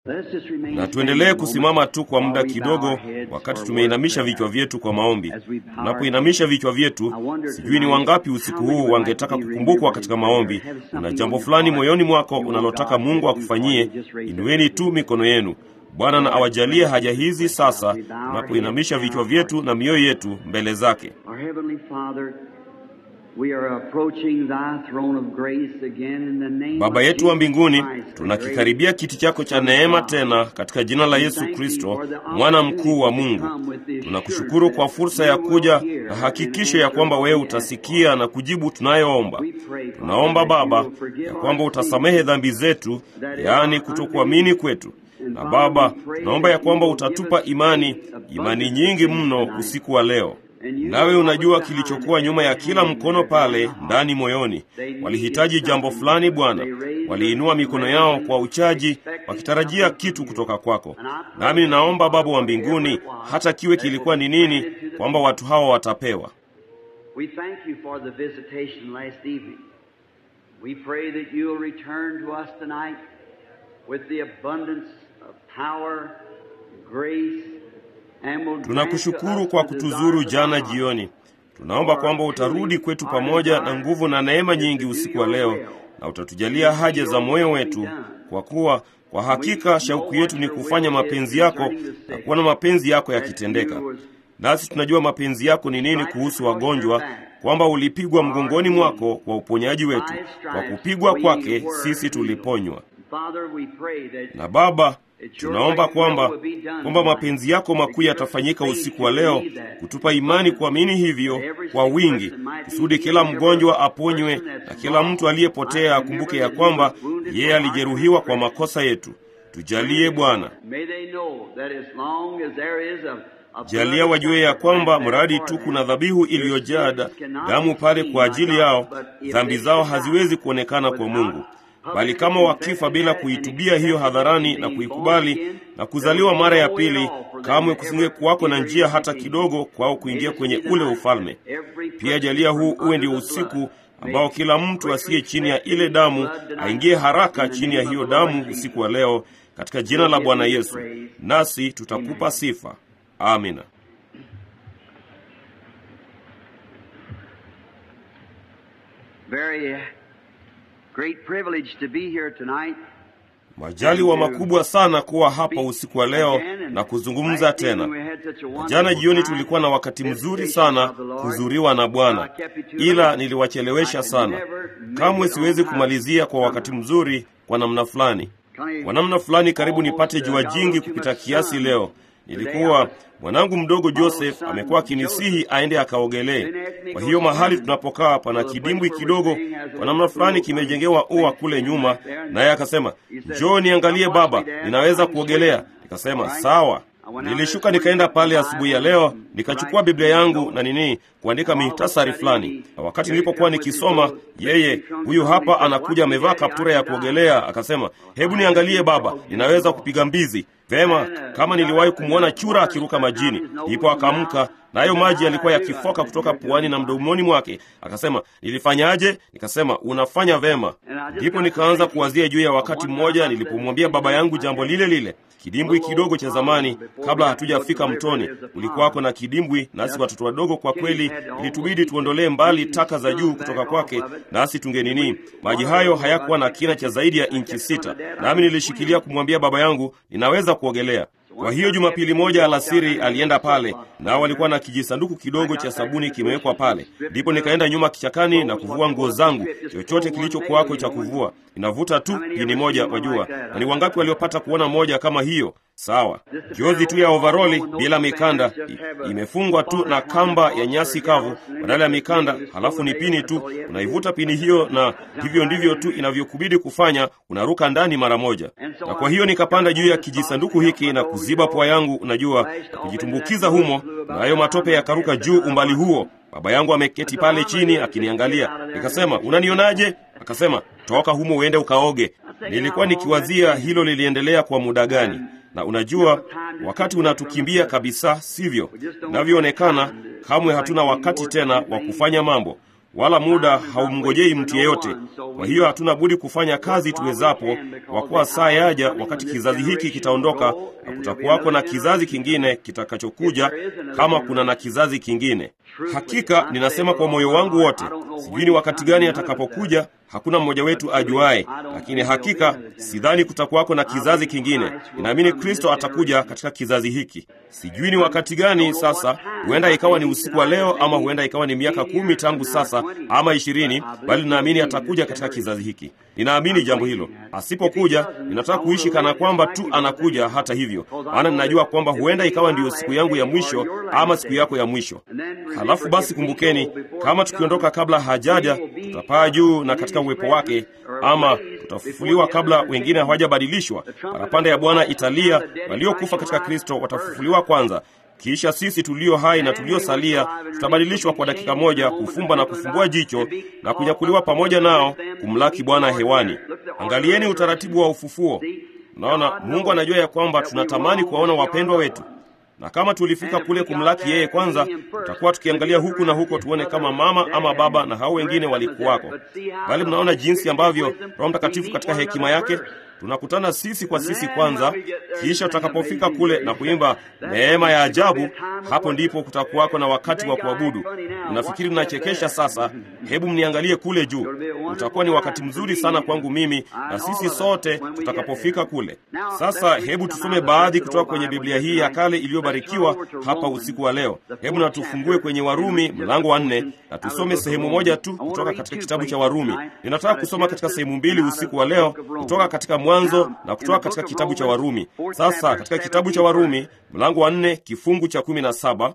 na tuendelee kusimama tu kwa muda kidogo, wakati tumeinamisha vichwa vyetu kwa maombi. Tunapoinamisha vichwa vyetu, sijui ni wangapi usiku huu wangetaka kukumbukwa katika maombi. Una jambo fulani moyoni mwako unalotaka Mungu akufanyie, inueni tu mikono yenu. Bwana na awajalie haja hizi sasa, tunapoinamisha vichwa vyetu na mioyo yetu mbele zake. Baba yetu wa mbinguni, tunakikaribia kiti chako cha neema tena katika jina la Yesu Kristo, mwana mkuu wa Mungu. Tunakushukuru kwa fursa ya kuja na hakikisho ya kwamba wewe utasikia na kujibu tunayoomba. Tunaomba Baba ya kwamba utasamehe dhambi zetu, yaani kutokuamini kwetu na Baba, tunaomba ya kwamba utatupa imani, imani nyingi mno usiku wa leo. Nawe unajua kilichokuwa nyuma ya kila mkono pale ndani moyoni. Walihitaji jambo fulani Bwana, waliinua mikono yao kwa uchaji, wakitarajia kitu kutoka kwako. Nami ninaomba Baba wa mbinguni, hata kiwe kilikuwa ni nini, kwamba watu hawa watapewa. Tunakushukuru kwa kutuzuru jana jioni. Tunaomba kwamba utarudi kwetu pamoja na nguvu na neema nyingi usiku wa leo, na utatujalia haja za moyo wetu, kwa kuwa kwa hakika shauku yetu ni kufanya mapenzi yako na kuona mapenzi yako yakitendeka. Nasi tunajua mapenzi yako ni nini kuhusu wagonjwa, kwamba ulipigwa mgongoni mwako kwa uponyaji wetu. Kwa kupigwa kwake sisi tuliponywa. Na Baba, tunaomba kwamba kwamba mapenzi yako makuu yatafanyika usiku wa leo, kutupa imani kuamini hivyo kwa wingi, kusudi kila mgonjwa aponywe na kila mtu aliyepotea akumbuke ya kwamba yeye alijeruhiwa kwa makosa yetu. Tujalie Bwana, jalia wajue ya kwamba mradi tu kuna dhabihu iliyojaa damu pale kwa ajili yao, dhambi zao haziwezi kuonekana kwa Mungu bali kama wakifa bila kuitubia hiyo hadharani na kuikubali na kuzaliwa mara ya pili, kamwe kusinge kuwako na njia hata kidogo kwao kuingia kwenye ule ufalme. Pia jalia huu uwe ndio usiku ambao kila mtu asiye chini ya ile damu aingie haraka chini ya hiyo damu usiku wa leo, katika jina la Bwana Yesu, nasi tutakupa sifa. Amina. Great privilege to be here tonight. Majaliwa makubwa sana kuwa hapa usiku wa leo na kuzungumza tena. Jana jioni tulikuwa na wakati mzuri sana kuzuriwa na Bwana, ila niliwachelewesha sana. Kamwe siwezi kumalizia kwa wakati mzuri kwa namna fulani. Kwa namna fulani karibu nipate jua jingi kupita kiasi leo. Nilikuwa mwanangu mdogo Joseph amekuwa akinisihi aende akaogelee. Kwa hiyo mahali tunapokaa pana kidimbwi kidogo, kwa namna fulani kimejengewa ua kule nyuma, naye akasema, njoo niangalie baba, ninaweza kuogelea. Nikasema sawa. Nilishuka nikaenda pale asubuhi ya leo, nikachukua Biblia yangu na nini kuandika mihtasari fulani, na wakati nilipokuwa nikisoma, yeye huyu hapa anakuja amevaa kaptura ya kuogelea, akasema, hebu niangalie baba, ninaweza kupiga mbizi Vema, kama niliwahi kumwona chura akiruka majini. Ndipo akaamka nayo maji yalikuwa yakifoka kutoka puani na mdomoni mwake. Akasema, nilifanyaje? Nikasema, unafanya vema. Ndipo nikaanza kuwazia juu ya wakati mmoja nilipomwambia baba yangu jambo lile lile. Kidimbwi kidogo cha zamani, kabla hatujafika mtoni, kulikuwako na kidimbwi, nasi watoto wadogo, kwa kweli ilitubidi tuondolee mbali taka za juu kutoka kwake, nasi tungenini. Maji hayo hayakuwa na kina cha zaidi ya inchi sita, nami nilishikilia kumwambia baba yangu ninaweza kuogelea. Kwa hiyo Jumapili moja alasiri alienda pale, nao walikuwa na kijisanduku kidogo cha sabuni kimewekwa pale. Ndipo nikaenda nyuma kichakani na kuvua nguo zangu, chochote kilichokuwako cha kuvua. Inavuta tu pini moja, wajua. Na ni wangapi waliopata kuona moja kama hiyo? Sawa, jozi tu ya ovaroli bila mikanda, I, imefungwa tu na kamba ya nyasi kavu badala ya mikanda, halafu ni pini tu. Unaivuta pini hiyo, na hivyo ndivyo tu inavyokubidi kufanya, unaruka ndani mara moja. Na kwa hiyo nikapanda juu ya kijisanduku hiki na kuziba pua yangu, unajua, na kujitumbukiza humo, na hayo matope yakaruka juu umbali huo. Baba yangu ameketi pale chini akiniangalia. Nikasema, unanionaje? Akasema, toka humo uende ukaoge. Nilikuwa nikiwazia hilo liliendelea kwa muda gani na unajua, wakati unatukimbia kabisa, sivyo inavyoonekana. Kamwe hatuna wakati tena wa kufanya mambo. wala muda haumngojei mtu yeyote. Kwa hiyo hatuna budi kufanya kazi tuwezapo, kwa kuwa saa yaja wakati kizazi hiki kitaondoka na kutakuwako na kizazi kingine kitakachokuja, kama kuna na kizazi kingine. Hakika ninasema kwa moyo wangu wote, sijui ni wakati gani atakapokuja, hakuna mmoja wetu ajuaye, lakini hakika sidhani kutakuwako na kizazi kingine. Ninaamini Kristo atakuja katika kizazi hiki. Sijui ni wakati gani sasa, huenda ikawa ni usiku wa leo, ama huenda ikawa ni miaka kumi tangu sasa, ama ishirini, bali ninaamini atakuja katika kizazi hiki. Ninaamini jambo hilo. Asipokuja, ninataka kuishi kana kwamba tu anakuja. Hata hivyo, maana ninajua kwamba huenda ikawa ndiyo siku yangu ya mwisho ama siku yako ya mwisho. Halafu basi kumbukeni, kama tukiondoka kabla hajaja, tutapaa juu na katika uwepo wake, ama tutafufuliwa kabla wengine hawajabadilishwa. Parapanda ya Bwana italia, waliokufa katika Kristo watafufuliwa kwanza kisha sisi tulio hai na tuliosalia tutabadilishwa kwa dakika moja, kufumba na kufumbua jicho na kunyakuliwa pamoja nao kumlaki Bwana hewani. Angalieni utaratibu wa ufufuo. Naona Mungu anajua ya kwamba tunatamani kuwaona wapendwa wetu, na kama tulifika kule kumlaki yeye kwanza, tutakuwa tukiangalia huku na huko tuone kama mama ama baba na hao wengine walikuwako. Bali mnaona jinsi ambavyo Roho Mtakatifu katika hekima yake tunakutana sisi kwa sisi kwanza, kisha tutakapofika kule na kuimba neema ya ajabu, hapo ndipo kutakuwako na wakati wa kuabudu. Unafikiri ninachekesha sasa? Hebu mniangalie kule juu. Utakuwa ni wakati mzuri sana kwangu mimi na sisi sote tutakapofika kule. Sasa hebu tusome baadhi kutoka kwenye Biblia hii ya kale iliyobarikiwa hapa usiku wa leo. Hebu na tufungue kwenye Warumi mlango wa nne na tusome sehemu moja tu kutoka katika kitabu cha Warumi. Ninataka kusoma katika sehemu mbili usiku wa leo kutoka katika Mwanzo na kutoka katika kitabu cha Warumi. Sasa katika kitabu cha Warumi mlango wa nne kifungu cha kumi na saba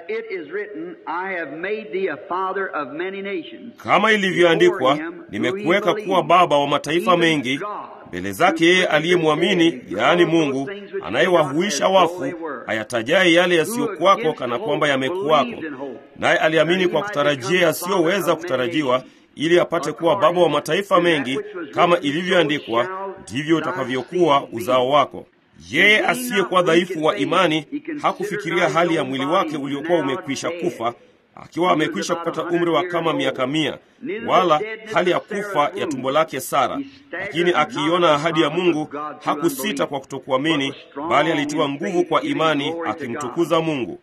kama ilivyoandikwa, nimekuweka kuwa baba wa mataifa mengi mbele zake yeye aliyemwamini, yaani Mungu anayewahuisha wafu, ayatajaye yale yasiyokuwako kana kwamba yamekuwako. Naye aliamini kwa kutarajia yasiyoweza kutarajiwa, ili apate kuwa baba wa mataifa mengi, kama ilivyoandikwa, ndivyo utakavyokuwa uzao wako. Yeye asiyekuwa dhaifu wa imani hakufikiria hali ya mwili wake uliokuwa umekwisha kufa, akiwa amekwisha kupata umri wa kama miaka mia, wala hali ya kufa ya tumbo lake Sara. Lakini akiiona ahadi ya Mungu hakusita kwa kutokuamini, bali alitiwa nguvu kwa imani, akimtukuza Mungu.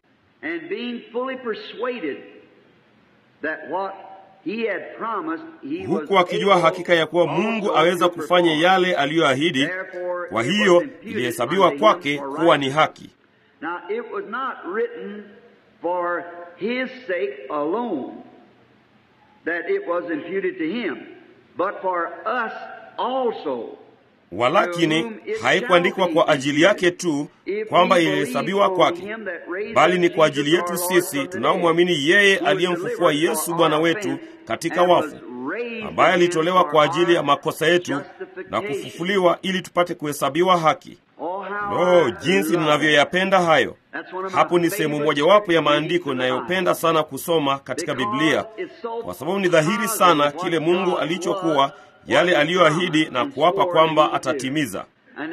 huku akijua hakika ya kuwa Mungu aweza kufanya yale aliyoahidi. Kwa hiyo ilihesabiwa kwake kuwa ni haki. Now it was not written for his sake alone that it was imputed to him, but for us also. Walakini haikuandikwa kwa ajili yake tu kwamba ilihesabiwa kwake, bali ni kwa ajili yetu sisi tunaomwamini yeye aliyemfufua Yesu Bwana wetu katika wafu, ambaye alitolewa kwa ajili ya makosa yetu na kufufuliwa ili tupate kuhesabiwa haki. Lo, jinsi ninavyoyapenda hayo! Hapo ni sehemu mojawapo ya maandiko ninayopenda sana kusoma katika Biblia, kwa sababu ni dhahiri sana kile Mungu alichokuwa yale aliyoahidi na kuapa kwamba atatimiza.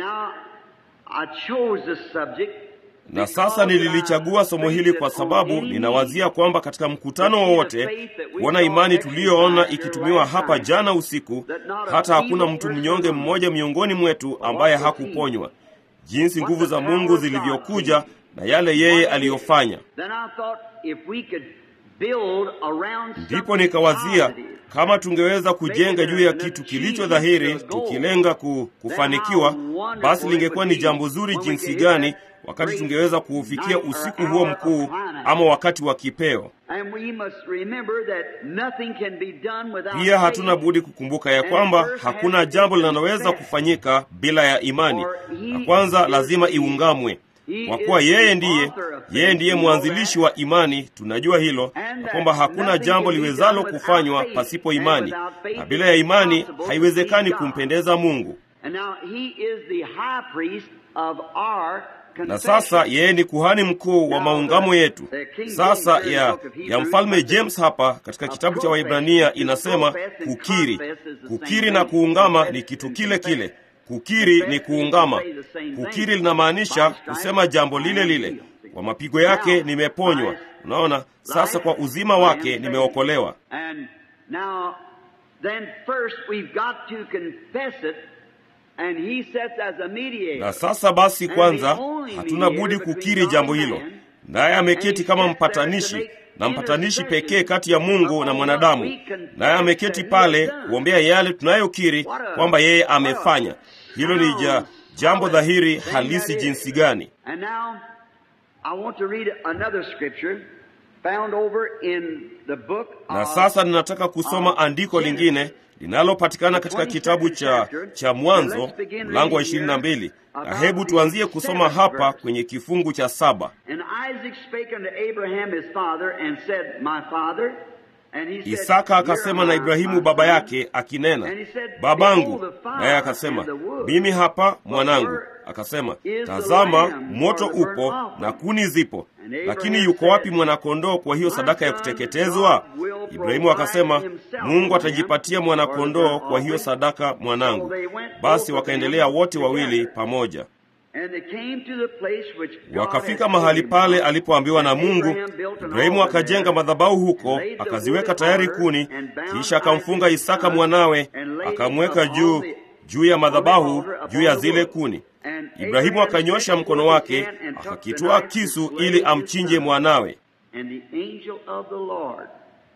Na sasa nililichagua somo hili kwa sababu ninawazia kwamba katika mkutano wowote kuona imani tuliyoona ikitumiwa hapa jana usiku, hata hakuna mtu mnyonge mmoja miongoni mwetu ambaye hakuponywa, jinsi nguvu za Mungu zilivyokuja na yale yeye aliyofanya. Ndipo nikawazia kama tungeweza kujenga juu ya kitu kilicho dhahiri, tukilenga ku, kufanikiwa, basi lingekuwa ni jambo zuri jinsi gani wakati tungeweza kuufikia usiku huo mkuu, ama wakati wa kipeo. Pia hatuna budi kukumbuka ya kwamba hakuna jambo linaloweza kufanyika bila ya imani, na kwanza lazima iungamwe kwa kuwa yeye ndiye yeye ndiye mwanzilishi wa imani. Tunajua hilo na kwamba hakuna jambo liwezalo kufanywa pasipo imani, na bila ya imani haiwezekani kumpendeza Mungu. Na sasa yeye ni kuhani mkuu wa maungamo yetu. Sasa ya, ya mfalme James hapa katika kitabu cha Waibrania inasema kukiri. Kukiri na kuungama ni kitu kile kile. Kukiri ni kuungama. Kukiri linamaanisha kusema jambo lile lile, kwa mapigo yake nimeponywa. Unaona, sasa kwa uzima wake nimeokolewa. Now, then first we've got to confess it, and he sets as a mediator. Na sasa basi, kwanza hatuna budi kukiri jambo hilo, naye ameketi kama mpatanishi na mpatanishi pekee kati ya Mungu na mwanadamu, naye ameketi pale kuombea yale tunayokiri kwamba yeye amefanya. Hilo ni ja, jambo dhahiri halisi jinsi gani! And now I want to read another scripture found over in the book Na of sasa ninataka kusoma andiko lingine linalopatikana katika kitabu cha, cha Mwanzo mlango wa ishirini na mbili na hebu tuanzie kusoma hapa kwenye kifungu cha saba. And Isaac spake unto Abraham his father and said, My father. And he said, Isaka akasema na Here am I, Ibrahimu my baba son. yake akinena, And he said, babangu. Behold the fire Naye akasema, and the wood. mimi hapa But mwanangu. where Akasema, is the tazama, lamb moto for the burnt upo offering? na kuni zipo, And Abraham lakini yuko wapi said, mwanakondoo kwa hiyo My sadaka ya son, kuteketezwa? God will Ibrahimu provide akasema, himself Mungu for him atajipatia for mwanakondoo the kwa hiyo offering. sadaka mwanangu. So they went Basi both of wakaendelea them wote wawili together. pamoja. And they came to the place which God Wakafika had mahali told pale him. alipoambiwa na And Mungu. Abraham built an Ibrahimu altar akajenga there, madhabahu huko, and laid the akaziweka wood tayari altar, kuni, and bound kisha akamfunga Isaac his Isaka son, mwanawe, and laid akamweka upon juu the- juu ya on the madhabahu altar juu ya upon the zile wood. kuni. And Ibrahimu Abraham akanyosha stretched mkono forth wake, his hand and took the akakitwaa knife to kisu slay ili his amchinje son. mwanawe. And the angel of the Lord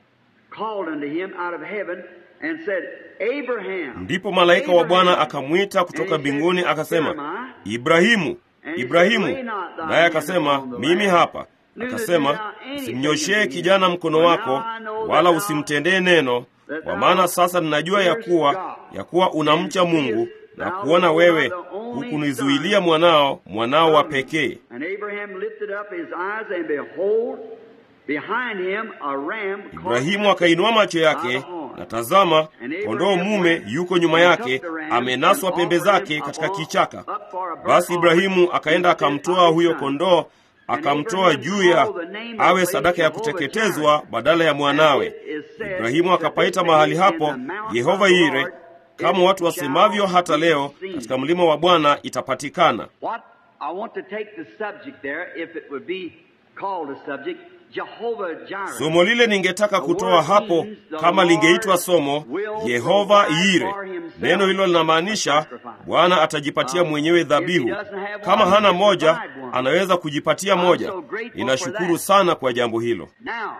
called unto him out of heaven and said, Abraham. Ndipo malaika wa Bwana Abraham. akamwita kutoka And he said, mbinguni Here am akasema, I. Ibrahimu, And he Ibrahimu. said, "Lay not thy Naye hand akasema, upon the mimi lad, hapa. neither Akasema, do thou anything usimnyoshee unto him. kijana mkono For wako, now I know wala that thou- usimtendee neno, that kwa thou maana sasa ninajua ya fearest kuwa God, ya kuwa unamcha and Mungu seest na thou kuona that wewe thou art the only hukunizuilia son mwanao, mwanao wa from- pekee. And Abraham lifted up his eyes, and behold, behind him a ram caught Ibrahimu akainua macho by yake, the horn. na tazama, And Abraham kondoo mume went yuko nyuma and yake, took the ram amenaswa and pembe offered zake him katika upon- kichaka. up for a burnt Basi Ibrahimu offering akaenda instead of akamtoa his huyo son. kondoo, akamtoa juu ya awe sadaka ya kuteketezwa badala ya mwanawe. Ibrahimu akapaita mahali hapo Yehova Yire, kama watu wasemavyo hata leo, katika mlima wa Bwana itapatikana. What I want to take the subject there, if it would be called a subject, Jehovah Jireh. Somo lile ningetaka kutoa hapo kama lingeitwa somo Yehova Yire. Neno hilo linamaanisha Bwana atajipatia mwenyewe dhabihu. Kama hana moja, anaweza kujipatia moja. Ninashukuru sana kwa jambo hilo. Now,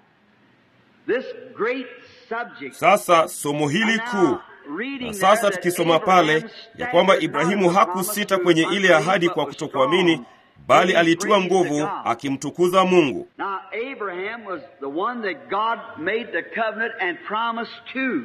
this great subject. Sasa somo hili kuu na sasa tukisoma pale ya kwamba Ibrahimu hakusita kwenye ile ahadi kwa kutokuamini, bali alitiwa nguvu akimtukuza Mungu. Now, Abraham was the one that God made the covenant and promised to.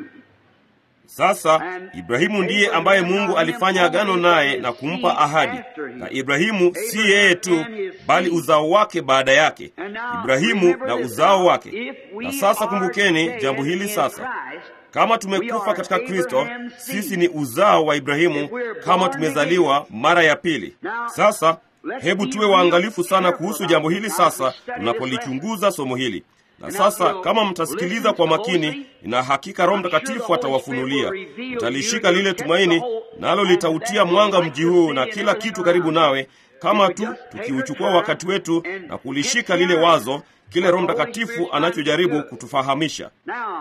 Sasa Ibrahimu ndiye ambaye Mungu alifanya agano naye na kumpa ahadi, na Ibrahimu si yeye tu, bali uzao wake baada yake, Ibrahimu na uzao wake. Na sasa kumbukeni jambo hili sasa, kama tumekufa katika Kristo, sisi ni uzao wa Ibrahimu, kama tumezaliwa mara ya pili. Sasa hebu tuwe waangalifu sana kuhusu jambo hili sasa tunapolichunguza somo hili. Na sasa kama mtasikiliza kwa makini, ina hakika Roho Mtakatifu atawafunulia. Mtalishika lile tumaini, nalo litautia mwanga mji huu na kila kitu karibu nawe, kama tu tukiuchukua wakati wetu na kulishika lile wazo, kile Roho Mtakatifu anachojaribu kutufahamisha. Now,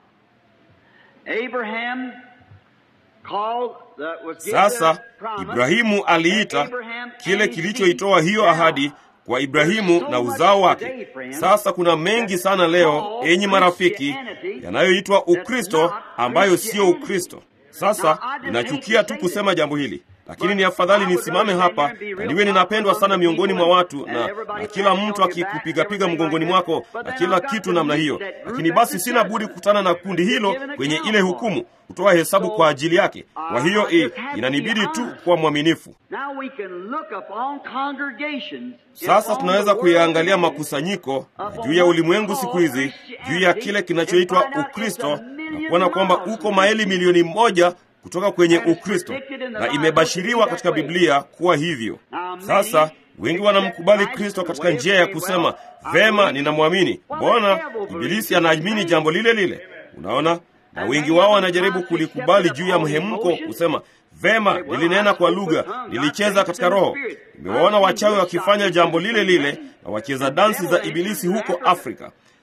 Abraham called the, was given Sasa the promise, Ibrahimu aliita and Abraham kile and his kilichoitoa seed. hiyo Now, ahadi kwa Ibrahimu na uzao wake. Sasa kuna mengi sana leo, enyi marafiki, yanayoitwa Ukristo ambayo sio Ukristo. Sasa ninachukia tu kusema jambo hili, lakini ni afadhali nisimame hapa na niwe ninapendwa sana miongoni mwa watu na, na kila mtu akikupigapiga mgongoni mwako na kila kitu namna hiyo, lakini basi sina budi kukutana na kundi hilo kwenye ile hukumu, kutoa hesabu kwa ajili yake. Kwa hiyo i, inanibidi tu kuwa mwaminifu. Now we can look upon congregations. Sasa tunaweza kuyaangalia makusanyiko na juu ya ulimwengu siku hizi, juu ya kile kinachoitwa Ukristo na kuona kwamba uko maili milioni moja kutoka kwenye Ukristo na imebashiriwa katika Biblia kuwa hivyo. Sasa wengi wanamkubali Kristo katika njia ya kusema vema, ninamwamini. Mbona Ibilisi anaamini jambo lile lile? Unaona, na wengi wao wanajaribu kulikubali juu ya mhemko, kusema vema, nilinena kwa lugha, nilicheza katika roho. Nimewaona wachawi wakifanya jambo lile lile na wacheza dansi za Ibilisi huko Afrika.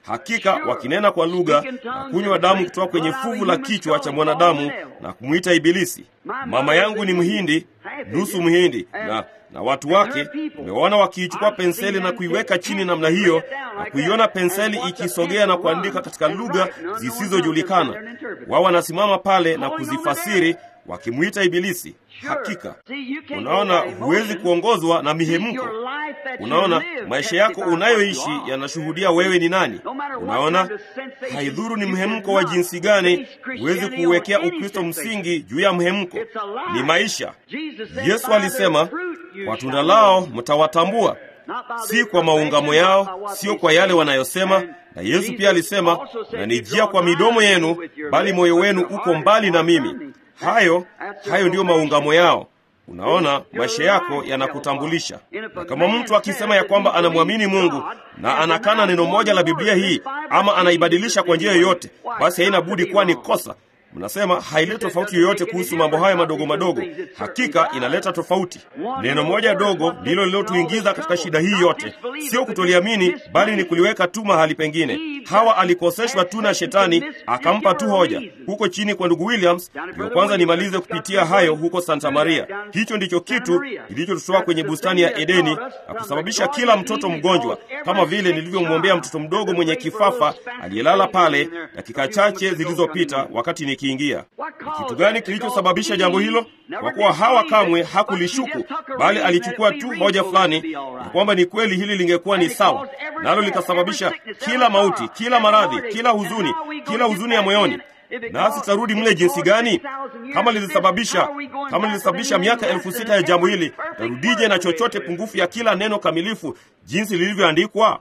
hakika wakinena kwa lugha na kunywa damu kutoka kwenye fuvu la kichwa cha mwanadamu na kumwita Ibilisi. Mama yangu ni Mhindi, nusu Mhindi, na na watu wake nimewaona wakiichukua penseli na kuiweka chini namna hiyo na kuiona penseli ikisogea na kuandika katika lugha zisizojulikana. Wao wanasimama pale na kuzifasiri wakimwita Ibilisi. Hakika unaona, huwezi kuongozwa na mihemko. Unaona, maisha yako unayoishi yanashuhudia wewe ni nani. Unaona, haidhuru ni mhemko wa jinsi gani, huwezi kuuwekea Ukristo msingi juu ya mhemko. Ni maisha. Yesu alisema, kwa tunda lao mtawatambua, si kwa maungamo yao, sio kwa yale wanayosema. Na Yesu pia alisema, mnanijia kwa midomo yenu, bali moyo wenu uko mbali na mimi. Hayo hayo ndiyo maungamo yao. Unaona, maisha yako yanakutambulisha. Na kama mtu akisema ya kwamba anamwamini Mungu na anakana neno moja la Biblia hii ama anaibadilisha kwa njia yoyote, basi haina budi kuwa ni kosa. Mnasema haileti tofauti yoyote kuhusu mambo haya madogo madogo. Hakika inaleta tofauti. Neno moja dogo ndilo lilotuingiza katika shida hii yote, sio kutoliamini, bali ni kuliweka tu mahali pengine. Hawa alikoseshwa tu na Shetani, akampa tu hoja huko chini kwa ndugu Williams. Ndio kwanza nimalize kupitia hayo huko Santa Maria. Hicho ndicho kitu kilichotutoa kwenye bustani ya Edeni na kusababisha kila mtoto mgonjwa, kama vile nilivyomwombea mtoto mdogo mwenye kifafa aliyelala pale dakika chache zilizopita wakati ni kiingia. Kitu gani kilichosababisha jambo hilo? Kwa kuwa Hawa kamwe hakulishuku, bali alichukua tu hoja fulani ya kwamba ni kweli hili lingekuwa ni sawa, nalo likasababisha kila mauti, kila maradhi, kila huzuni, kila huzuni ya moyoni. Nasi tutarudi mle jinsi gani? Kama lilisababisha kama lilisababisha miaka elfu sita ya jambo hili, tarudije na chochote pungufu ya kila neno kamilifu jinsi lilivyoandikwa?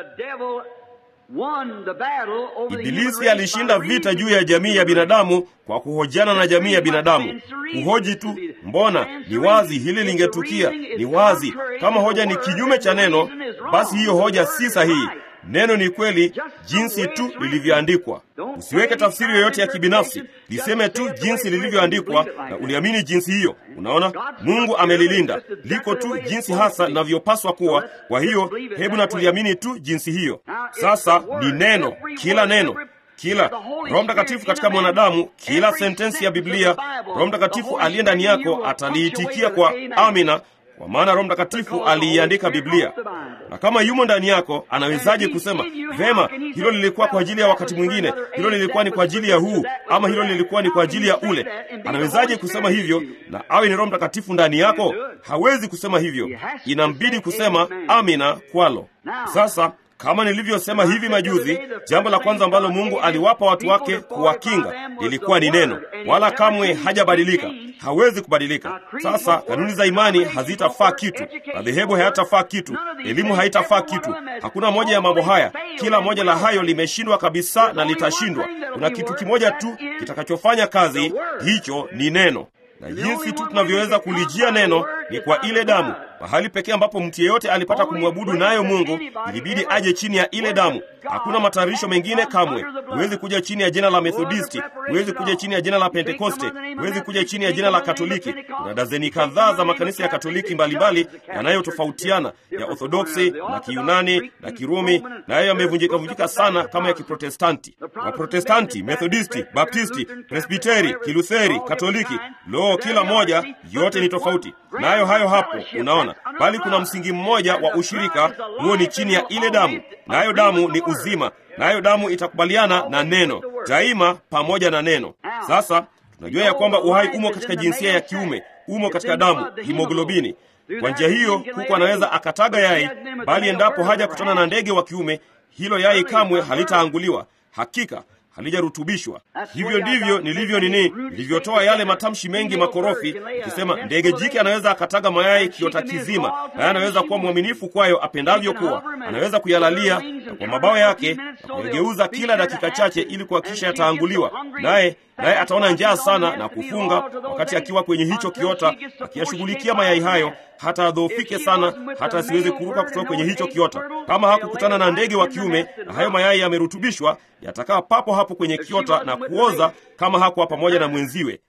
Ibilisi alishinda vita juu ya jamii ya binadamu kwa kuhojiana na jamii ya binadamu. Kuhoji tu, mbona ni wazi hili lingetukia, ni wazi. Kama hoja ni kinyume cha neno, basi hiyo hoja si sahihi. Neno ni kweli jinsi tu lilivyoandikwa. Usiweke tafsiri yoyote ya kibinafsi, liseme tu jinsi lilivyoandikwa na uliamini jinsi hiyo. Unaona, Mungu amelilinda, liko tu jinsi hasa linavyopaswa kuwa. Kwa hiyo hebu na tuliamini tu jinsi hiyo. Sasa ni neno, kila neno kila Roho Mtakatifu katika mwanadamu, kila sentensi ya Biblia, Roho Mtakatifu aliye ndani yako ataliitikia kwa amina, kwa maana Roho Mtakatifu aliiandika Biblia. Na kama yumo ndani yako, anawezaje kusema vema, hilo lilikuwa kwa ajili ya wakati mwingine, hilo lilikuwa ni kwa ajili ya huu, ama hilo lilikuwa ni kwa ajili ya ule? Anawezaje kusema hivyo na awe ni Roho Mtakatifu ndani yako? Hawezi kusema hivyo, inambidi kusema amina kwalo. Sasa kama nilivyosema hivi majuzi, jambo la kwanza ambalo Mungu aliwapa watu wake kuwakinga lilikuwa ni neno, wala kamwe hajabadilika, hawezi kubadilika. Sasa kanuni za imani hazitafaa kitu, madhehebu hayatafaa kitu, elimu haitafaa kitu. Hakuna moja ya mambo haya. Kila moja la hayo limeshindwa kabisa na litashindwa. Kuna kitu kimoja tu kitakachofanya kazi, hicho ni neno na jinsi tu tunavyoweza kulijia neno ni kwa ile damu. Mahali pekee ambapo mtu yeyote alipata kumwabudu nayo Mungu ilibidi aje chini ya ile damu. Hakuna matayarisho mengine kamwe. Huwezi kuja chini ya jina la Methodisti, huwezi kuja chini ya jina la Pentekoste, huwezi kuja chini ya jina la Katoliki. Kuna dazeni kadhaa za makanisa ya Katoliki mbalimbali yanayotofautiana, ya Orthodoksi na Kiyunani na Kirumi, nayo yamevunjika vunjika sana kama ya Kiprotestanti. Waprotestanti, Methodisti, Baptisti, Presbiteri, Kilutheri, Katoliki, lo, kila moja yote ni tofauti, nayo hayo hapo, unaona bali kuna msingi mmoja wa ushirika, huo ni chini ya ile damu, nayo damu ni uzima, nayo damu itakubaliana na neno daima, pamoja na neno. Sasa tunajua ya kwamba uhai umo katika jinsia ya kiume, umo katika damu, himoglobini. Kwa njia hiyo, kuku anaweza akataga yai, bali endapo haja kutana na ndege wa kiume, hilo yai kamwe halitaanguliwa. Hakika halijarutubishwa. Hivyo ndivyo nilivyo nini, nilivyotoa yale matamshi mengi makorofi, ikisema ndege jike anaweza akataga mayai kiota kizima, naye anaweza kuwa mwaminifu kwayo apendavyo kuwa, anaweza kuyalalia na kwa mabawa yake na kuyageuza kila dakika chache, ili kuhakikisha yataanguliwa, naye naye ataona njaa sana na kufunga wakati akiwa kwenye hicho kiota, akiyashughulikia mayai hayo hata adhoofike sana, hata asiweze kuruka kutoka kwenye hicho kiota. Kama hakukutana na ndege wa kiume na hayo mayai yamerutubishwa, yatakaa papo hapo kwenye kiota na kuoza, kama hakuwa pamoja na mwenziwe.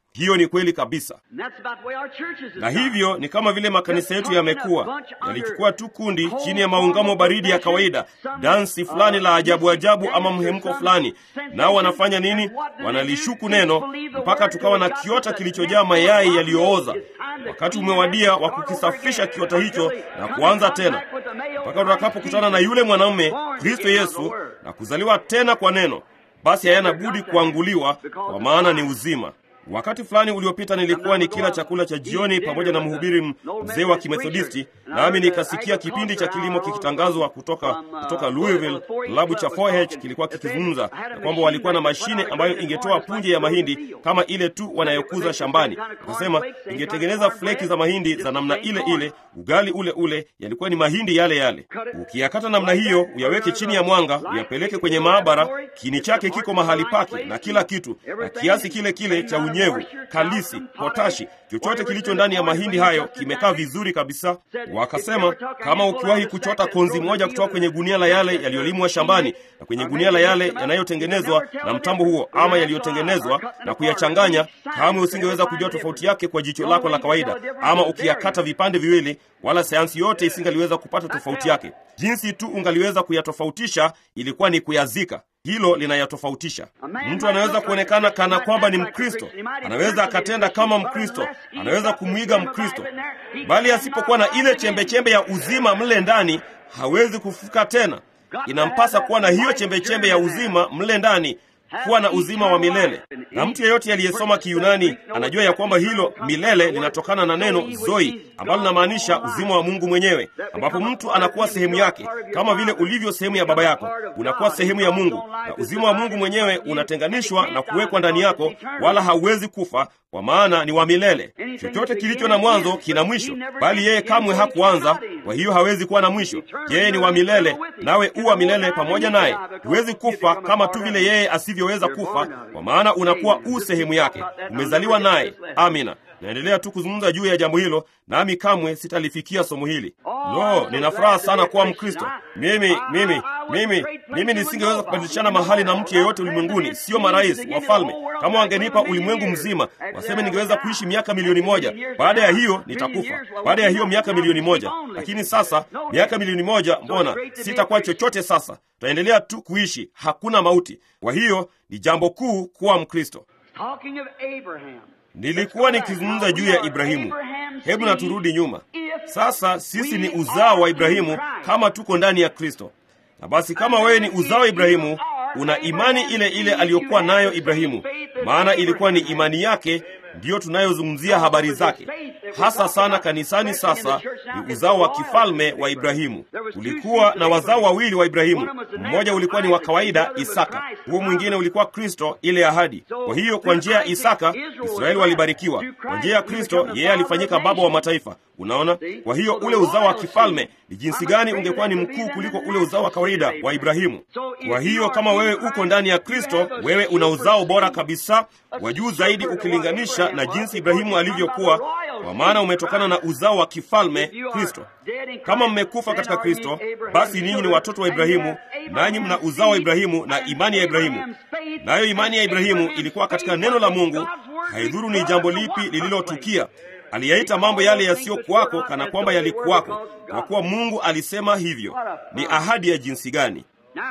Hiyo ni kweli kabisa, And that's about the way our churches na have gone. hivyo ni kama vile makanisa yetu yamekuwa yalichukua tu kundi chini ya maungamo baridi ya kawaida, dansi fulani la ajabu ajabu ama mhemko fulani, nao wanafanya nini? Wanalishuku neno mpaka tukawa na kiota kilichojaa mayai yaliyooza. Wakati umewadia wa kukisafisha kiota hicho na kuanza tena, mpaka tutakapokutana na yule mwanamume Kristo Yesu na kuzaliwa tena kwa neno, basi hayana budi kuanguliwa, kwa maana ni uzima. Wakati fulani uliopita nilikuwa ni kila chakula cha jioni pamoja na mhubiri m- mzee wa Kimethodisti, nami nikasikia kipindi cha kilimo kikitangazwa kutoka kutoka Louisville. Klabu cha 4H kilikuwa kikizungumza ya kwamba walikuwa na mashine ambayo ingetoa punje ya mahindi kama ile tu wanayokuza shambani. Akasema ingetengeneza fleki za mahindi za namna ile ile, ugali ule ule, yalikuwa ni mahindi yale yale. Ukiyakata namna hiyo, uyaweke chini ya mwanga, uyapeleke kwenye maabara, kini chake kiko mahali pake na kila kitu na kiasi kile kile cha unyevu, kalisi, potashi, chochote kilicho ndani ya mahindi hayo kimekaa vizuri kabisa. Wakasema kama ukiwahi kuchota konzi moja kutoka kwenye gunia la yale yaliyolimwa shambani na kwenye gunia la yale yanayotengenezwa na mtambo huo ama yaliyotengenezwa na kuyachanganya, kamwe usingeweza kujua tofauti yake kwa jicho lako la kawaida, ama ukiyakata vipande viwili, wala sayansi yote isingaliweza kupata tofauti yake. Jinsi tu ungaliweza kuyatofautisha ilikuwa ni kuyazika. Hilo linayatofautisha. Mtu anaweza kuonekana kana kwamba ni Mkristo, anaweza akatenda kama Mkristo, anaweza kumwiga Mkristo, bali asipokuwa na ile chembechembe ya uzima mle ndani, hawezi kufufuka tena. Inampasa kuwa na hiyo chembechembe ya uzima mle ndani, kuwa na uzima wa milele. Na mtu yeyote aliyesoma Kiyunani anajua ya kwamba hilo milele linatokana na neno zoi, ambalo linamaanisha uzima wa Mungu mwenyewe, ambapo mtu anakuwa sehemu yake, kama vile ulivyo sehemu ya baba yako, unakuwa sehemu ya Mungu, na uzima wa Mungu mwenyewe unatenganishwa na kuwekwa ndani yako, wala hauwezi kufa, kwa maana ni wa milele. Chochote kilicho na mwanzo kina mwisho, bali yeye kamwe hakuanza, kwa hiyo hawezi kuwa na mwisho. Yeye ni wa milele, nawe u wa milele pamoja naye. Huwezi kufa kama tu vile yeye asivyoweza kufa, kwa maana unakuwa u sehemu yake, umezaliwa naye. Amina. Naendelea tu kuzungumza juu ya jambo hilo, nami kamwe sitalifikia somo hili. Lo, nina furaha sana kuwa Mkristo. Mimi mimi mimi mimi nisingeweza kubadilishana mahali na mtu yeyote ulimwenguni, sio marais, wafalme. Kama wangenipa ulimwengu mzima, waseme ningeweza kuishi miaka milioni moja. Baada ya hiyo nitakufa, baada ya hiyo miaka milioni moja. Lakini sasa miaka milioni moja, mbona sitakuwa chochote? Sasa tutaendelea tu kuishi, hakuna mauti. Kwa hiyo ni jambo kuu kuwa Mkristo. Talking of Abraham. Nilikuwa nikizungumza juu ya Ibrahimu. Hebu na turudi nyuma sasa. Sisi ni uzao wa Ibrahimu kama tuko ndani ya Kristo. Na basi kama wewe ni uzao wa Ibrahimu, una imani ile ile aliyokuwa nayo Ibrahimu, maana ilikuwa ni imani yake ndiyo tunayozungumzia habari zake hasa sana kanisani. Sasa ni uzao wa kifalme wa Ibrahimu. Kulikuwa na wazao wawili wa Ibrahimu, mmoja ulikuwa ni wa kawaida, Isaka, huo mwingine ulikuwa Kristo, ile ahadi. Kwa hiyo kwa njia ya Isaka Israeli walibarikiwa, kwa njia ya Kristo yeye alifanyika baba wa mataifa. Unaona, kwa hiyo ule uzao wa kifalme ni jinsi gani ungekuwa ni mkuu kuliko ule uzao wa kawaida wa Ibrahimu. Kwa hiyo kama wewe uko ndani ya Kristo, wewe una uzao bora kabisa wa juu zaidi ukilinganisha na jinsi Ibrahimu alivyokuwa, kwa maana umetokana na uzao wa kifalme Kristo. Kama mmekufa katika Kristo, basi ninyi ni watoto wa Ibrahimu, nanyi mna uzao wa Ibrahimu na imani ya Ibrahimu. Nayo imani ya Ibrahimu ilikuwa katika neno la Mungu. Haidhuru ni jambo lipi lililotukia, aliyaita mambo yale yasiyokuwako kana kwamba yalikuwako, kwa kuwa Mungu alisema hivyo. Ni ahadi ya jinsi gani!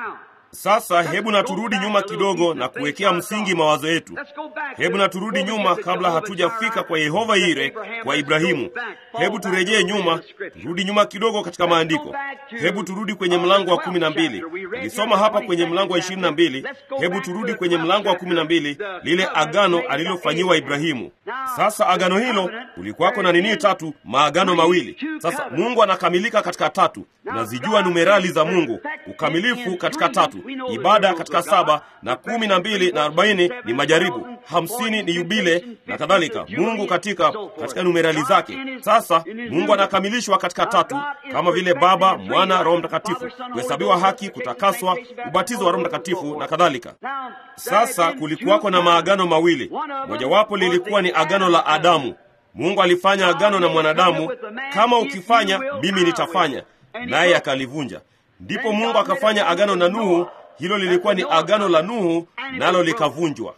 Sasa hebu na turudi nyuma kidogo na kuwekea msingi mawazo yetu. Hebu na turudi nyuma kabla hatujafika kwa Yehova Yire, kwa Ibrahimu. Hebu turejee nyuma, turudi nyuma kidogo katika maandiko. Hebu turudi kwenye mlango wa kumi na mbili. Nilisoma hapa kwenye mlango wa ishirini na mbili. Hebu turudi kwenye mlango wa kumi na mbili, lile agano alilofanyiwa Ibrahimu. Sasa agano hilo kulikuwako na nini? Tatu, maagano mawili. Sasa Mungu anakamilika katika tatu. Unazijua numerali za Mungu, ukamilifu katika tatu ibada katika saba na kumi na mbili na arobaini ni majaribu, hamsini ni yubile na kadhalika. Mungu katika katika numerali zake. Sasa Mungu anakamilishwa katika tatu, kama vile Baba, Mwana, Roho Mtakatifu, kuhesabiwa haki, kutakaswa, ubatizo wa Roho Mtakatifu na kadhalika. Sasa kulikuwako na maagano mawili, mojawapo lilikuwa ni agano la Adamu. Mungu alifanya agano na mwanadamu, kama ukifanya mimi nitafanya, naye akalivunja. Ndipo Mungu akafanya agano na Nuhu. Hilo lilikuwa ni agano la Nuhu, nalo likavunjwa.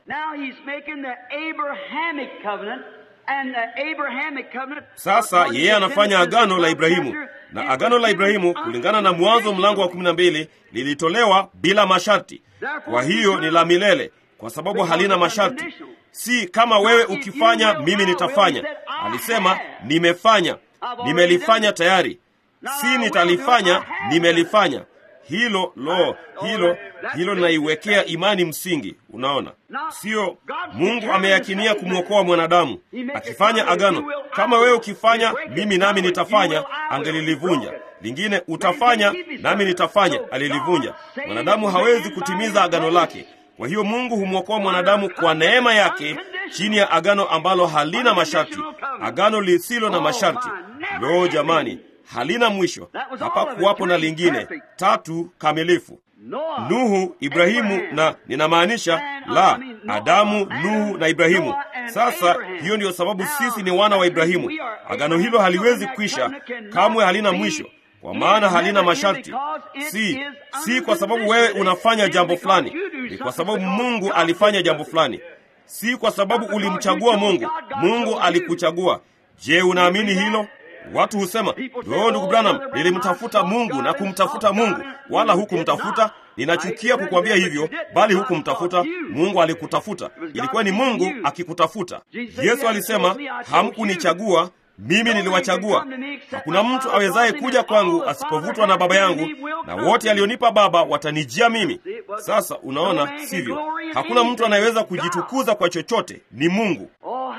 Sasa yeye anafanya agano la Ibrahimu, na agano la Ibrahimu kulingana na Mwanzo mlango wa kumi na mbili lilitolewa bila masharti. Kwa hiyo ni la milele, kwa sababu halina masharti. Si kama wewe ukifanya, mimi nitafanya. Alisema nimefanya, nimelifanya tayari, si nitalifanya, nimelifanya. Hilo lo, hilo hilo linaiwekea imani msingi. Unaona, sio Mungu ameyakinia kumwokoa mwanadamu akifanya agano. Kama wewe ukifanya, mimi nami nitafanya, angelilivunja. Lingine utafanya, nami nitafanya, alilivunja. Mwanadamu hawezi kutimiza agano lake. Kwa hiyo Mungu humwokoa mwanadamu kwa neema yake chini ya agano ambalo halina masharti, agano lisilo na masharti. Lo, jamani, halina mwisho. Hapakuwapo na lingine. Tatu kamilifu. Nuhu, Ibrahimu na ninamaanisha la Adamu, Nuhu na Ibrahimu. Sasa hiyo ndiyo sababu sisi ni wana wa Ibrahimu. Agano hilo haliwezi kwisha kamwe, halina mwisho kwa maana halina masharti. Si si kwa sababu wewe unafanya jambo fulani, ni kwa sababu Mungu alifanya jambo fulani. Si kwa sababu ulimchagua Mungu, Mungu alikuchagua. Je, unaamini hilo? Watu husema yo, ndugu Branham, nilimtafuta Mungu na kumtafuta Mungu. Wala hukumtafuta. Ninachukia kukwambia hivyo, bali hukumtafuta Mungu. Alikutafuta, ilikuwa ni Mungu akikutafuta. Yesu alisema, hamkunichagua mimi niliwachagua. Hakuna mtu awezaye kuja kwangu asipovutwa na Baba yangu, na wote alionipa Baba watanijia mimi. Sasa unaona, sivyo? Hakuna mtu anayeweza kujitukuza kwa chochote, ni Mungu.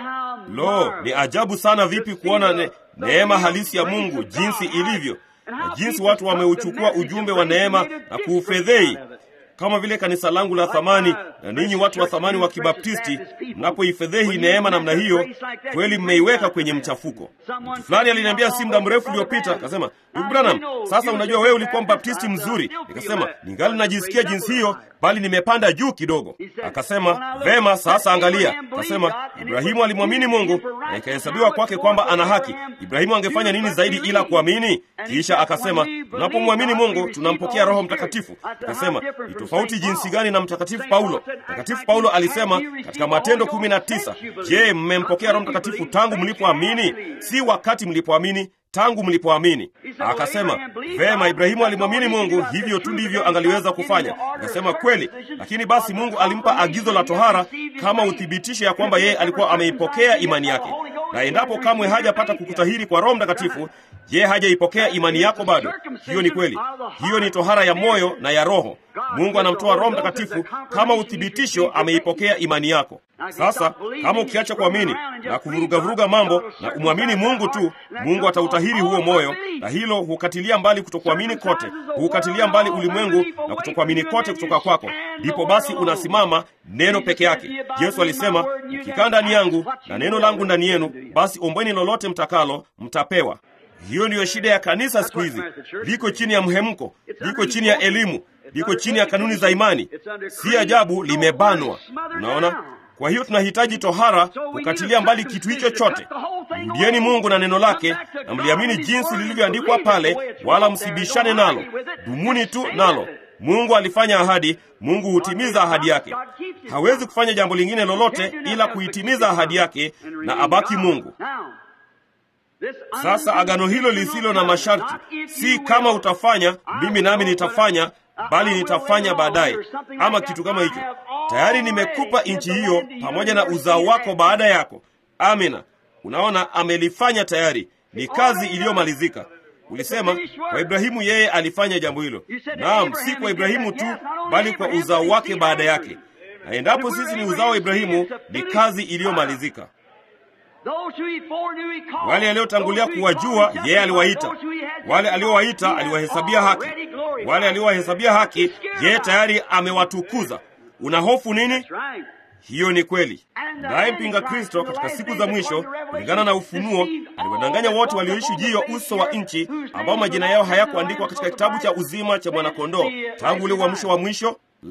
Lo, ni ajabu sana vipi kuona ne, neema halisi ya Mungu jinsi ilivyo, na jinsi watu wameuchukua ujumbe wa neema na kuufedhei kama vile kanisa langu la thamani na ninyi watu wa thamani wa Kibaptisti, mnapoifedhehi neema namna hiyo, kweli mmeiweka kwenye mchafuko. Mtu fulani aliniambia si muda mrefu uliopita, akasema, ndugu Branham, sasa unajua wewe ulikuwa mbaptisti mzuri. Nikasema ningali najisikia jinsi hiyo, bali nimepanda juu kidogo. Akasema vema, sasa angalia. Akasema Ibrahimu alimwamini Mungu na ikahesabiwa kwake kwamba ana haki. Ibrahimu angefanya nini zaidi ila kuamini? Kisha akasema tunapomwamini Mungu tunampokea Roho Mtakatifu. Akasema ni tofauti jinsi gani na Mtakatifu Paulo. Mtakatifu Paulo alisema katika Matendo kumi na tisa, je, mmempokea Roho Mtakatifu tangu mlipoamini? Si wakati mlipoamini tangu mlipoamini. Akasema vema, Ibrahimu alimwamini Mungu, hivyo tu ndivyo angaliweza kufanya. Akasema kweli, lakini basi Mungu alimpa agizo la tohara kama uthibitisho ya kwamba yeye alikuwa ameipokea imani yake, na endapo kamwe hajapata kukutahiri kwa Roho Mtakatifu, je, hajaipokea imani yako bado? Hiyo ni kweli, hiyo ni tohara ya moyo na ya roho. Mungu anamtoa Roho Mtakatifu kama uthibitisho ameipokea imani yako. Sasa kama ukiacha kuamini na kuvurugavuruga mambo na umwamini Mungu tu, Mungu atautahiri huo moyo, na hilo hukatilia mbali kutokuamini kote, hukatilia mbali ulimwengu na kutokuamini kote kutoka kwako. Ndipo basi unasimama neno peke yake. Yesu alisema, mkikaa ndani yangu na neno langu ndani yenu, basi ombweni lolote mtakalo, mtapewa. Hiyo ndiyo shida ya kanisa siku hizi, liko chini ya mhemko, liko chini ya elimu, liko chini ya kanuni za imani. Si ajabu limebanwa. Unaona? Kwa hiyo tunahitaji tohara kukatilia mbali kitu hicho chote. Mrudieni Mungu na neno lake na mliamini jinsi lilivyoandikwa pale, wala msibishane nalo, dumuni tu nalo. Mungu alifanya ahadi, Mungu hutimiza ahadi yake. Hawezi kufanya jambo lingine lolote ila kuitimiza ahadi yake na abaki Mungu. Sasa agano hilo lisilo na masharti, si kama utafanya mimi nami nitafanya, bali nitafanya baadaye, ama kitu kama hicho. Tayari nimekupa nchi hiyo pamoja na uzao wako baada yako. Amina. Unaona, amelifanya tayari, ni kazi iliyomalizika. Ulisema kwa Ibrahimu, yeye alifanya jambo hilo. Naam, si kwa Ibrahimu tu, bali kwa uzao wake baada yake. Na endapo sisi ni uzao wa Ibrahimu, ni kazi iliyomalizika. Wale aliotangulia kuwajua yeye aliwaita, wale aliowaita aliwahesabia haki, wale aliowahesabia haki yeye tayari amewatukuza. Una hofu nini? Hiyo ni kweli. Naye mpinga Kristo katika siku za mwisho, kulingana na Ufunuo, aliwadanganya wote walioishi juu ya uso wa nchi, ambao majina yao hayakuandikwa katika kitabu cha uzima cha mwanakondoo tangu ule uamsho wa mwisho. La,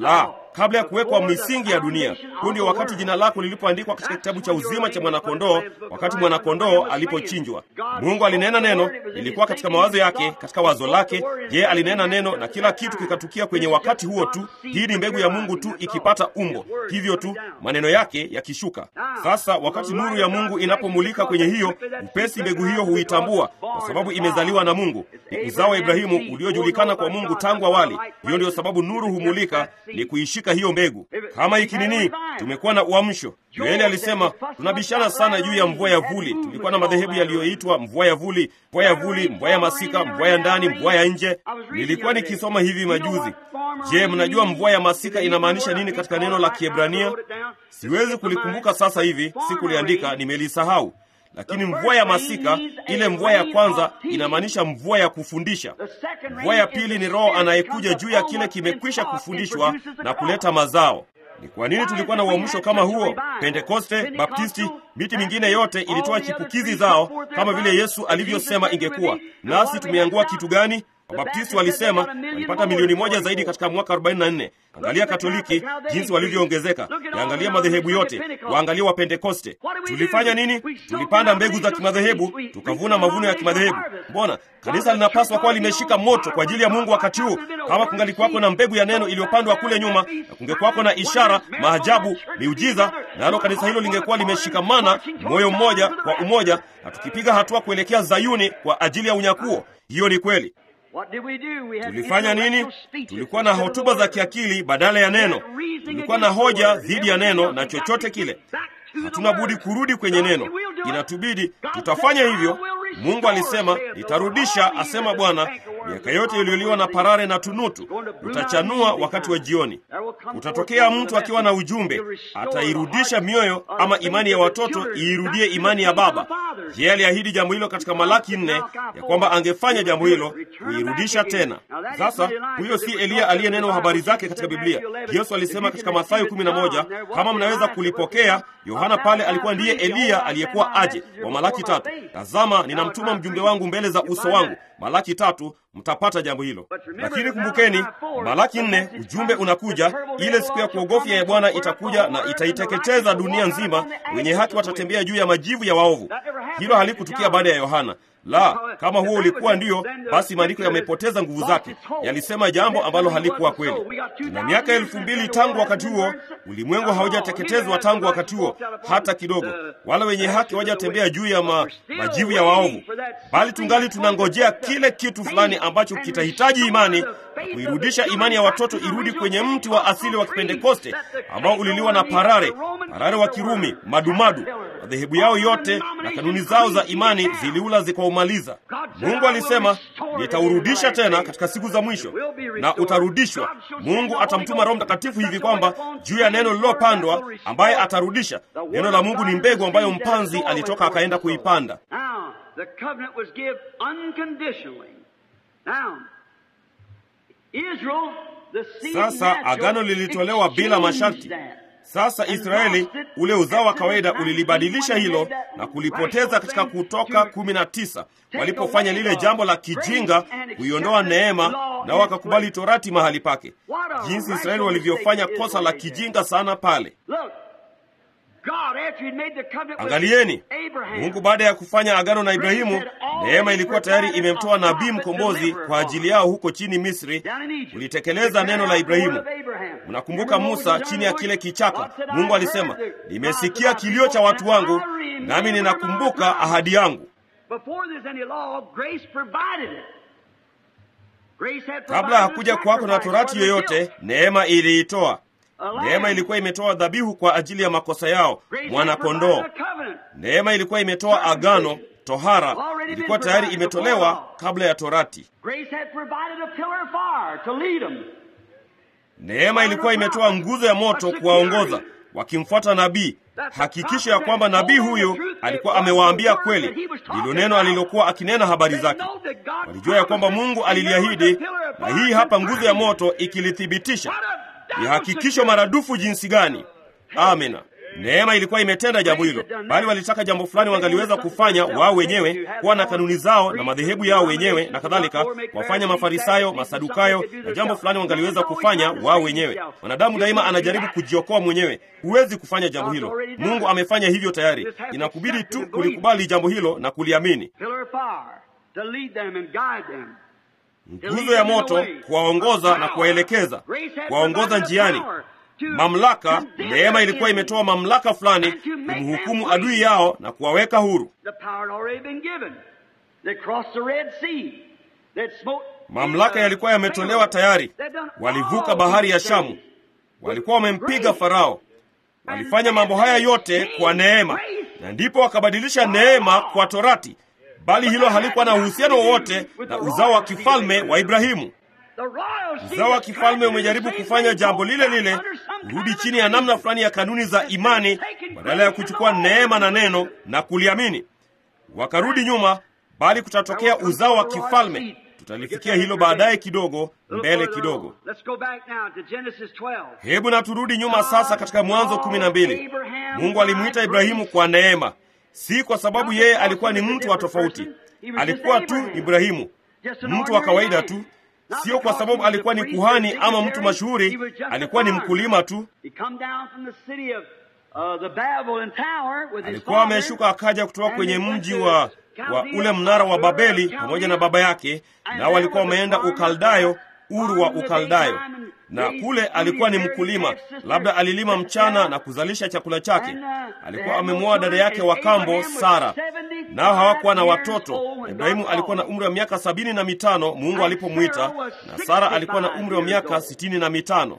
kabla ya kuwekwa misingi ya dunia. Huu ndio wakati jina lako lilipoandikwa katika kitabu cha uzima cha mwanakondoo, wakati mwanakondoo alipochinjwa. Mungu alinena neno, lilikuwa katika mawazo yake, katika wazo lake. Yeye alinena neno na kila kitu kikatukia kwenye wakati huo tu. Hii ni mbegu ya Mungu tu ikipata umbo, hivyo tu maneno yake yakishuka. Sasa wakati nuru ya Mungu inapomulika kwenye hiyo, upesi mbegu hiyo huitambua, kwa sababu imezaliwa na Mungu, ni uzao wa Ibrahimu uliojulikana kwa Mungu tangu awali. Hiyo ndiyo sababu nuru humulika, ni kuishika hiyo mbegu. Kama ikinini, tumekuwa na uamsho. Yoeli alisema tunabishana sana juu ya mvua ya vuli. Tulikuwa na madhehebu yaliyoitwa mvua ya vuli, mvua ya vuli, mvua ya masika, mvua ya ndani, mvua ya nje. Nilikuwa nikisoma hivi majuzi. Je, mnajua mvua ya masika inamaanisha nini katika neno la Kiebrania? Siwezi kulikumbuka sasa hivi, sikuliandika, nimelisahau. Lakini mvua ya masika, ile mvua ya kwanza, inamaanisha mvua ya kufundisha. Mvua ya pili ni Roho anayekuja juu ya kile kimekwisha kufundishwa na kuleta mazao. Ni kwa nini tulikuwa na uamsho kama huo? Pentekoste, Baptisti, miti mingine yote ilitoa chipukizi zao kama vile Yesu alivyosema ingekuwa. Nasi tumeangua kitu gani? Wabaptisti walisema walipata milioni moja zaidi katika mwaka 44. Angalia Katoliki jinsi walivyoongezeka, yaangalia madhehebu yote, waangalia wa Pentekoste. Tulifanya nini? Tulipanda mbegu za kimadhehebu, tukavuna mavuno ya kimadhehebu. Mbona kanisa linapaswa kuwa limeshika moto kwa ajili ya Mungu wakati huu? Kama kungalikuwako na mbegu ya neno iliyopandwa kule nyuma, na kungekuwako na ishara, maajabu, miujiza, nalo kanisa hilo lingekuwa limeshikamana moyo mmoja kwa umoja, na tukipiga hatua kuelekea Zayuni kwa ajili ya unyakuo. Hiyo ni kweli. Tulifanya nini? Tulikuwa na hotuba za kiakili badala ya neno. Tulikuwa na hoja dhidi ya neno na chochote kile. Hatuna budi kurudi kwenye neno, inatubidi tutafanya hivyo. Mungu alisema, nitarudisha, asema Bwana, miaka yote iliyoliwa na parare na tunutu, utachanua wakati wa jioni. Utatokea mtu akiwa na ujumbe, atairudisha mioyo ama imani ya watoto iirudie imani ya baba. Yeye aliahidi jambo hilo katika Malaki nne ya kwamba angefanya jambo hilo, kuirudisha tena. Sasa huyo si Eliya aliyenenwa habari zake katika Biblia. Yesu alisema katika Mathayo 11, kama mnaweza kulipokea. Yohana pale alikuwa ndiye Eliya aliyekuwa aje wa Malaki tatu. Tazama, ninamtuma mjumbe wangu mbele za uso wangu. Malaki tatu, mtapata jambo hilo. Lakini kumbukeni, Malaki nne, ujumbe unakuja, ile siku ya kuogofya ya Bwana itakuja na itaiteketeza dunia nzima, wenye haki watatembea juu ya majivu ya waovu. Hilo halikutukia baada ya Yohana. La, kama huo ulikuwa ndio, basi maandiko yamepoteza nguvu zake, yalisema jambo ambalo halikuwa kweli. Na miaka elfu mbili tangu wakati huo, ulimwengu haujateketezwa tangu wakati huo hata kidogo, wala wenye haki hawajatembea juu ya ma, majivu ya waovu, bali tungali tunangojea kile kitu fulani ambacho kitahitaji imani na kuirudisha imani ya watoto irudi kwenye mti wa asili wa Kipentekoste ambao uliliwa na parare, parare wa Kirumi, madumadu madhehebu yao yote na kanuni zao za imani ziliula zikaumaliza. Mungu alisema nitaurudisha tena katika siku za mwisho, na utarudishwa. Mungu atamtuma Roho Mtakatifu hivi kwamba juu ya neno lililopandwa, ambaye atarudisha. Neno la Mungu ni mbegu ambayo mpanzi alitoka akaenda kuipanda. Sasa agano lilitolewa bila masharti. Sasa Israeli, ule uzao wa kawaida, ulilibadilisha hilo na kulipoteza katika Kutoka kumi na tisa walipofanya lile jambo la kijinga kuiondoa neema, nao wakakubali torati mahali pake. Jinsi Israeli walivyofanya kosa la kijinga sana pale. Angalieni, Mungu baada ya kufanya agano na Ibrahimu, neema ilikuwa tayari imemtoa nabii mkombozi kwa ajili yao huko chini Misri, kulitekeleza neno la Ibrahimu. Mnakumbuka Musa chini ya kile kichaka, Mungu alisema, nimesikia kilio cha watu wangu, nami ninakumbuka ahadi yangu. Kabla hakuja kwako na torati yoyote, neema iliitoa. Neema ilikuwa imetoa dhabihu kwa ajili ya makosa yao, mwana-kondoo. Neema ilikuwa imetoa agano, tohara ilikuwa tayari imetolewa kabla ya torati. Neema ilikuwa imetoa nguzo ya moto kuwaongoza wakimfuata nabii. Hakikisha ya kwamba nabii huyo alikuwa amewaambia kweli, ndilo neno alilokuwa akinena habari zake. Walijua ya kwamba Mungu aliliahidi, na hii hapa nguzo ya moto ikilithibitisha. Ni hakikisho maradufu jinsi gani! Amina. Neema ilikuwa imetenda jambo hilo, bali walitaka jambo fulani wangaliweza kufanya wao wenyewe, kuwa na kanuni zao na madhehebu yao wenyewe na kadhalika, wafanya Mafarisayo, Masadukayo, na jambo fulani wangaliweza kufanya wao wenyewe. Mwanadamu daima anajaribu kujiokoa mwenyewe. Huwezi kufanya jambo hilo, Mungu amefanya hivyo tayari. Inakubidi tu kulikubali jambo hilo na kuliamini. Nguzo ya moto kuwaongoza na kuwaelekeza, kuwaongoza njiani. Mamlaka, neema ilikuwa imetoa mamlaka fulani kumhukumu adui yao na kuwaweka huru. Mamlaka yalikuwa yametolewa tayari. Walivuka bahari ya Shamu, walikuwa wamempiga Farao. Walifanya mambo haya yote kwa neema, na ndipo wakabadilisha neema kwa Torati, bali hilo halikuwa na uhusiano wowote na uzao wa kifalme wa Ibrahimu. Uzao wa kifalme umejaribu kufanya jambo lile lile, kurudi chini ya namna fulani ya kanuni za imani, badala ya kuchukua neema na neno na kuliamini. Wakarudi nyuma, bali kutatokea uzao wa kifalme. Tutalifikia hilo baadaye kidogo, mbele kidogo. Hebu na turudi nyuma sasa katika Mwanzo kumi na mbili. Mungu alimwita Ibrahimu kwa neema, si kwa sababu yeye alikuwa ni mtu wa tofauti. Alikuwa tu Ibrahimu, mtu wa kawaida tu Sio kwa sababu alikuwa ni kuhani ama mtu mashuhuri, alikuwa ni mkulima tu. Alikuwa ameshuka akaja kutoka kwenye mji wa, wa ule mnara wa Babeli pamoja na baba yake, nao walikuwa wameenda Ukaldayo, Uru wa Ukaldayo, na kule alikuwa ni mkulima, labda alilima mchana na kuzalisha chakula chake. Alikuwa amemwoa dada yake wa kambo Sara, nao hawakuwa na watoto. Ibrahimu alikuwa na umri wa miaka sabini na mitano Mungu alipomwita, na Sara alikuwa na umri wa miaka sitini na mitano.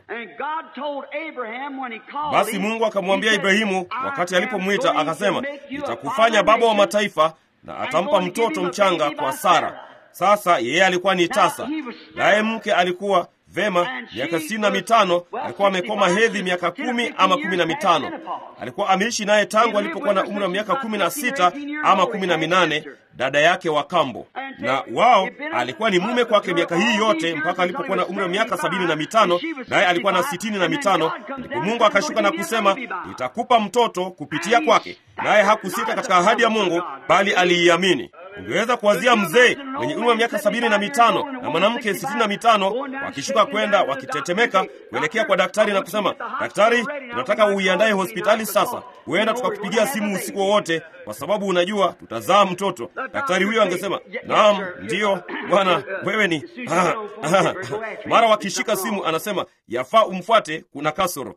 Basi Mungu akamwambia Ibrahimu wakati alipomwita, akasema, nitakufanya baba wa mataifa, na atampa mtoto mchanga kwa Sara. Sasa yeye alikuwa ni tasa, naye mke alikuwa vema miaka sitini na mitano. Alikuwa amekoma hedhi miaka kumi ama kumi na mitano. Alikuwa ameishi naye tangu alipokuwa na umri wa miaka kumi na sita ama kumi na minane, dada yake wa kambo, na wao alikuwa ni mume kwake miaka hii yote mpaka alipokuwa na umri wa miaka sabini na mitano, naye alikuwa na sitini na mitano. Ndipo Mungu akashuka na kusema, nitakupa mtoto kupitia kwake, naye hakusita katika ahadi ya Mungu, bali aliiamini. Ungeweza kuwazia mzee mwenye umri wa miaka sabini na mitano na mwanamke sitini na mitano wakishuka kwenda wakitetemeka kuelekea kwa daktari na kusema, daktari, tunataka uiandaye hospitali sasa, huenda tukakupigia simu usiku wowote, kwa sababu unajua tutazaa mtoto. Daktari huyo angesema naam, ndiyo bwana, wewe ni mara wakishika simu, anasema yafaa umfuate, kuna kasoro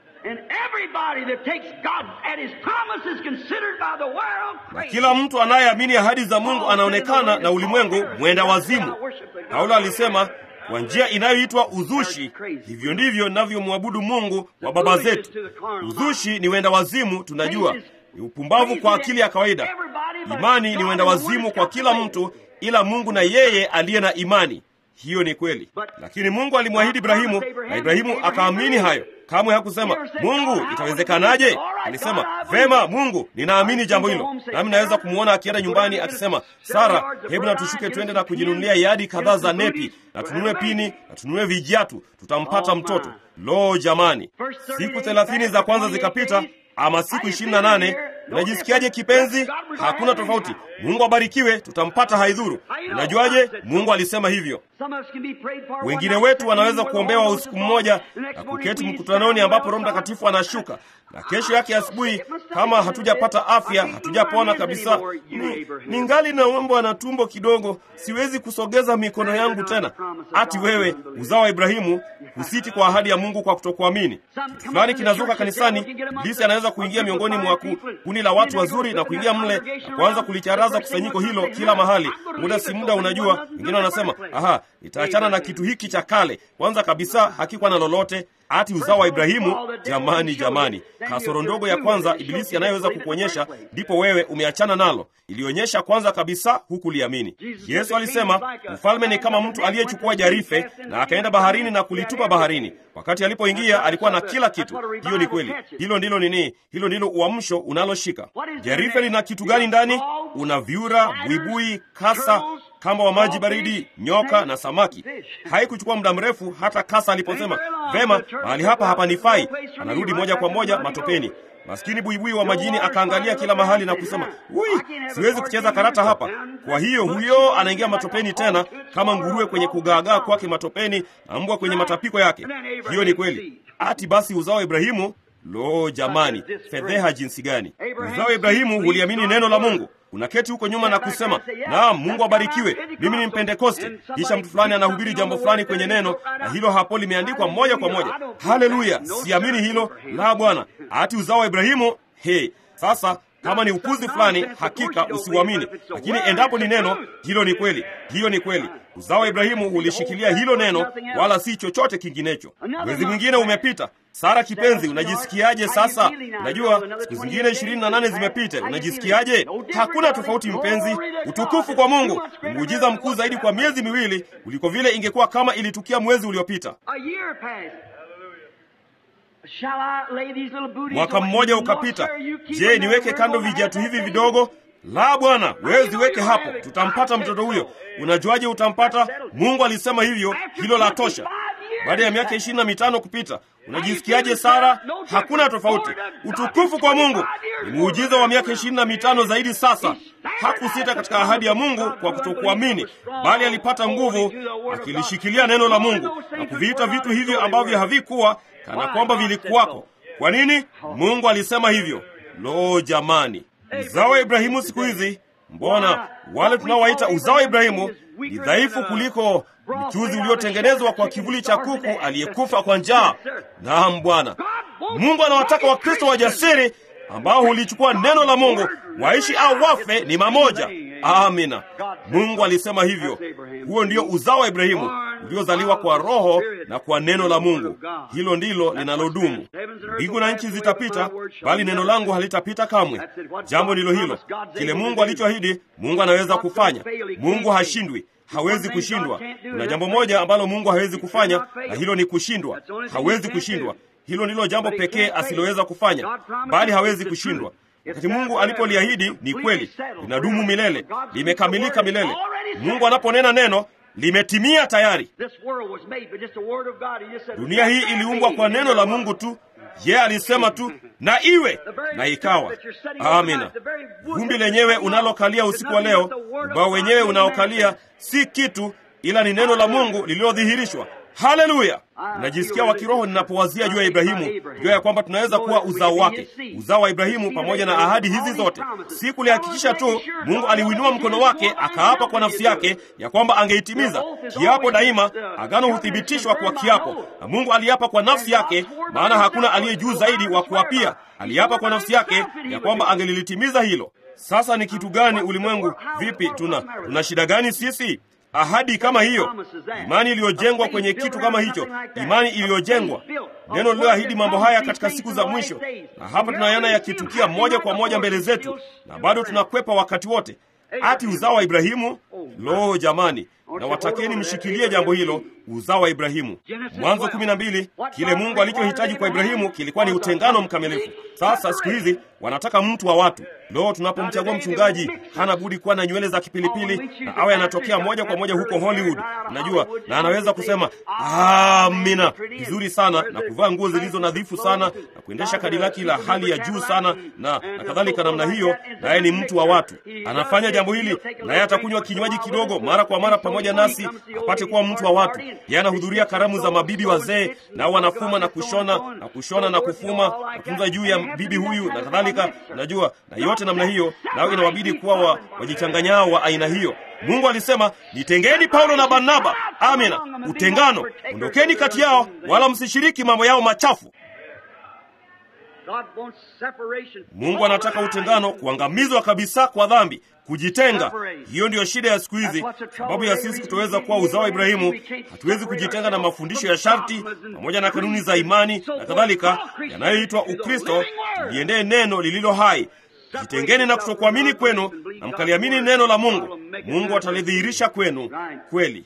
na kila mtu anayeamini ahadi za Mungu anaonekana na ulimwengu mwenda wazimu. Paulo alisema kwa njia inayoitwa uzushi, hivyo ndivyo navyomwabudu Mungu wa baba zetu. Uzushi ni wenda wazimu, tunajua ni upumbavu kwa akili ya kawaida. Imani ni wenda wazimu kwa kila mtu, ila Mungu na yeye aliye na imani. Hiyo ni kweli, lakini Mungu alimwahidi Ibrahimu na Ibrahimu akaamini hayo. Kamwe hakusema Mungu, itawezekanaje? Alisema vema, Mungu, ninaamini jambo hilo. Nami naweza kumwona akienda nyumbani akisema, Sara, hebu na tushuke twende na kujinunulia yadi kadhaa za nepi na tununue pini na tununue vijiatu, tutampata mtoto. Lo, jamani! Siku thelathini za kwanza zikapita, ama siku ishirini na nane. Unajisikiaje kipenzi? Hakuna tofauti. Mungu abarikiwe, tutampata, haidhuru. Unajuaje? Mungu alisema hivyo. Wengine wetu wanaweza kuombewa usiku mmoja na kuketi mkutanoni ambapo Roho Mtakatifu anashuka, na kesho yake asubuhi, kama hatujapata afya, hatujapona kabisa, ni, ni ngali na umbo na tumbo kidogo, siwezi kusogeza mikono yangu tena. Ati wewe uzao wa Ibrahimu husiti kwa ahadi ya Mungu kwa kutokuamini. Kitu fulani kinazuka kanisani, Ibilisi anaweza kuingia miongoni mwa kundi la watu wazuri na kuingia mle na kuanza kulicharaza kusanyiko hilo kila mahali. Muda si muda, unajua, wengine wanasema aha, nitaachana na kitu hiki cha kale. Kwanza kabisa hakikuwa na lolote ati uzao wa Ibrahimu. Jamani, jamani, kasoro ndogo ya kwanza Ibilisi anayeweza kukuonyesha, ndipo wewe umeachana nalo. Ilionyesha kwanza kabisa hukuliamini. Yesu alisema ufalme ni kama mtu aliyechukua jarife na akaenda baharini na kulitupa baharini. Wakati alipoingia alikuwa na kila kitu. Hiyo ni kweli. Hilo ndilo nini? Hilo ndilo uamsho unaloshika. Jarife lina kitu gani ndani? Una vyura, buibui, kasa, kamba wa maji baridi, nyoka na samaki. Haikuchukua muda mrefu hata kasa aliposema, vema, mahali hapa hapanifai, anarudi moja kwa moja matopeni. Maskini buibui wa majini akaangalia kila mahali na kusema, ui, siwezi kucheza karata hapa. Kwa hiyo huyo anaingia matopeni tena, kama nguruwe kwenye kugaagaa kwake matopeni na mbwa kwenye matapiko yake. Hiyo ni kweli. Ati basi uzao wa Ibrahimu Lo, jamani, fedheha jinsi gani! Uzao wa Ibrahimu huliamini neno la Mungu. Unaketi huko nyuma na kusema naam, Mungu abarikiwe, mimi ni Mpentekoste. Kisha mtu fulani anahubiri jambo fulani kwenye neno, na hilo hapo limeandikwa moja kwa moja. Haleluya! Siamini hilo la Bwana. Ati uzao wa Ibrahimu. He, sasa kama ni upuzi fulani, hakika usiuamini, lakini endapo ni neno, hilo ni kweli. Hiyo ni kweli. Uzao wa Ibrahimu hulishikilia hilo neno, wala si chochote kinginecho. Mwezi mwingine umepita. Sara kipenzi, unajisikiaje sasa? Unajua siku zingine ishirini na nane zimepita, unajisikiaje? Hakuna tofauti mpenzi. Utukufu kwa Mungu. Ni muujiza mkuu zaidi kwa miezi miwili kuliko vile ingekuwa kama ilitukia mwezi uliopita. Mwaka mmoja ukapita. Je, niweke kando vijiatu hivi vidogo? La, Bwana, wewe ziweke hapo, tutampata mtoto huyo. Unajuaje utampata? Mungu alisema hivyo, hilo la tosha. Baada ya miaka ishirini na mitano kupita, unajisikiaje Sara? Hakuna tofauti. Utukufu kwa Mungu. Ni muujiza wa miaka ishirini na mitano zaidi sasa. Hakusita katika ahadi ya Mungu kwa kutokuamini, bali alipata nguvu akilishikilia neno la Mungu na kuviita vitu hivyo ambavyo havikuwa kana kwamba vilikuwako. Kwa nini? Mungu alisema hivyo. Lo, jamani, uzao wa Ibrahimu siku hizi, mbona wale tunaowaita uzao wa Ibrahimu ni dhaifu kuliko mchuzi uliotengenezwa kwa kivuli cha kuku aliyekufa kwa njaa. Naam, Bwana Mungu anawataka Wakristo wajasiri ambao hulichukua neno la Mungu, waishi au wafe ni mamoja. Amina. Mungu alisema hivyo. Huo ndio uzao wa Ibrahimu uliozaliwa kwa Roho na kwa neno la Mungu. Hilo ndilo linalodumu. Mbingu na nchi zitapita, bali neno langu halitapita kamwe. Jambo ndilo hilo. Kile Mungu alichoahidi, Mungu anaweza kufanya. Mungu hashindwi hawezi kushindwa. Kuna jambo moja ambalo Mungu hawezi kufanya, na hilo ni kushindwa. Hawezi kushindwa. Hilo ndilo jambo pekee asiloweza kufanya, bali hawezi kushindwa. Wakati Mungu alipoliahidi ni kweli, linadumu milele, limekamilika milele. Mungu anaponena neno limetimia tayari. Dunia hii iliumbwa kwa neno la Mungu tu. Yeye alisema tu na iwe, na ikawa. Amina. Vumbi lenyewe unalokalia usiku wa leo, ubao wenyewe unaokalia si kitu, ila ni neno la Mungu lililodhihirishwa. Haleluya! Najisikia wa kiroho ninapowazia juu ya Ibrahimu, juu ya kwamba tunaweza kuwa uzao wake, uzao wa Ibrahimu pamoja na ahadi hizi zote. Si kulihakikisha tu, Mungu aliuinua mkono wake akaapa kwa nafsi yake ya kwamba angeitimiza kiapo. Daima agano huthibitishwa kwa kiapo, na Mungu aliapa kwa nafsi yake, maana hakuna aliye juu zaidi wa kuapia. Aliapa kwa nafsi yake ya kwamba angelilitimiza hilo. Sasa ni kitu gani ulimwengu? Vipi, tuna tuna shida gani sisi? Ahadi kama hiyo, imani iliyojengwa kwenye kitu kama hicho, imani iliyojengwa neno lililoahidi mambo haya katika siku za mwisho, na hapa tunayana yakitukia moja kwa moja mbele zetu, na bado tunakwepa wakati wote. Ati uzao wa Ibrahimu? Lo, jamani, na watakeni mshikilie jambo hilo, uzao wa Ibrahimu. Mwanzo kumi na mbili, kile Mungu alichohitaji kwa Ibrahimu kilikuwa ni utengano mkamilifu. Sasa siku hizi wanataka mtu wa watu. Lo, tunapomchagua mchungaji hana budi kuwa na nywele za kipilipili na awe anatokea moja kwa moja huko Hollywood, unajua, na anaweza kusema amina vizuri sana na kuvaa nguo zilizo nadhifu sana na kuendesha kadilaki la hali ya juu sana na, na kadhalika namna hiyo, naye ni mtu wa watu. Anafanya jambo hili, naye atakunywa kinywaji kidogo mara kwa mara pamoja nasi apate kuwa mtu wa watu. Yeye anahudhuria karamu za mabibi wazee, nao wanafuma na kushona na kushona na kufuma na kufunza juu ya bibi huyu na kadhalika, unajua, na yote namna hiyo, nao inawabidi kuwa wa, wajichanganyao wa aina hiyo. Mungu alisema nitengeni Paulo na Barnaba. Amina, utengano, ondokeni kati yao, wala msishiriki mambo yao machafu. Mungu anataka utengano, kuangamizwa kabisa kwa dhambi, kujitenga. Hiyo ndiyo shida ya siku hizi, sababu ya sisi kutoweza kuwa uzao wa Ibrahimu. Hatuwezi kujitenga na mafundisho ya sharti pamoja na kanuni za imani na kadhalika yanayoitwa Ukristo. Tuliendee neno lililo hai. Jitengeni na kutokuamini kwenu na mkaliamini neno la Mungu. Mungu atalidhihirisha kwenu kweli.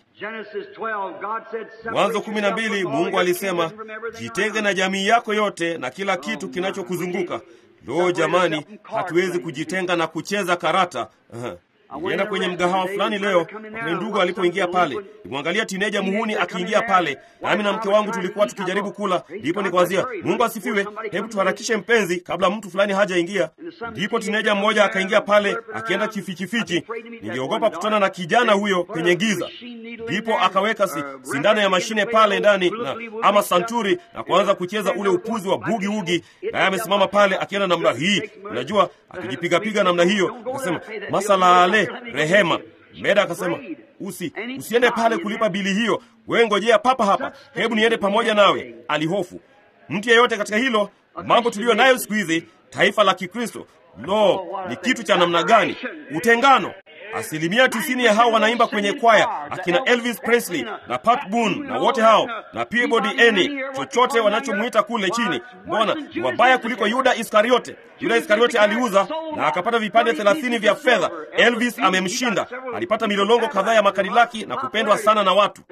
Mwanzo kumi na mbili, Mungu alisema jitenge na jamii yako yote na kila kitu kinachokuzunguka. Lo, jamani, hatuwezi kujitenga na kucheza karata. Uh-huh. Nilienda kwenye mgahawa fulani leo, wakati ndugu alipoingia pale, nimwangalia tineja muhuni akiingia pale, nami na mke wangu tulikuwa tukijaribu kula. Ndipo nikawazia, Mungu asifiwe, hebu tuharakishe mpenzi, kabla mtu fulani hajaingia. Ndipo tineja mmoja akaingia pale akienda kifichifichi. Ningeogopa kutana na kijana huyo kwenye giza. Ndipo akaweka si, sindano ya mashine pale ndani na ama santuri na kuanza kucheza ule upuzi wa bugi ugi, naye amesimama pale akienda namna hii, unajua akijipigapiga namna hiyo. Akasema masala ale rehema. Meda akasema usi usiende pale kulipa bili hiyo, wewe ngojea papa hapa, hebu niende pamoja nawe. Alihofu mtu yeyote katika hilo mambo tuliyo nayo siku hizi, taifa la Kikristo. Lo, ni kitu cha namna gani? Utengano. Asilimia tisini ya hao wanaimba kwenye kwaya, akina Elvis Presley na Pat Boone na wote hao na Peabody Eni, chochote wanachomwita kule chini. Mbona ni wabaya kuliko Yuda Iskariote? Yuda Iskariote aliuza na akapata vipande thelathini vya fedha. Elvis amemshinda, alipata milolongo kadhaa ya makadilaki na kupendwa sana na watu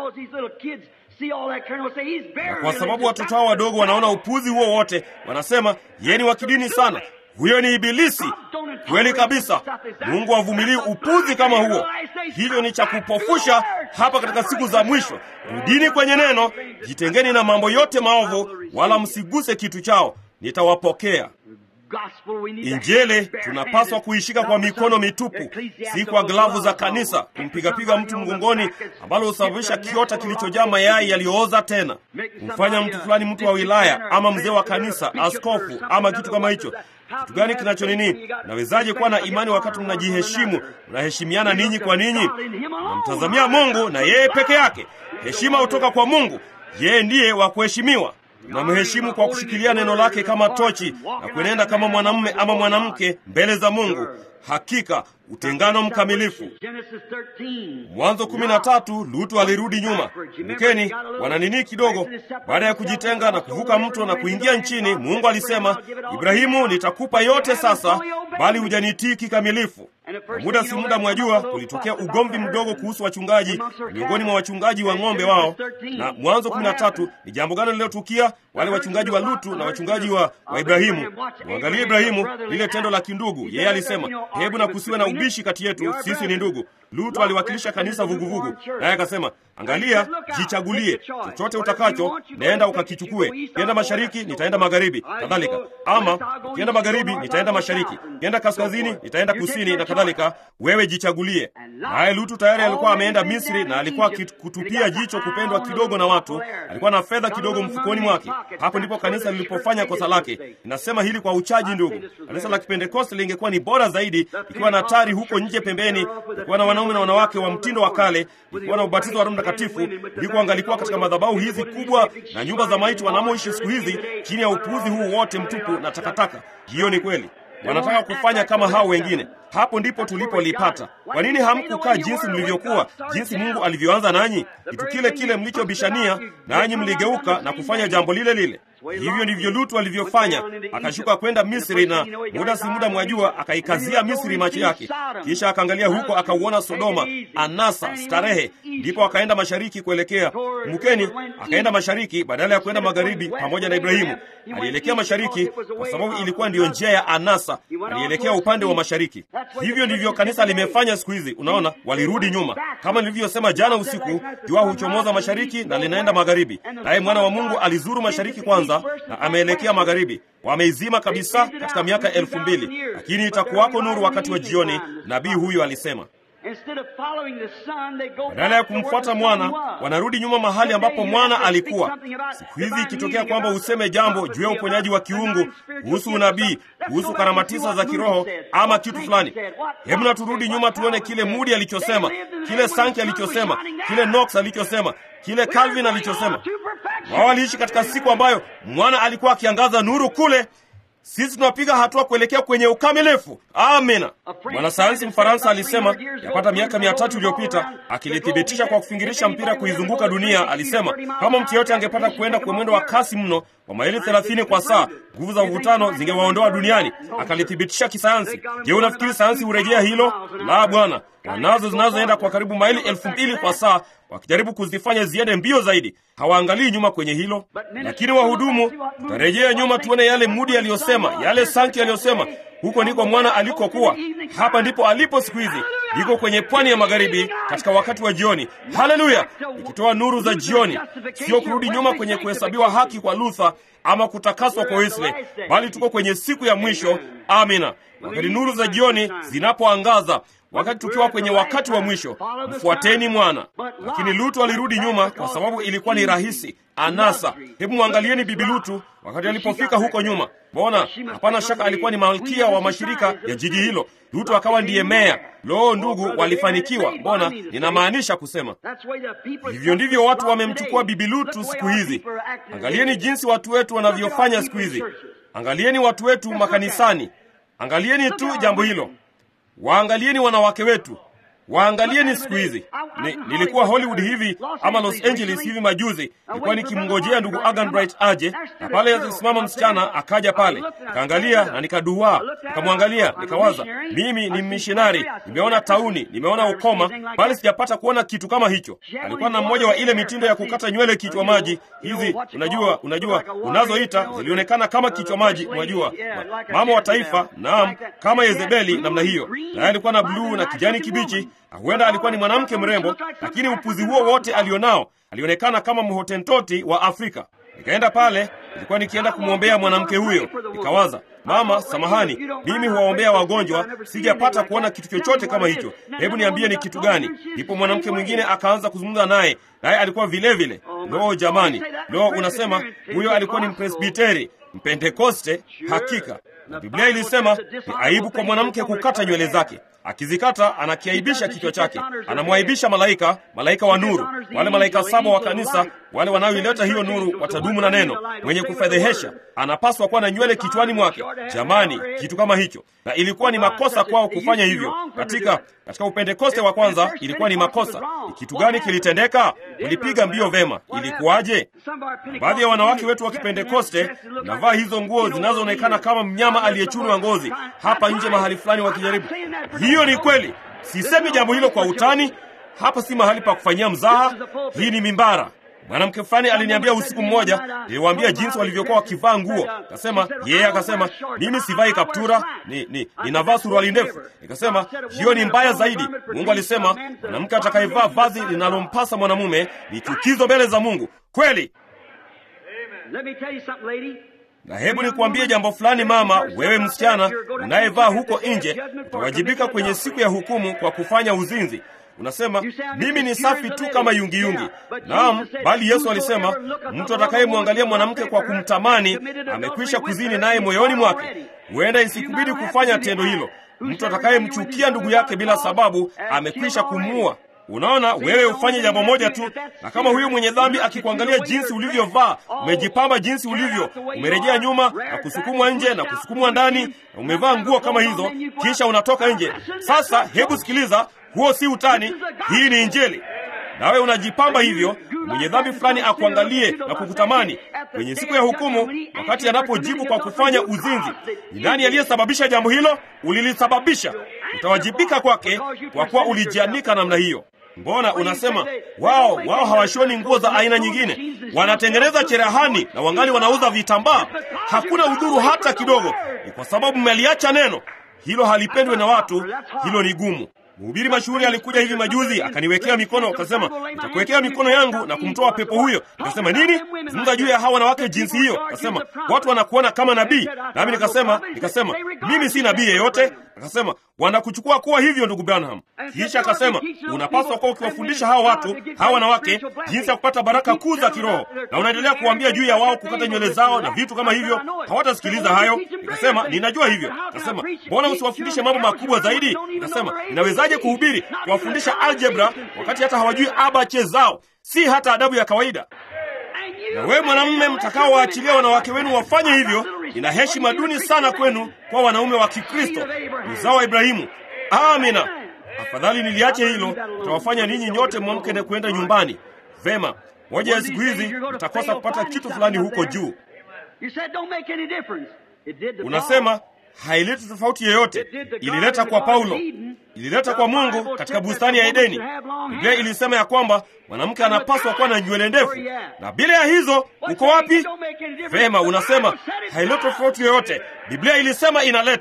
na kwa sababu watoto hao wadogo wanaona upuzi huo wote, wanasema yeye ni wa kidini sana, huyo ni Ibilisi. Kweli kabisa, Mungu avumilii upuzi kama huo. Hilo ni cha kupofusha hapa katika siku za mwisho. Rudini kwenye neno, jitengeni na mambo yote maovu, wala msiguse kitu chao, nitawapokea. Injili tunapaswa kuishika kwa mikono mitupu, si kwa glavu za kanisa, kumpigapiga mtu mgongoni, ambalo husababisha kiota kilichojaa mayai yaliyooza tena, kumfanya mtu fulani mtu wa wilaya ama mzee wa kanisa, askofu ama kitu kama hicho. Kitu gani kinacho nini? Nawezaje kuwa na imani wakati mnajiheshimu, mnaheshimiana ninyi kwa ninyi? Namtazamia Mungu na yeye peke yake. Heshima hutoka kwa Mungu, yeye ndiye wa kuheshimiwa. Namheshimu kwa kushikilia neno lake kama tochi na kuenenda kama mwanamume ama mwanamke mbele za Mungu. Hakika utengano mkamilifu. Mwanzo kumi na tatu, Lutu alirudi nyuma. Kumbukeni, wana nini kidogo. Baada ya kujitenga na kuvuka mto na kuingia nchini, Mungu alisema, Ibrahimu, nitakupa yote sasa, bali hujanitii kikamilifu. Kwa muda si muda, mwajua, kulitokea ugomvi mdogo kuhusu wachungaji miongoni mwa wachungaji wa ng'ombe wao. Na Mwanzo kumi na tatu ni jambo gani lililotukia? Wale wachungaji wa Lutu na wachungaji wa, wa Ibrahimu. Mwangalie Ibrahimu, lile tendo la kindugu. Yeye alisema, hebu na kusiwe na ubishi kati yetu, sisi ni ndugu. Lutu aliwakilisha kanisa vuguvugu, naye akasema, angalia, jichagulie chochote utakacho, naenda ukakichukue. Kienda mashariki, nitaenda magharibi, kadhalika. Ama kienda magharibi, nitaenda mashariki, kienda kaskazini, nitaenda kusini, na kadhalika. Wewe jichagulie. Naye Lutu tayari alikuwa ameenda Misri na alikuwa kutupia jicho kupendwa kidogo na watu. Alikuwa na fedha kidogo mfukoni mwake. Hapo ndipo kanisa lilipofanya kosa lake. Ninasema hili kwa uchaji, ndugu. Kanisa la Kipentekoste lingekuwa ni bora zaidi ikiwa na tari huko nje pembeni, ikiwa na wanaume na wanawake wa mtindo wa kale, ikiwa na ubatizo wa Roho Mtakatifu, ndiko angalikuwa katika madhabahu hizi kubwa na nyumba za maiti wanamoishi siku hizi, chini ya upuuzi huu wote mtupu na takataka. Hiyo ni kweli. Wanataka kufanya kama hao wengine. Hapo ndipo tulipolipata. Kwa nini hamkukaa jinsi mlivyokuwa, jinsi Mungu alivyoanza nanyi? Kitu kile kile mlichobishania, nanyi mligeuka na kufanya jambo lile lile. Hivyo ndivyo Lutu alivyofanya, akashuka kwenda Misri, na muda si muda, mwajua, akaikazia Misri macho yake, kisha akaangalia huko, akauona Sodoma, anasa, starehe. Ndipo akaenda mashariki kuelekea Mukeni, akaenda mashariki badala ya kwenda magharibi pamoja na Ibrahimu. Alielekea mashariki kwa sababu ilikuwa ndiyo njia ya anasa, alielekea upande wa mashariki. Hivyo ndivyo kanisa limefanya siku hizi. Unaona, walirudi nyuma. Kama nilivyosema jana usiku, jua huchomoza mashariki na linaenda magharibi, naye mwana wa Mungu alizuru mashariki kwanza na ameelekea magharibi. Wameizima kabisa katika miaka elfu mbili, lakini itakuwako nuru wakati wa jioni, nabii huyu alisema. Badala ya kumfuata mwana, wanarudi nyuma mahali ambapo mwana alikuwa. Siku hizi ikitokea kwamba useme jambo juu ya uponyaji wa kiungu, kuhusu unabii, kuhusu karama tisa za kiroho ama kitu fulani, hebu na turudi nyuma tuone kile Mudi alichosema, kile Sanki alichosema, kile Knox alichosema, kile Calvin alichosema. Wao waliishi katika siku ambayo mwana alikuwa akiangaza nuru kule. Sisi tunapiga hatua kuelekea kwenye ukamilifu. Amina. Mwanasayansi Mfaransa alisema yapata miaka mia tatu iliyopita, akilithibitisha kwa kufingirisha mpira kuizunguka dunia, alisema kama mtu yeyote angepata kuenda kwa mwendo wa kasi mno kwa maili thelathini kwa saa, nguvu za uvutano zingewaondoa duniani. Akalithibitisha kisayansi. Je, unafikiri sayansi hurejea hilo? La, bwana. Wanazo zinazoenda kwa karibu maili elfu mbili kwa saa wakijaribu kuzifanya ziende mbio zaidi. Hawaangalii nyuma kwenye hilo, lakini wahudumu, tutarejea nyuma tuone yale Mudi aliyosema, yale Sanki aliyosema. huko ndiko mwana alikokuwa. Hapa ndipo alipo siku hizi, yuko kwenye pwani ya magharibi katika wakati wa jioni. Haleluya! ikitoa nuru za jioni, sio kurudi nyuma kwenye kuhesabiwa haki kwa Luther ama kutakaswa kwa Wesley, bali tuko kwenye siku ya mwisho. Amina, wakati nuru za jioni zinapoangaza wakati tukiwa kwenye wakati wa mwisho, mfuateni mwana. Lakini Lutu alirudi nyuma kwa sababu ilikuwa ni rahisi, anasa. Hebu mwangalieni bibi Lutu wakati alipofika huko nyuma. Mbona hapana shaka alikuwa ni malkia wa mashirika ya jiji hilo. Lutu akawa ndiye meya. Loo, ndugu, walifanikiwa. Mbona ninamaanisha kusema hivyo ndivyo watu wamemchukua bibi Lutu siku hizi. Angalieni jinsi watu wetu wanavyofanya siku hizi. Angalieni watu wetu makanisani. Angalieni tu jambo hilo. Waangalieni wanawake wetu, waangalieni siku hizi. Ni, nilikuwa Hollywood hivi ama Los Angeles hivi majuzi, nilikuwa nikimngojea ndugu Agan Bright aje, na pale alisimama msichana akaja pale, nikaangalia na nikaduaa, nikamwangalia, nikawaza, mimi ni mmishinari, nimeona tauni, nimeona ukoma, bali sijapata kuona kitu kama hicho. Alikuwa na mmoja wa ile mitindo ya kukata nywele kichwa maji hizi, unajua, unajua unazoita zilionekana kama kichwa maji, unajua mama wa taifa, naam, kama Yezebeli namna hiyo, naye alikuwa na bluu na kijani kibichi huenda alikuwa ni mwanamke mrembo, lakini upuzi huo wote alionao, alionekana kama mhotentoti wa Afrika. Nikaenda pale, nilikuwa nikienda kumwombea mwanamke huyo, nikawaza, mama, samahani, mimi huwaombea wagonjwa, sijapata kuona kitu chochote kama hicho. Hebu niambie ni kitu gani? Ndipo mwanamke mwingine akaanza kuzungumza naye, naye alikuwa vile vile. Lo, jamani, lo, unasema huyo alikuwa ni mpresbiteri, mpentekoste? Hakika na Biblia ilisema ni aibu kwa mwanamke kukata nywele zake. Akizikata anakiaibisha kichwa chake, anamwaibisha malaika, malaika wa nuru. Wale malaika saba wa kanisa, wale wanaoileta hiyo nuru, watadumu na neno. Mwenye kufedhehesha anapaswa kuwa na nywele kichwani mwake. Jamani, kitu kama hicho, na ilikuwa ni makosa kwao kufanya hivyo. Katika katika upentekoste wa kwanza ilikuwa ni makosa. Ni kitu gani kilitendeka? Ulipiga mbio vema, ilikuwaje? Baadhi ya wanawake wetu wa kipentekoste navaa hizo nguo zinazoonekana kama mnyama aliyechunwa ngozi hapa nje mahali fulani wakijaribu. Hiyo ni kweli, sisemi jambo hilo kwa utani. Hapa si mahali pa kufanyia mzaha, hii ni mimbara. Mwanamke fulani aliniambia usiku mmoja, niliwaambia jinsi walivyokuwa wakivaa nguo. Akasema yeye, yeah, akasema mimi sivai kaptura, ni, ni, ninavaa suruali ndefu. Nikasema hiyo ni mbaya zaidi. Mungu alisema mwanamke atakayevaa vazi linalompasa mwanamume ni chukizo mbele za Mungu. Kweli. Na hebu nikuambie jambo fulani, mama, wewe msichana unayevaa huko nje, utawajibika kwenye siku ya hukumu kwa kufanya uzinzi. Unasema mimi ni safi tu kama yungiyungi. Naam, bali Yesu alisema mtu atakayemwangalia mwanamke kwa kumtamani amekwisha kuzini naye moyoni mwake. Huenda isikubidi kufanya tendo hilo. Mtu atakayemchukia ndugu yake bila sababu amekwisha kumuua. Unaona, wewe ufanye jambo moja tu, na kama huyu mwenye dhambi akikuangalia jinsi ulivyovaa, umejipamba jinsi ulivyo, umerejea nyuma na kusukumwa nje na kusukumwa ndani, na umevaa nguo kama hizo, kisha unatoka nje. Sasa hebu sikiliza, huo si utani, hii ni Injili. Nawe unajipamba hivyo, mwenye dhambi fulani akuangalie na kukutamani kwenye siku ya hukumu, wakati anapojibu kwa kufanya uzinzi. Ni nani aliyesababisha jambo hilo? Ulilisababisha. Utawajibika kwake kwa kuwa ulijianika namna hiyo. Mbona unasema wao wao hawashoni nguo za aina nyingine, wanatengeneza cherehani na wangali wanauza vitambaa? Hakuna udhuru hata kidogo. Ni kwa sababu mmeliacha neno hilo, halipendwe na watu. Hilo ni gumu. Mhubiri mashuhuri alikuja hivi majuzi akaniwekea mikono, akasema nitakuwekea mikono yangu na kumtoa pepo huyo. Nikasema nini? Zungumza juu ya hawa wanawake jinsi hiyo. Akasema watu wanakuona kama nabii, nami nikasema nikasema mimi si nabii yeyote. Akasema wanakuchukua kuwa hivyo, ndugu Branham. Kisha akasema unapaswa kuwa ukiwafundisha hawa watu hawa wanawake jinsi ya kupata baraka kuu za kiroho, na unaendelea kuwaambia juu ya wao kukata nywele zao na vitu kama hivyo. Hawatasikiliza hayo. Nikasema ninajua hivyo. Akasema mbona usiwafundishe mambo makubwa zaidi? Nikasema inawezaje kuhubiri kuwafundisha algebra wakati hata hawajui abache zao, si hata adabu ya kawaida? Na wewe mwanamume mtakaowaachilia wanawake wenu wafanye hivyo, ina heshima duni sana kwenu kwa wanaume wa Kikristo, uzao wa Ibrahimu. Amina. Afadhali niliache hilo, utawafanya ninyi nyote mwamke na kwenda nyumbani. Vema, moja ya siku hizi mtakosa kupata kitu fulani huko juu. Unasema haileti tofauti yoyote. Ilileta kwa Paulo, ilileta kwa Mungu katika bustani ya Edeni. Biblia ilisema ya kwamba mwanamke anapaswa kuwa na nywele ndefu, na bila ya hizo uko wapi? Vema, unasema haileti tofauti yoyote. Biblia ilisema inaleta.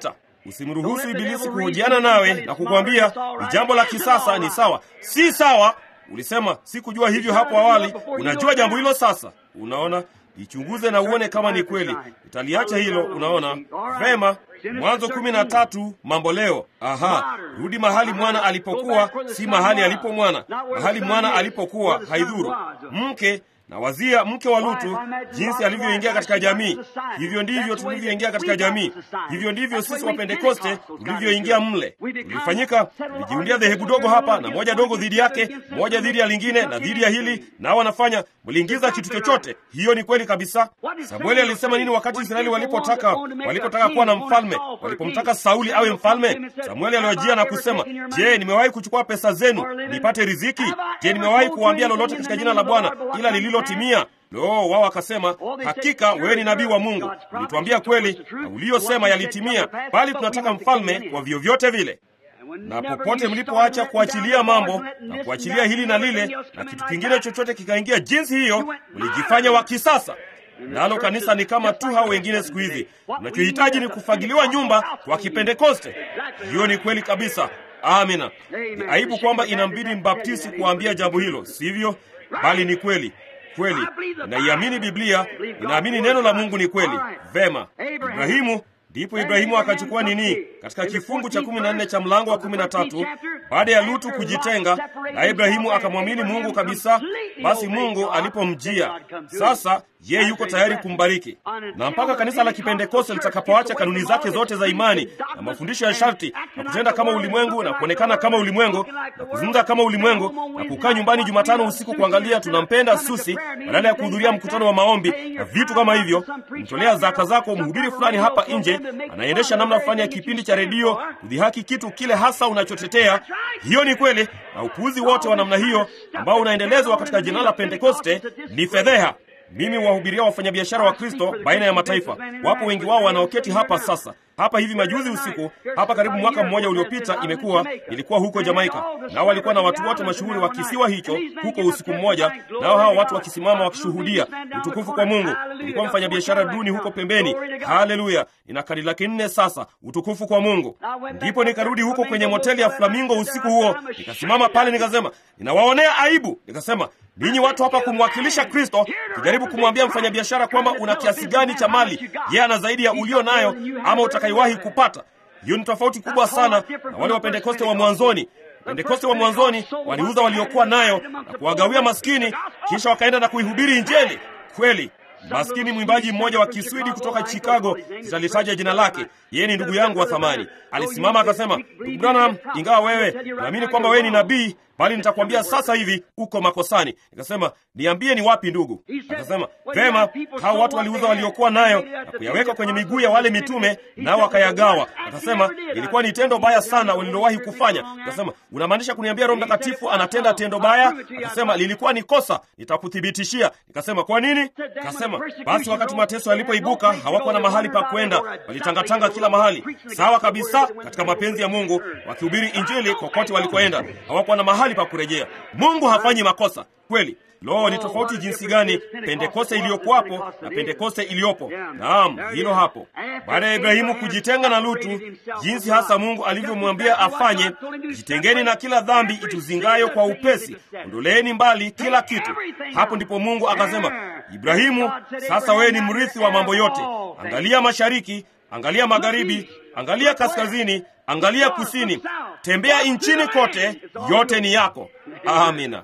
Usimruhusu Ibilisi kuhojiana nawe na kukwambia ni jambo la kisasa, ni sawa. Si sawa. Ulisema sikujua hivyo hapo awali, unajua jambo hilo sasa. Unaona, ichunguze na uone kama ni kweli. Utaliacha hilo. Unaona vema. Mwanzo kumi na tatu mambo leo. Aha, rudi mahali mwana alipokuwa, si mahali alipo mwana. Mahali mwana alipokuwa haidhuru. Mke na wazia mke wa Lutu jinsi alivyoingia katika jamii. Hivyo ndivyo tulivyoingia katika jamii, hivyo ndivyo sisi wa Pentekoste tulivyoingia mle. Tulifanyika, tulijiundia dhehebu dogo hapa na moja dogo dhidi yake, moja dhidi ya lingine na dhidi ya hili, nao wanafanya mliingiza kitu chochote. Hiyo ni kweli kabisa. Samueli alisema nini wakati Israeli walipotaka walipotaka kuwa na mfalme, walipomtaka Sauli awe mfalme? Samueli aliwajia na kusema, je, nimewahi kuchukua pesa zenu nipate riziki? Je, nimewahi kuwaambia lolote katika jina la Bwana ila lililotimia? Lo, wao wakasema, hakika wewe ni nabii wa Mungu, ulituambia kweli na uliyosema yalitimia, bali tunataka mfalme kwa vyovyote vile na popote mlipoacha kuachilia mambo na kuachilia hili na lile na kitu kingine chochote kikaingia jinsi hiyo, mlijifanya wa kisasa. Nalo kanisa ni kama tu hao wengine siku hizi. Unachohitaji ni kufagiliwa nyumba kwa Kipentekoste. Hiyo ni kweli kabisa. Amina. Ni aibu kwamba inambidi mbaptisi kuambia jambo hilo, sivyo? Bali ni kweli kweli. Inaiamini Biblia, inaamini neno la Mungu ni kweli. Vema, Ibrahimu Ndipo Ibrahimu akachukua nini? Katika kifungu cha kumi na nne cha mlango wa kumi na tatu baada ya Lutu kujitenga na Ibrahimu akamwamini Mungu kabisa, basi Mungu alipomjia sasa, yeye yuko tayari kumbariki. Na mpaka kanisa la Kipentekoste litakapoacha kanuni zake zote za imani na mafundisho ya sharti na kutenda kama ulimwengu na kuonekana kama ulimwengu na kuzungumza kama ulimwengu na kukaa nyumbani Jumatano usiku kuangalia tunampenda Susi badala ya kuhudhuria mkutano wa maombi na vitu kama hivyo, kumtolea zaka zako mhubiri fulani hapa nje anaendesha namna fulani ya kipindi cha redio kudhihaki kitu kile hasa unachotetea. Hiyo ni kweli, na upuuzi wote wa namna hiyo ambao unaendelezwa katika jina la Pentekoste ni fedheha. Mimi wahubiria wafanyabiashara wa Kristo baina ya mataifa. Wapo wengi wao wanaoketi hapa sasa hapa hivi majuzi usiku hapa, karibu mwaka mmoja uliopita, imekuwa ilikuwa huko Jamaika, nao walikuwa na watu wote mashuhuri wa kisiwa hicho huko usiku mmoja, nao hawa watu wakisimama wakishuhudia utukufu kwa Mungu. Ilikuwa mfanyabiashara duni huko pembeni. Haleluya! nina kadi laki nne sasa, utukufu kwa Mungu. Ndipo nikarudi huko kwenye moteli ya Flamingo usiku huo, nikasimama pale nikasema, ninawaonea aibu. Nikasema, ninyi watu hapa kumwakilisha Kristo, kujaribu kumwambia mfanyabiashara kwamba una kiasi gani cha mali yeye ana zaidi ya ulio nayo ama utakaiwahi kupata. Hiyo ni tofauti kubwa sana na wale wa Pentekoste wa mwanzoni. Pentekoste wa mwanzoni waliuza waliokuwa nayo na kuwagawia maskini, kisha wakaenda na kuihubiri Injili kweli. Maskini mwimbaji mmoja wa Kiswidi kutoka Chicago, sitalitaja jina lake, yeye ni ndugu yangu wa thamani, alisimama akasema, ndugu Branham, ingawa wewe naamini kwamba wewe ni nabii, bali nitakwambia sasa hivi uko makosani. Nikasema, niambie ni wapi ndugu? Akasema, vema, hao watu waliuza waliokuwa nayo na kuyaweka kwenye miguu ya wale mitume, nao wakayagawa. Akasema, ilikuwa ni tendo baya sana walilowahi kufanya. Akasema, unamaanisha kuniambia Roho Mtakatifu anatenda tendo baya? Akasema, lilikuwa ni kosa, nitakuthibitishia. Nikasema, kwa nini? Akasema, basi wakati mateso yalipoibuka hawakuwa na mahali pa kwenda, walitangatanga kila mahali. Sawa kabisa, katika mapenzi ya Mungu, wakihubiri Injili kokote walikoenda, hawakuwa na mahali pa kurejea. Mungu hafanyi makosa kweli. Lo, ni tofauti jinsi gani Pentekoste iliyokuwapo na Pentekoste iliyopo! Naam, hilo hapo. Baada ya Ibrahimu kujitenga na Lutu, jinsi hasa Mungu alivyomwambia afanye, jitengeni na kila dhambi ituzingayo kwa upesi, ondoleeni mbali kila kitu. Hapo ndipo Mungu akasema, Ibrahimu, sasa wewe ni mrithi wa mambo yote. Angalia mashariki, angalia magharibi, angalia kaskazini, angalia kusini, tembea nchini kote, yote ni yako. Amina.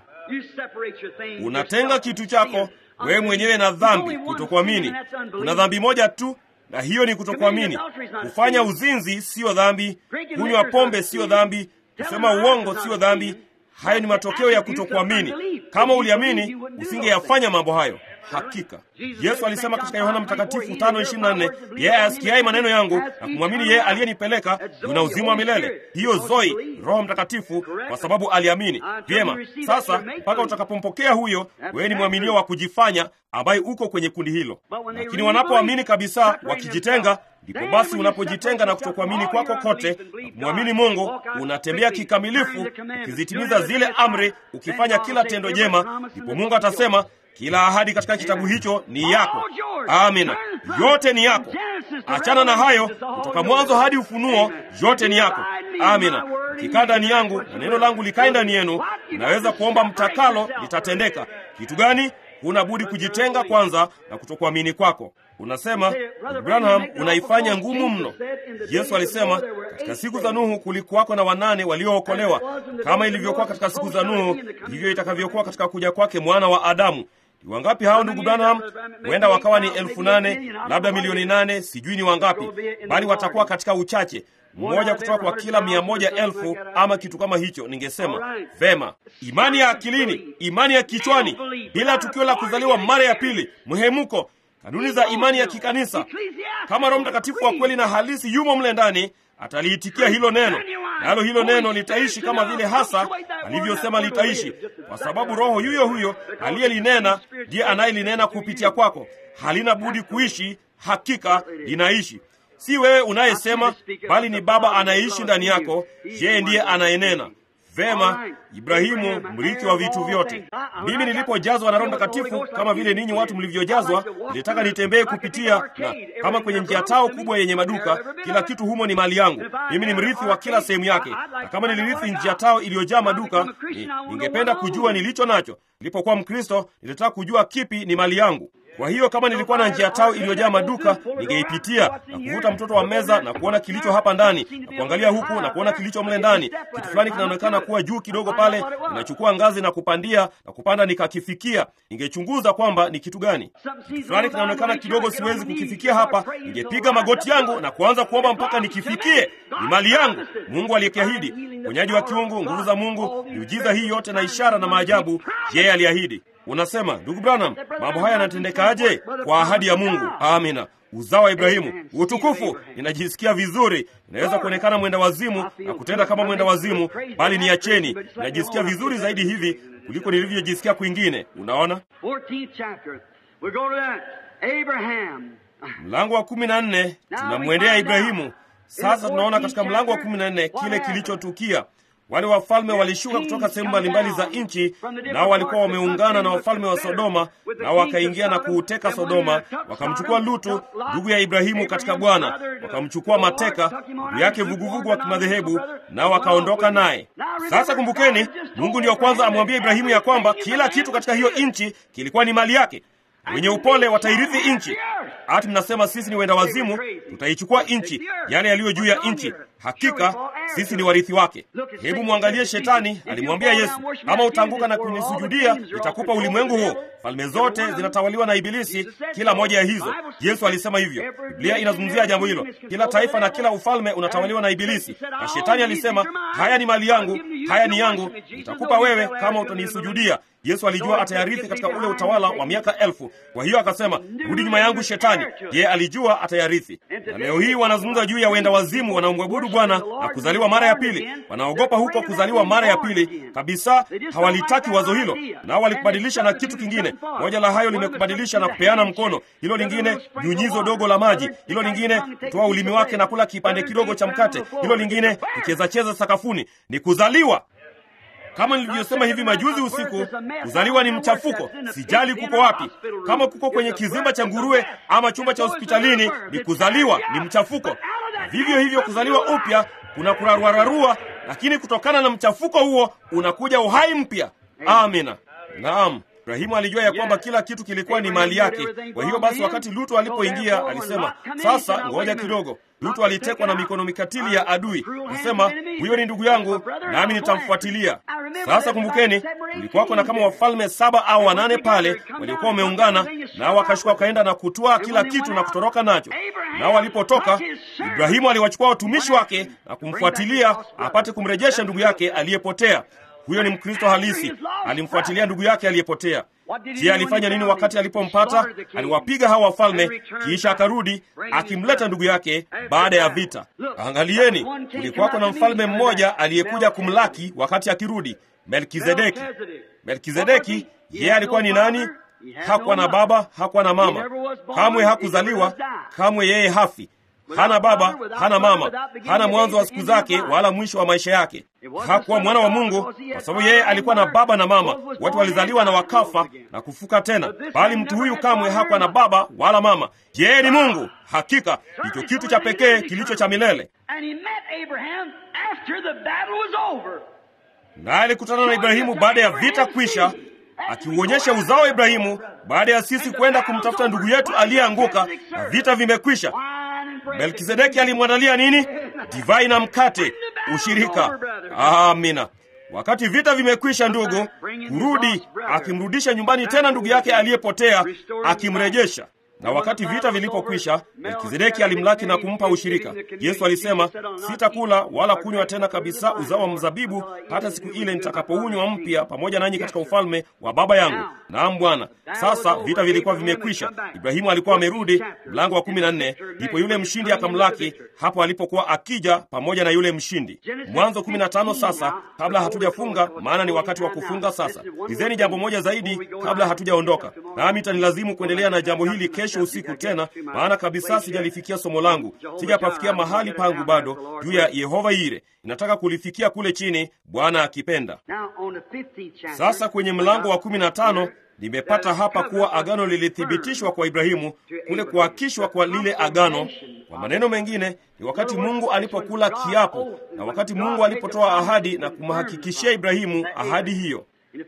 Unatenga kitu chako wewe mwenyewe na dhambi, kutokuamini. Kuna dhambi moja tu, na hiyo ni kutokuamini. Kufanya uzinzi siyo dhambi, kunywa pombe siyo dhambi, kusema uongo siyo dhambi. Hayo ni matokeo ya kutokuamini. Kama uliamini, usingeyafanya mambo hayo. Hakika Yesu alisema katika Yohana Mtakatifu 5:24, yeye asikiaye maneno yangu na kumwamini yeye aliyenipeleka yuna uzima wa milele. Hiyo Zoi, Roho Mtakatifu, kwa sababu aliamini. Vyema, sasa mpaka utakapompokea huyo, wewe ni mwaminio wa kujifanya ambaye uko kwenye kundi hilo. Lakini wanapoamini kabisa, wakijitenga, ndipo basi unapojitenga na kutokuamini kwako kote na kumwamini Mungu, unatembea kikamilifu ukizitimiza zile amri, ukifanya kila tendo jema, ndipo Mungu atasema Kila ahadi katika kitabu hicho ni yako. Amina, yote ni yako. Achana na hayo, kutoka mwanzo hadi Ufunuo, yote ni yako. Amina. Ukikaa ndani yangu na neno langu likae ndani yenu, unaweza kuomba mtakalo, litatendeka. Kitu gani? Huna budi kujitenga kwanza na kutokuamini kwako. Unasema, Branham, unaifanya ngumu mno. Yesu alisema katika siku za Nuhu kulikuwako na wanane waliookolewa. Kama ilivyokuwa katika siku za Nuhu, ndivyo itakavyokuwa katika kuja kwake mwana wa Adamu. Ni wangapi hao ndugu Branham? Huenda wakawa ni elfu nane labda milioni nane, sijui ni wangapi, bali watakuwa katika uchache mmoja kutoka kwa kila mia moja elfu ama kitu kama hicho. Ningesema vema, imani ya akilini, imani ya kichwani, bila tukio la kuzaliwa mara ya pili, mhemuko, kanuni za imani ya kikanisa. Kama Roho Mtakatifu wa kweli na halisi yumo mle ndani, ataliitikia hilo neno, nalo hilo neno litaishi kama vile hasa alivyosema litaishi, kwa sababu Roho yuyo huyo aliyelinena ndiye anayelinena kupitia kwako. Halina budi kuishi, hakika linaishi. Si wewe unayesema, bali ni Baba anayeishi ndani yako. Yeye ndiye anayenena. Vema, Ibrahimu mrithi wa vitu vyote. Mimi nilipojazwa na Roho Mtakatifu kama vile ninyi watu mlivyojazwa, nilitaka nitembee kupitia na kama kwenye njia tao kubwa yenye maduka, kila kitu humo ni mali yangu. Mimi ni mrithi wa kila sehemu yake, na kama nilirithi njia tao iliyojaa maduka, ni, ningependa kujua nilicho nacho. Nilipokuwa Mkristo, nilitaka kujua kipi ni mali yangu. Kwa hiyo kama nilikuwa na njia tao iliyojaa maduka, ningeipitia na kuvuta mtoto wa meza na kuona kilicho hapa ndani na kuangalia huku na kuona kilicho mle ndani. Kitu fulani kinaonekana kuwa juu kidogo pale, ninachukua ngazi na kupandia na kupanda nikakifikia. Ningechunguza kwamba ni kitu gani. Kitu fulani kinaonekana kidogo, siwezi kukifikia hapa. Ningepiga magoti yangu na kuanza kuomba mpaka nikifikie. Ni mali yangu, Mungu aliyekiahidi, uponyaji wa kiungu, nguvu za Mungu, miujiza hii yote na ishara na maajabu, yeye aliahidi. Unasema, ndugu Branham, mambo haya yanatendekaje? Kwa ahadi ya Mungu. Amina. Uzao wa Ibrahimu, utukufu. Ninajisikia vizuri, inaweza kuonekana mwenda wazimu na kutenda kama mwenda wazimu, bali niacheni. Ninajisikia vizuri zaidi hivi kuliko nilivyojisikia kwingine. Unaona, mlango wa kumi na nne tunamwendea Ibrahimu. Sasa tunaona katika mlango wa kumi na nne kile kilichotukia. Wale wafalme walishuka kutoka sehemu mbalimbali za nchi, nao walikuwa wameungana na wafalme wa Sodoma, nao wakaingia na kuuteka Sodoma, wakamchukua Lutu ndugu ya Ibrahimu katika Bwana, wakamchukua mateka ndugu yake vuguvugu wa kimadhehebu, nao wakaondoka naye. Sasa kumbukeni, Mungu ndiyo kwanza amwambia Ibrahimu ya kwamba kila kitu katika hiyo nchi kilikuwa ni mali yake. Wenye upole watairithi nchi. Ati mnasema sisi ni wenda wazimu, tutaichukua nchi, yale yaliyo juu ya nchi. Hakika sisi ni warithi wake. Hebu mwangalie Shetani alimwambia Yesu, kama utaanguka na kunisujudia, nitakupa ulimwengu huu. Falme zote zinatawaliwa na Ibilisi, kila moja ya hizo. Yesu alisema hivyo. Biblia inazungumzia jambo hilo. Kila taifa na kila ufalme unatawaliwa na Ibilisi, na Shetani alisema, haya ni mali yangu, haya ni yangu, nitakupa wewe kama utanisujudia. Yesu alijua atayarithi katika ule utawala wa miaka elfu. Kwa hiyo akasema, rudi nyuma yangu Shetani. Yeye alijua atayarithi. Na leo hii wanazungumza juu ya wenda wazimu wanaomwabudu Bwana na kuzaliwa mara ya pili. Wanaogopa huko kuzaliwa mara ya pili kabisa, hawalitaki wazo hilo, nao walikubadilisha na kitu kingine. Moja la hayo limekubadilisha na kupeana mkono, hilo lingine nyunyizo dogo la maji, hilo lingine kutoa ulimi wake na kula kipande kidogo cha mkate, hilo lingine kucheza cheza sakafuni. Ni kuzaliwa kama nilivyosema hivi majuzi usiku, kuzaliwa ni mchafuko. Sijali kuko wapi, kama kuko kwenye kizimba cha nguruwe ama chumba cha hospitalini, ni kuzaliwa, ni mchafuko. Na vivyo hivyo kuzaliwa upya kuna kuraruararua, lakini kutokana na mchafuko huo unakuja uhai mpya. Amina. Naam. Ibrahimu alijua ya kwamba kila kitu kilikuwa ni mali yake. Kwa hiyo basi, wakati Lutu alipoingia alisema, sasa ngoja kidogo. Lutu alitekwa na mikono mikatili ya adui, akasema, huyo ni ndugu yangu, nami nitamfuatilia. Sasa kumbukeni, kulikuwako na kama wafalme saba au wanane pale waliokuwa wameungana, nao wakashuka wakaenda na kutwaa kila kitu na kutoroka nacho. Nao walipotoka, Ibrahimu aliwachukua watumishi wake na kumfuatilia apate kumrejesha ndugu yake aliyepotea. Huyo ni Mkristo halisi, alimfuatilia ndugu yake aliyepotea. Je, alifanya nini wakati alipompata? Aliwapiga hawa wafalme, kisha akarudi akimleta ndugu yake baada ya vita. Angalieni, kulikuwako na mfalme mmoja aliyekuja kumlaki wakati akirudi, Melkizedeki. Melkizedeki yeye alikuwa ni nani? Hakuwa na baba, hakuwa na mama, kamwe hakuzaliwa, kamwe yeye hafi. hana baba, hana mama, hana mwanzo wa siku zake wala mwisho wa maisha yake. Hakuwa mwana wa Mungu kwa sababu yeye alikuwa na baba na mama, watu walizaliwa na wakafa na kufuka tena, bali mtu huyu kamwe hakuwa na baba wala mama. Yeye ni Mungu, hakika ndicho kitu cha pekee kilicho cha milele. Naye alikutana na Ibrahimu baada ya vita kwisha, akiuonyesha uzao wa Ibrahimu baada ya sisi kwenda kumtafuta ndugu yetu aliyeanguka na vita vimekwisha. Melkizedeki alimwandalia nini? Divai na mkate, ushirika. Amina. Wakati vita vimekwisha, ndugu, kurudi, akimrudisha nyumbani tena ndugu yake aliyepotea, akimrejesha na wakati vita vilipokwisha, Melkizedeki alimlaki na kumpa ushirika. Yesu alisema, sitakula wala kunywa tena kabisa uzao wa mzabibu hata siku ile nitakapounywa mpya pamoja nanyi katika ufalme wa Baba yangu. Naam Bwana. Sasa vita vilikuwa vimekwisha, Ibrahimu alikuwa amerudi. Mlango wa kumi na nne, ndipo yule mshindi akamlaki hapo alipokuwa akija pamoja na yule mshindi. Mwanzo kumi na tano. Sasa kabla hatujafunga, maana ni wakati wa kufunga sasa, lizeni jambo moja zaidi kabla hatujaondoka, nami itanilazimu kuendelea na jambo hili kesho usiku tena, maana kabisa sijalifikia somo langu, sijapafikia mahali pangu bado juu ya Yehova Ire. Ninataka kulifikia kule chini, Bwana akipenda. Sasa kwenye mlango wa kumi na tano nimepata hapa kuwa agano lilithibitishwa kwa Ibrahimu, kule kuhakishwa kwa lile agano. Kwa maneno mengine, ni wakati Mungu alipokula kiapo na wakati Mungu alipotoa ahadi na kumhakikishia Ibrahimu ahadi hiyo.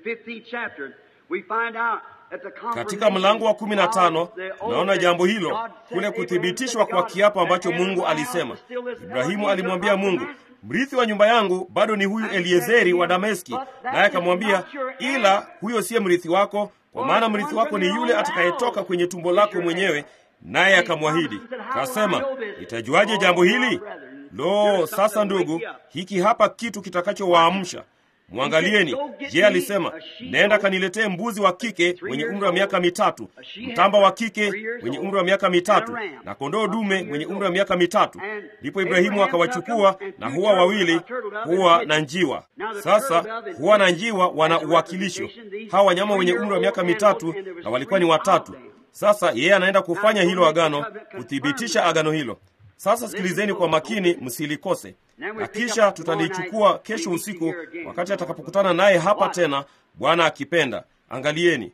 Katika mlango wa kumi na tano tunaona jambo hilo, kule kuthibitishwa kwa kiapo ambacho Mungu alisema. Ibrahimu alimwambia Mungu, mrithi wa nyumba yangu bado ni huyu Eliezeri wa Dameski, naye akamwambia, ila huyo siye mrithi wako, kwa maana mrithi wako ni yule atakayetoka kwenye tumbo lako mwenyewe. Naye akamwahidi kasema, itajuaje jambo hili? Lo, sasa ndugu, hiki hapa kitu kitakachowaamsha Mwangalieni. Je, alisema nenda kaniletee mbuzi wa kike mwenye umri wa miaka mitatu, mtamba wa kike mwenye umri wa miaka mitatu, na kondoo dume mwenye umri wa miaka mitatu. Ndipo Ibrahimu akawachukua na huwa wawili, huwa na njiwa. Sasa huwa na njiwa wana uwakilisho, hawa wanyama wenye umri wa miaka mitatu, na walikuwa ni watatu. Sasa yeye anaenda kufanya hilo agano, kuthibitisha agano hilo. Sasa sikilizeni kwa makini, msilikose na kisha tutalichukua kesho usiku wakati atakapokutana naye hapa tena, Bwana akipenda. Angalieni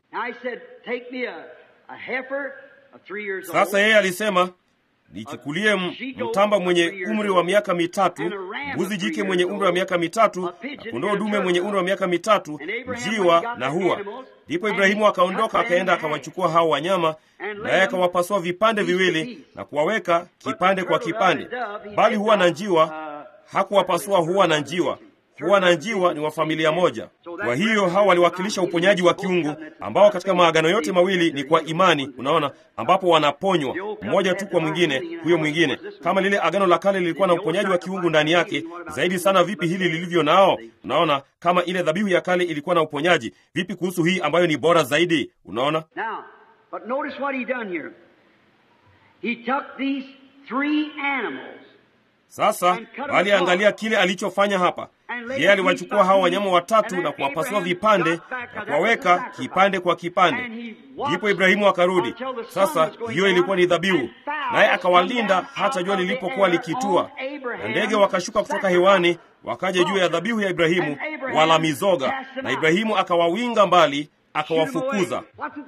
sasa, yeye alisema nichukulie mtamba mwenye umri wa miaka mitatu, mbuzi jike mwenye umri wa miaka mitatu, na kondoo dume mwenye umri wa miaka mitatu, njiwa na hua. Ndipo Ibrahimu akaondoka akaenda akawachukua hao wanyama, naye akawapasua vipande viwili na kuwaweka kipande kwa kipande, bali huwa na njiwa hakuwapasua huwa na njiwa. Huwa na njiwa ni wa familia moja. Kwa hiyo hao waliwakilisha uponyaji wa kiungu ambao katika maagano yote mawili ni kwa imani, unaona, ambapo wanaponywa mmoja tu kwa mwingine, huyo mwingine. Kama lile agano la kale lilikuwa na uponyaji wa kiungu ndani yake, zaidi sana vipi hili lilivyo nao? Unaona, kama ile dhabihu ya kale ilikuwa na uponyaji, vipi kuhusu hii ambayo ni bora zaidi? Unaona. Now, but notice what he done here. He took these three animals sasa bali angalia kile alichofanya hapa. Yeye aliwachukua hao wanyama watatu na kuwapasua vipande na kuwaweka kipande kwa kipande. Ndipo Ibrahimu akarudi. Sasa hiyo ilikuwa ni dhabihu, naye akawalinda hata jua lilipokuwa likitua, na ndege wakashuka kutoka hewani wakaja juu ya dhabihu ya Ibrahimu, wala mizoga, na Ibrahimu akawawinga mbali, akawafukuza.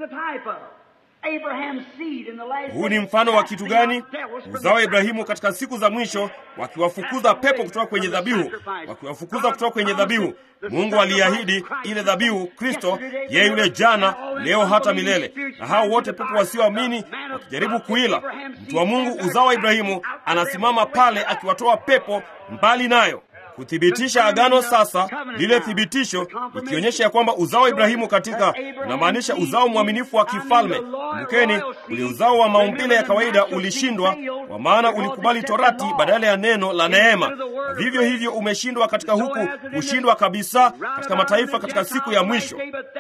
Huu ni mfano wa kitu gani? Uzao wa Ibrahimu katika siku za mwisho, wakiwafukuza pepo kutoka kwenye dhabihu, wakiwafukuza kutoka kwenye dhabihu. Mungu aliahidi ile dhabihu, Kristo, yeye yule jana, leo, hata milele. Na hao wote pepo wasioamini wakijaribu kuila, mtu wa Mungu, uzao wa Ibrahimu, anasimama pale akiwatoa pepo mbali nayo kuthibitisha agano. Sasa lile thibitisho ikionyesha ya kwamba uzao wa Ibrahimu katika unamaanisha uzao mwaminifu wa kifalme. Kumbukeni, ule uzao wa maumbile ya kawaida ulishindwa, kwa maana ulikubali torati badala ya neno la neema, na vivyo hivyo umeshindwa katika huku kushindwa kabisa katika mataifa katika siku ya mwisho.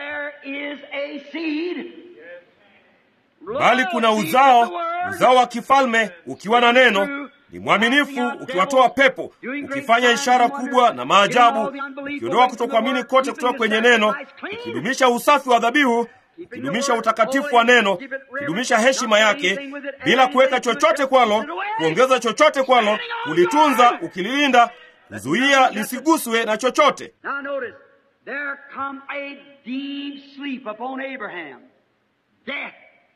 Bali kuna uzao, uzao wa kifalme ukiwa na neno ni mwaminifu ukiwatoa pepo, ukifanya ishara kubwa na maajabu, ukiondoa kutokuamini kote kutoka kwenye neno, ukidumisha usafi wa dhabihu, ukidumisha utakatifu wa neno, ukidumisha heshima yake, bila kuweka chochote kwalo, kuongeza chochote kwalo, kulitunza, ukililinda, kuzuia lisiguswe na chochote. Now notice, there come a deep sleep upon Abraham. Death.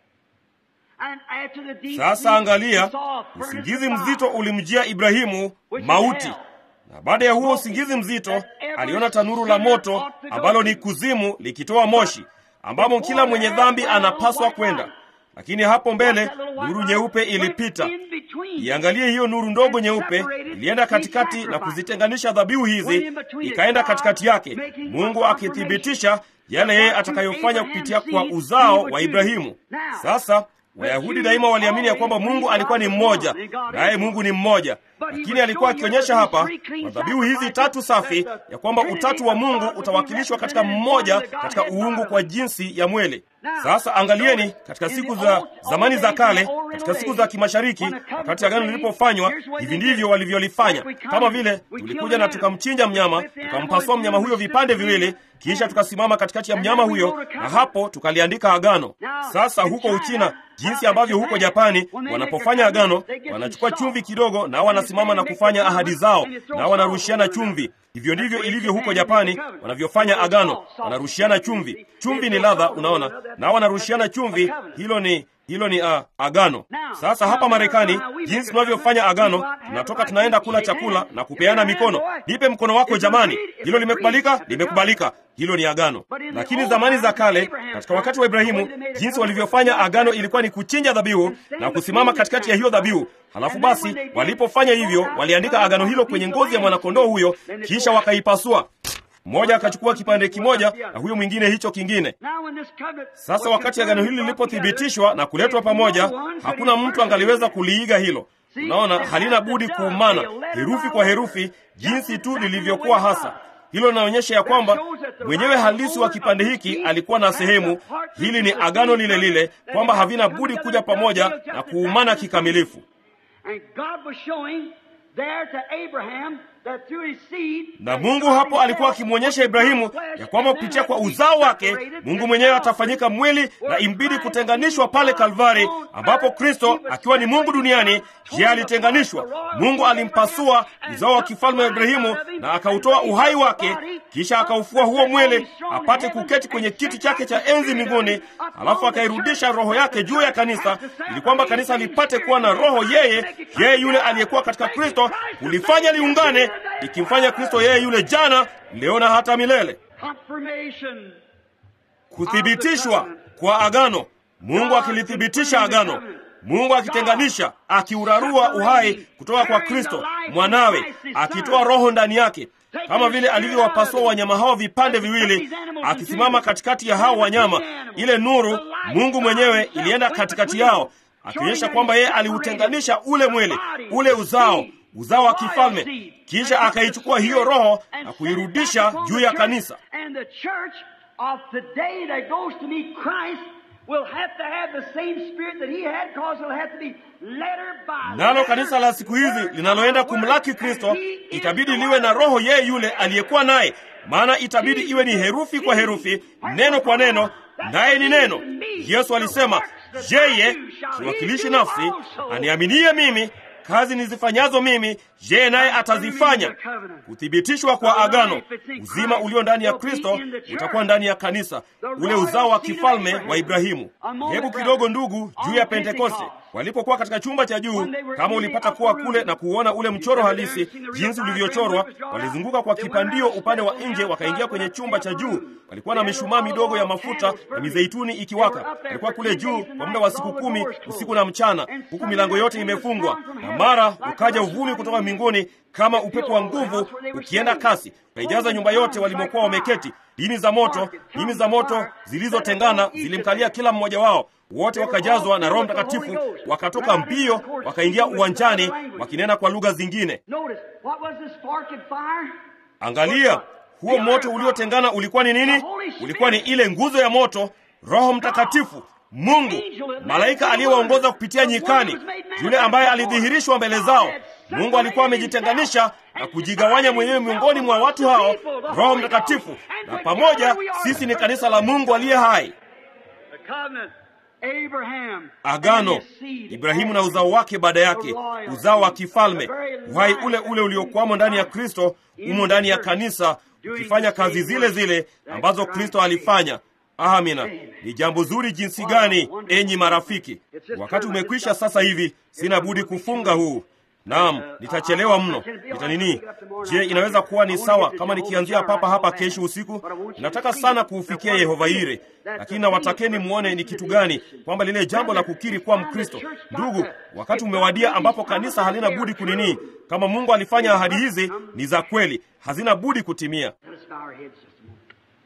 And after the deep Sasa sleep, angalia, he saw a furnace usingizi of mzito fire. ulimjia Ibrahimu, mauti. Na baada ya huo usingizi mzito, aliona tanuru la moto ambalo ni kuzimu likitoa moshi, ambamo kila mwenye dhambi anapaswa kwenda. Lakini hapo mbele nuru nyeupe ilipita. Iangalie hiyo nuru ndogo nyeupe ilienda katikati na kuzitenganisha dhabihu hizi, ikaenda katikati yake, Mungu akithibitisha yale yeye atakayofanya kupitia kwa uzao wa Ibrahimu. Sasa Wayahudi daima waliamini ya kwamba Mungu alikuwa ni mmoja, naye Mungu ni mmoja, lakini alikuwa akionyesha hapa kwa dhabihu hizi tatu safi ya kwamba utatu wa Mungu utawakilishwa katika mmoja katika uungu kwa jinsi ya mwele. Sasa angalieni, katika siku za zamani za kale, katika siku za kimashariki, wakati agano lilipofanywa, hivi ndivyo walivyolifanya. Kama vile tulikuja na tukamchinja mnyama, tukampasua mnyama huyo vipande viwili, kisha tukasimama katikati ya mnyama huyo, na hapo tukaliandika agano. Sasa huko Uchina, jinsi ambavyo huko Japani wanapofanya agano, wanachukua chumvi kidogo, na wanasimama na kufanya ahadi zao, na wanarushiana chumvi. Hivyo ndivyo ilivyo huko Japani wanavyofanya agano, wanarushiana chumvi. Chumvi ni ladha, unaona, na wanarushiana chumvi. Hilo ni hilo ni uh, agano. Sasa hapa Marekani, jinsi tunavyofanya agano, tunatoka tunaenda kula chakula na kupeana mikono. Nipe mkono wako jamani. Hilo limekubalika? Limekubalika. Hilo ni agano. Lakini zamani za kale, katika wakati wa Ibrahimu, jinsi walivyofanya agano ilikuwa ni kuchinja dhabihu na kusimama katikati ya hiyo dhabihu. Halafu basi, walipofanya hivyo, waliandika agano hilo kwenye ngozi ya mwanakondoo huyo, kisha wakaipasua. Mmoja akachukua kipande kimoja na huyo mwingine hicho kingine. Sasa wakati agano hili lilipothibitishwa na kuletwa pamoja, hakuna mtu angaliweza kuliiga hilo. Unaona, halina budi kuumana herufi kwa herufi, jinsi tu lilivyokuwa hasa. Hilo linaonyesha ya kwamba mwenyewe halisi wa kipande hiki alikuwa na sehemu. Hili ni agano lile lile, kwamba havina budi kuja pamoja na kuumana kikamilifu. Na Mungu hapo alikuwa akimwonyesha Ibrahimu ya kwamba kupitia kwa uzao wake Mungu mwenyewe atafanyika mwili na imbidi kutenganishwa pale Kalvari, ambapo Kristo akiwa ni Mungu duniani, yeye alitenganishwa. Mungu alimpasua uzao wa kifalme wa Ibrahimu na akautoa uhai wake, kisha akaufua huo mwili apate kuketi kwenye kiti chake cha enzi mbinguni, alafu akairudisha roho yake juu ya kanisa, ili kwamba kanisa lipate kuwa na roho yeye yeye yule aliyekuwa katika Kristo, kulifanya liungane ikimfanya Kristo yeye yule jana, leo na hata milele. Kuthibitishwa kwa agano, Mungu akilithibitisha agano, Mungu akitenganisha, akiurarua uhai kutoka kwa Kristo mwanawe, akitoa roho ndani yake, kama vile alivyowapasua wanyama hao vipande viwili, akisimama katikati ya hao wanyama. Ile nuru, Mungu mwenyewe, ilienda katikati yao, akionyesha kwamba yeye aliutenganisha ule mwili, ule uzao uzao wa kifalme, kisha akaichukua hiyo roho na kuirudisha juu ya kanisa. Nalo kanisa la siku hizi linaloenda kumlaki Kristo itabidi liwe na roho yeye yule aliyekuwa naye, maana itabidi iwe ni herufi kwa herufi, neno kwa neno, naye ni neno. Yesu alisema, yeye kiwakilishi nafsi aniaminie mimi kazi nizifanyazo mimi yeye naye atazifanya. Kuthibitishwa kwa agano, uzima ulio ndani ya Kristo utakuwa ndani ya kanisa, ule uzao wa kifalme wa Ibrahimu. Hebu kidogo, ndugu, juu ya Pentekoste walipokuwa katika chumba cha juu, kama ulipata kuwa kule na kuona ule mchoro halisi jinsi ulivyochorwa, walizunguka kwa kipandio upande wa nje, wakaingia kwenye chumba cha juu. Walikuwa na mishumaa midogo ya mafuta na mizeituni ikiwaka. Walikuwa kule juu kwa muda wa siku kumi usiku na mchana, huku milango yote imefungwa, na mara ukaja uvumi kutoka mbinguni kama upepo wa nguvu ukienda kasi, ukaijaza nyumba yote walimokuwa wameketi. Dini za moto, dini za moto zilizotengana zilimkalia kila mmoja wao wote wakajazwa na Roho Mtakatifu, wakatoka mbio, wakaingia uwanjani wakinena kwa lugha zingine. Angalia, huo moto uliotengana ulikuwa ni nini? Ulikuwa ni ile nguzo ya moto, Roho Mtakatifu, Mungu, malaika aliyewaongoza kupitia nyikani, yule ambaye alidhihirishwa mbele zao. Mungu alikuwa amejitenganisha na kujigawanya mwenyewe miongoni mwa watu hao, Roho Mtakatifu, na pamoja sisi ni kanisa la Mungu aliye hai. covenant. Abraham agano and his seed ibrahimu na uzao wake baada yake uzao wa kifalme uhai ule ule uliokwamo ndani ya kristo umo ndani ya kanisa ukifanya kazi zile zile ambazo kristo alifanya amina ni jambo zuri jinsi gani enyi marafiki wakati umekwisha sasa hivi sina budi kufunga huu naam nitachelewa mno nitanini je inaweza kuwa ni sawa kama nikianzia papa hapa kesho usiku nataka sana kuufikia yehova ire lakini nawatakeni mwone ni kitu gani kwamba lile jambo la kukiri kuwa mkristo ndugu wakati umewadia ambapo kanisa halina budi kunini kama mungu alifanya ahadi hizi ni za kweli hazina budi kutimia Let us bow our heads just a moment.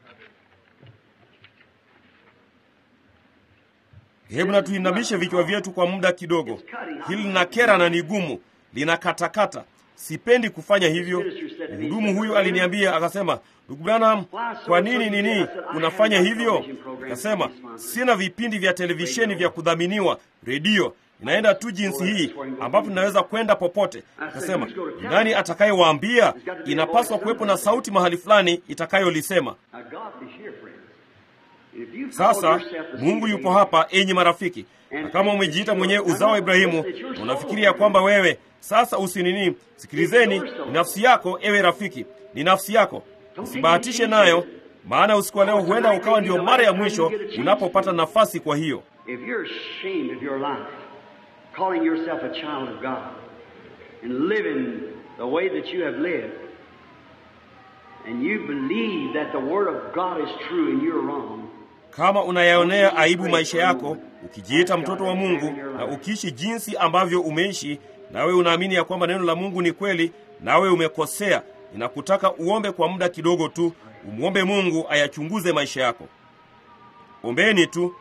hebu na tuinamishe vichwa vyetu kwa muda kidogo hili lina kera na ni gumu linakatakata sipendi kufanya hivyo mhudumu huyu aliniambia akasema ndugu branham kwa nini nini unafanya hivyo akasema sina vipindi vya televisheni vya kudhaminiwa redio inaenda tu jinsi hii ambapo ninaweza kwenda popote akasema "Ni nani atakayewaambia inapaswa kuwepo na sauti mahali fulani itakayolisema Now, God is here, friends. If you call sasa yourself the mungu seed yupo of hapa enyi marafiki na kama umejiita mwenyewe uzao wa ibrahimu na unafikiri ya kwamba wewe sasa usinini sikilizeni ni nafsi yako ewe rafiki ni nafsi yako usibahatishe nayo maana usiku wa leo huenda ukawa ndio mara ya mwisho unapopata nafasi kwa hiyo If you're ashamed of your life, calling yourself a child of God, and living the way that you have lived, and you believe that the Word of God is true and you're wrong, kama unayaonea aibu maisha yako ukijiita mtoto wa mungu na ukiishi jinsi ambavyo umeishi nawe unaamini ya kwamba neno la mungu ni kweli nawe umekosea ninakutaka uombe kwa muda kidogo tu umwombe mungu ayachunguze maisha yako ombeni tu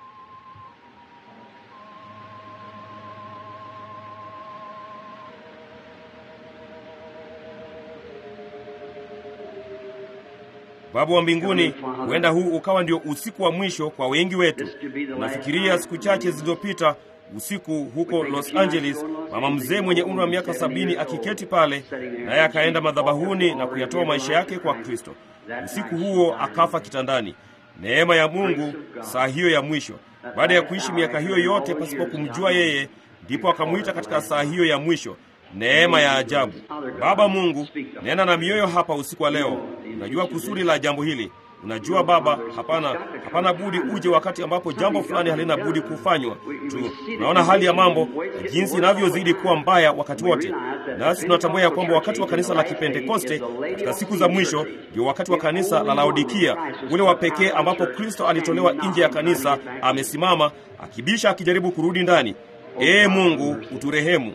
Baba wa mbinguni, huenda huu ukawa ndio usiku wa mwisho kwa wengi wetu. Nafikiria siku chache zilizopita usiku huko Los Angeles, mama mzee mwenye umri wa miaka sabini akiketi pale, naye akaenda madhabahuni na kuyatoa maisha yake kwa Kristo. Usiku huo akafa kitandani. Neema ya Mungu saa hiyo ya mwisho, baada ya kuishi miaka hiyo yote pasipo kumjua yeye, ndipo akamwita katika saa hiyo ya mwisho. Neema ya ajabu. Baba Mungu, nena na mioyo hapa usiku wa leo. Unajua kusudi la jambo hili. Unajua Baba, hapana hapana budi uje wakati ambapo jambo fulani halina budi kufanywa tu. Tunaona hali ya mambo na jinsi inavyozidi kuwa mbaya wakati wote, nasi tunatambua ya kwamba wakati wa kanisa la Kipentekoste katika siku za mwisho ndio wakati wa kanisa la Laodikia, ule wa pekee ambapo Kristo alitolewa nje ya kanisa, amesimama akibisha, akijaribu kurudi ndani. Ee Mungu, uturehemu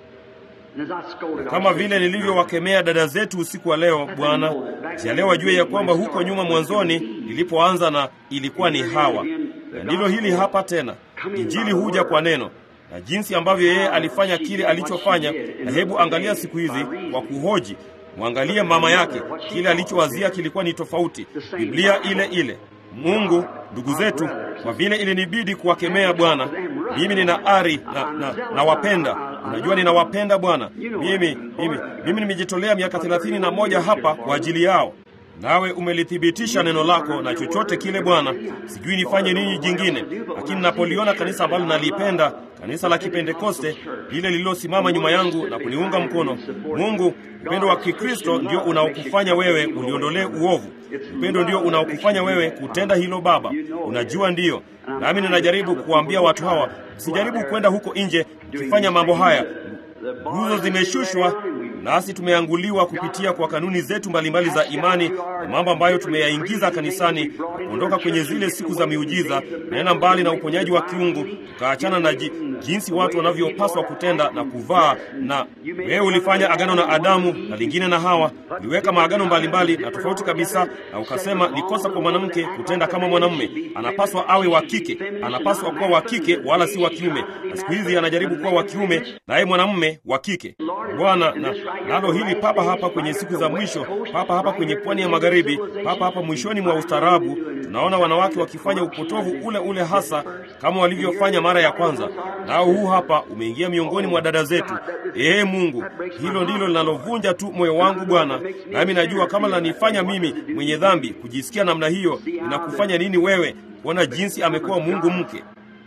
kama vile nilivyowakemea dada zetu usiku wa leo. Bwana, jalia wajue ya kwamba huko nyuma mwanzoni nilipoanza na ilikuwa ni Hawa, na ndilo hili hapa tena. Injili huja kwa neno na jinsi ambavyo yeye alifanya kile alichofanya. Na hebu angalia siku hizi kwa kuhoji, mwangalie mama yake, kile alichowazia kilikuwa ni tofauti, Biblia ile ile. Mungu, ndugu zetu, kwa vile ilinibidi kuwakemea Bwana, mimi nina ari na, na, nawapenda. Unajua ninawapenda Bwana. Mimi mimi mimi nimejitolea miaka thelathini na moja hapa kwa ajili yao, nawe umelithibitisha neno lako na chochote kile Bwana. Sijui nifanye nini jingine, lakini napoliona kanisa ambalo nalipenda, kanisa la Kipentekoste, lile lililosimama nyuma yangu na kuniunga mkono, Mungu, upendo wa Kikristo ndio unaokufanya wewe uliondolee uovu. Upendo ndio unaokufanya wewe kutenda hilo. Baba, unajua ndiyo. Nami ninajaribu kuwaambia watu hawa, msijaribu kwenda huko nje mkifanya mambo haya. Nguzo zimeshushwa nasi tumeanguliwa kupitia kwa kanuni zetu mbalimbali za imani na mambo ambayo tumeyaingiza kanisani, kuondoka kwenye zile siku za miujiza, naenda mbali na uponyaji wa kiungu, tukaachana na ji, jinsi watu wanavyopaswa kutenda na kuvaa. Na wewe ulifanya agano na Adamu na lingine na Hawa, uliweka maagano mbalimbali na tofauti kabisa, na ukasema ni kosa kwa mwanamke kutenda kama mwanamume, anapaswa awe wa kike, anapaswa kuwa wa kike wala si wa kiume. Na siku hizi anajaribu kuwa wa kiume, naye mwanamume wa kike. Bwana, na nalo hili papa hapa kwenye siku za mwisho, papa hapa kwenye pwani ya magharibi, papa hapa mwishoni mwa ustaarabu, tunaona wanawake wakifanya upotovu ule ule hasa kama walivyofanya mara ya kwanza, nao huu hapa umeingia miongoni mwa dada zetu. Ee Mungu, hilo ndilo linalovunja tu moyo wangu Bwana, nami najua kama lanifanya mimi mwenye dhambi kujisikia namna hiyo, inakufanya nini wewe kuona jinsi amekuwa Mungu mke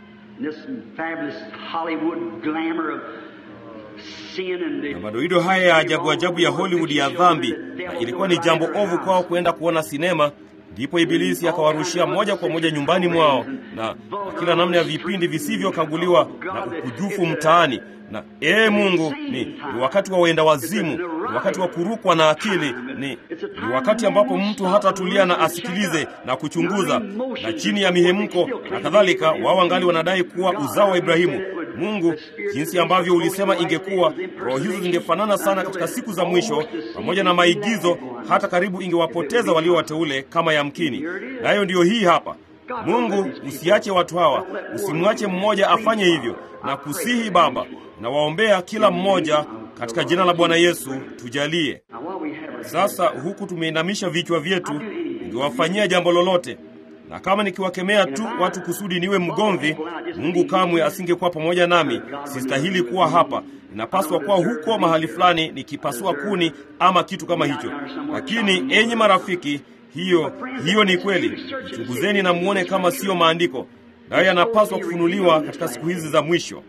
na madoido haya ya ajabu ajabu ya Hollywood ya dhambi, na ilikuwa ni jambo ovu kwao kwenda kuona sinema. Ndipo Ibilisi akawarushia moja kwa moja nyumbani mwao na, na kila namna ya vipindi visivyokaguliwa na ukujufu mtaani. Na ee Mungu, ni, ni wakati wa wenda wazimu, ni wakati wa kurukwa na akili, ni, ni wakati ambapo mtu hatatulia na asikilize na kuchunguza, na chini ya mihemko na kadhalika, wao angali wanadai kuwa uzao wa Ibrahimu. Mungu, jinsi ambavyo ulisema ingekuwa, roho hizo zingefanana sana katika siku za mwisho, pamoja na maigizo, hata karibu ingewapoteza walio wateule kama yamkini. Nayo ndiyo hii hapa. Mungu, usiache watu hawa, usimwache mmoja afanye hivyo, na kusihi Baba, na waombea kila mmoja katika jina la Bwana Yesu, tujalie sasa. Huku tumeinamisha vichwa vyetu, ningewafanyia jambo lolote na kama nikiwakemea tu watu kusudi niwe mgomvi, Mungu kamwe asingekuwa pamoja nami. Sistahili kuwa hapa, inapaswa kuwa huko mahali fulani nikipasua kuni ama kitu kama hicho. Lakini enyi marafiki, hiyo hiyo ni kweli. Chunguzeni na muone kama siyo maandiko, nayo yanapaswa kufunuliwa katika siku hizi za mwisho.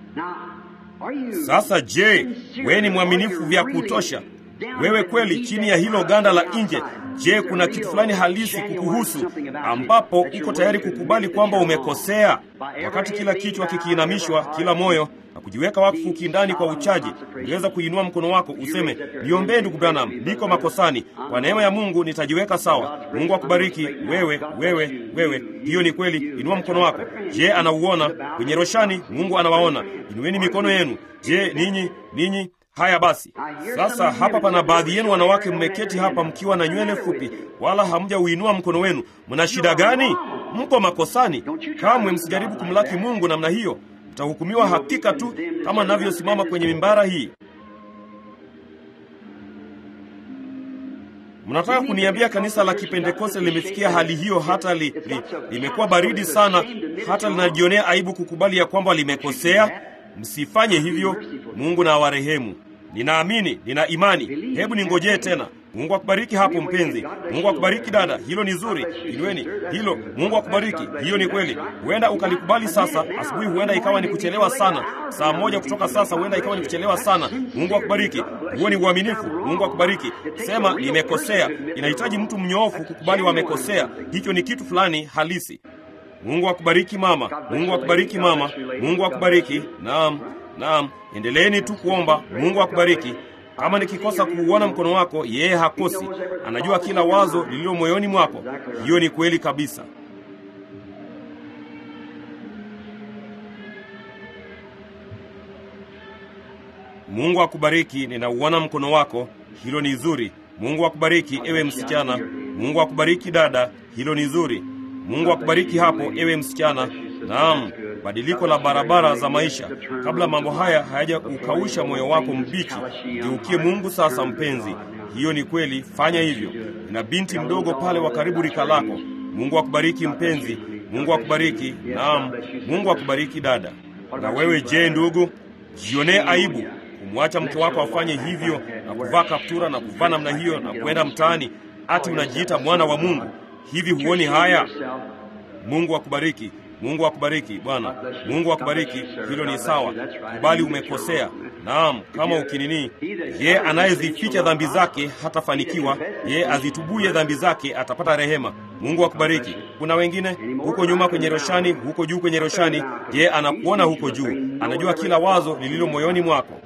Sasa je, wewe ni mwaminifu vya kutosha? Wewe kweli chini ya hilo ganda la nje, je, kuna kitu fulani halisi kukuhusu ambapo uko tayari kukubali kwamba umekosea? Wakati kila kichwa kikiinamishwa, kila moyo na kujiweka wakfu kindani kwa uchaji, ungeweza kuinua mkono wako useme, niombee ndugu Branham, niko makosani, kwa neema ya Mungu nitajiweka sawa. Mungu akubariki wewe, wewe, wewe. Hiyo ni kweli. Inua mkono wako. Je, anauona kwenye roshani? Mungu anawaona. Inueni mikono yenu. Je, ninyi ninyi Haya basi, sasa hapa pana baadhi yenu wanawake mmeketi hapa mkiwa na nywele fupi, wala hamjauinua mkono wenu. Mna shida gani? Mko makosani. Kamwe msijaribu kumlaki Mungu namna hiyo, mtahukumiwa hakika tu kama navyosimama kwenye mimbara hii. Mnataka kuniambia kanisa la Kipentekoste limefikia hali hiyo, hata li, li, limekuwa baridi sana, hata linajionea aibu kukubali ya kwamba limekosea? Msifanye hivyo. Mungu na awarehemu. Ninaamini, nina imani. Hebu ningojee tena. Mungu akubariki hapo mpenzi. Mungu akubariki dada, hilo ni zuri. Inueni hilo. Mungu akubariki, hiyo ni kweli. Huenda ukalikubali sasa asubuhi, huenda ikawa ni kuchelewa sana. Saa moja kutoka sasa, huenda ikawa ni kuchelewa sana. Mungu akubariki, huo ni uaminifu. Mungu akubariki. Sema nimekosea. Inahitaji mtu mnyoofu kukubali wamekosea. Hicho ni kitu fulani halisi. Mungu akubariki mama. Mungu akubariki mama. Mungu akubariki. Naam, naam. Endeleeni tu kuomba. Mungu akubariki. Kama nikikosa kuuona mkono wako, yeye hakosi. Anajua kila wazo lililo moyoni mwako. Hiyo ni kweli kabisa. Mungu akubariki. Ninauona mkono wako. Hilo ni zuri. Mungu akubariki ewe msichana. Mungu akubariki dada. Hilo ni zuri. Mungu akubariki hapo ewe msichana. Naam, badiliko la barabara za maisha. Kabla mambo haya hayaja ukausha moyo wako mbichi, geukie Mungu sasa, mpenzi. Hiyo ni kweli, fanya hivyo. Na binti mdogo pale wa karibu rika lako. Mungu akubariki mpenzi. Mungu akubariki. Naam, Mungu akubariki dada. Na wewe je, ndugu, jionee aibu kumwacha mke wako afanye hivyo na kuvaa kaptura na kuvaa namna hiyo na kwenda mtaani, ati unajiita mwana wa Mungu. Hivi huoni haya? Mungu akubariki. Mungu akubariki Bwana. Mungu akubariki. Hilo ni sawa, kubali umekosea. Naam, kama ukinini, ye anayezificha dhambi zake hatafanikiwa, ye azitubuye dhambi zake atapata rehema. Mungu akubariki. Kuna wengine huko nyuma kwenye roshani, huko juu kwenye roshani, ye anakuona huko juu, anajua kila wazo lililo moyoni mwako.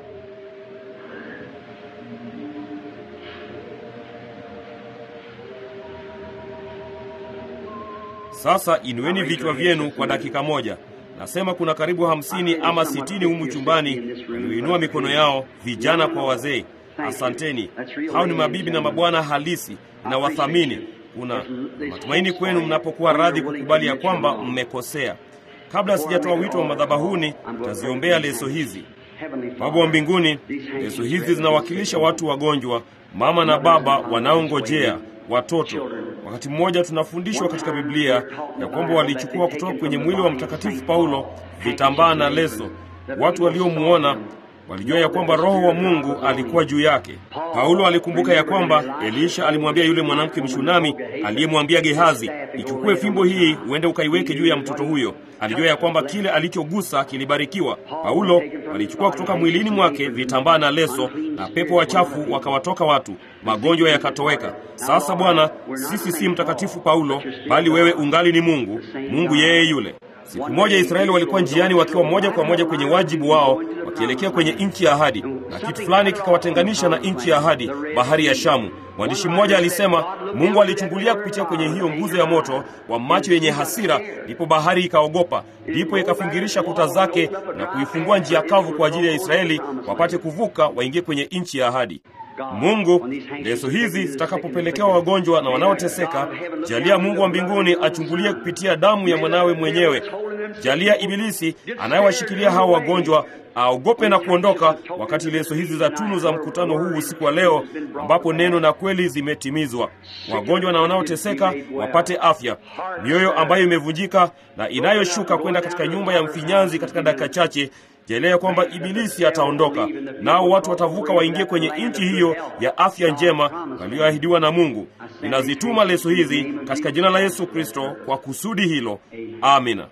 Sasa inueni vichwa vyenu kwa dakika moja. Nasema kuna karibu hamsini ama sitini humu chumbani walioinua mikono yao, vijana kwa wazee. Asanteni. Hao ni mabibi na mabwana halisi na wathamini. Kuna matumaini kwenu mnapokuwa radhi kukubali ya kwamba mmekosea. Kabla sijatoa wito wa madhabahuni, taziombea leso hizi. Baba wa mbinguni, leso hizi zinawakilisha watu wagonjwa, mama na baba wanaongojea watoto. Wakati mmoja tunafundishwa katika Biblia ya kwamba walichukua kutoka kwenye mwili wa Mtakatifu Paulo vitambaa na leso. Watu waliomuona walijua ya kwamba Roho wa Mungu alikuwa juu yake. Paulo alikumbuka ya kwamba Elisha alimwambia yule mwanamke Mshunami aliyemwambia Gehazi, ichukue fimbo hii uende ukaiweke juu ya mtoto huyo. Alijua ya kwamba kile alichogusa kilibarikiwa. Paulo alichukua kutoka mwilini mwake vitambaa na leso, na pepo wachafu wakawatoka watu, magonjwa yakatoweka. Sasa Bwana, sisi si mtakatifu Paulo, bali wewe ungali ni Mungu, Mungu yeye yule. Siku moja Israeli walikuwa njiani wakiwa moja kwa moja kwenye wajibu wao wakielekea kwenye nchi ya ahadi, na kitu fulani kikawatenganisha na nchi ya ahadi, bahari ya Shamu. Mwandishi mmoja alisema Mungu alichungulia kupitia kwenye hiyo nguzo ya moto wa macho yenye hasira, ndipo bahari ikaogopa, ndipo ikafingirisha kuta zake na kuifungua njia kavu kwa ajili ya Israeli wapate kuvuka waingie kwenye nchi ya ahadi. Mungu, leso hizi zitakapopelekewa wagonjwa na wanaoteseka, jalia Mungu wa mbinguni achungulie kupitia damu ya mwanawe mwenyewe. Jalia Ibilisi anayewashikilia hao wagonjwa aogope na kuondoka, wakati leso hizi za tunu za mkutano huu usiku wa leo, ambapo neno na kweli zimetimizwa. Wagonjwa na wanaoteseka wapate afya, mioyo ambayo imevunjika na inayoshuka kwenda katika nyumba ya mfinyanzi katika dakika chache Jalia kwamba Ibilisi ataondoka, nao watu watavuka waingie kwenye nchi hiyo ya afya njema walioahidiwa na Mungu. Ninazituma leso hizi katika jina la Yesu Kristo kwa kusudi hilo, amina.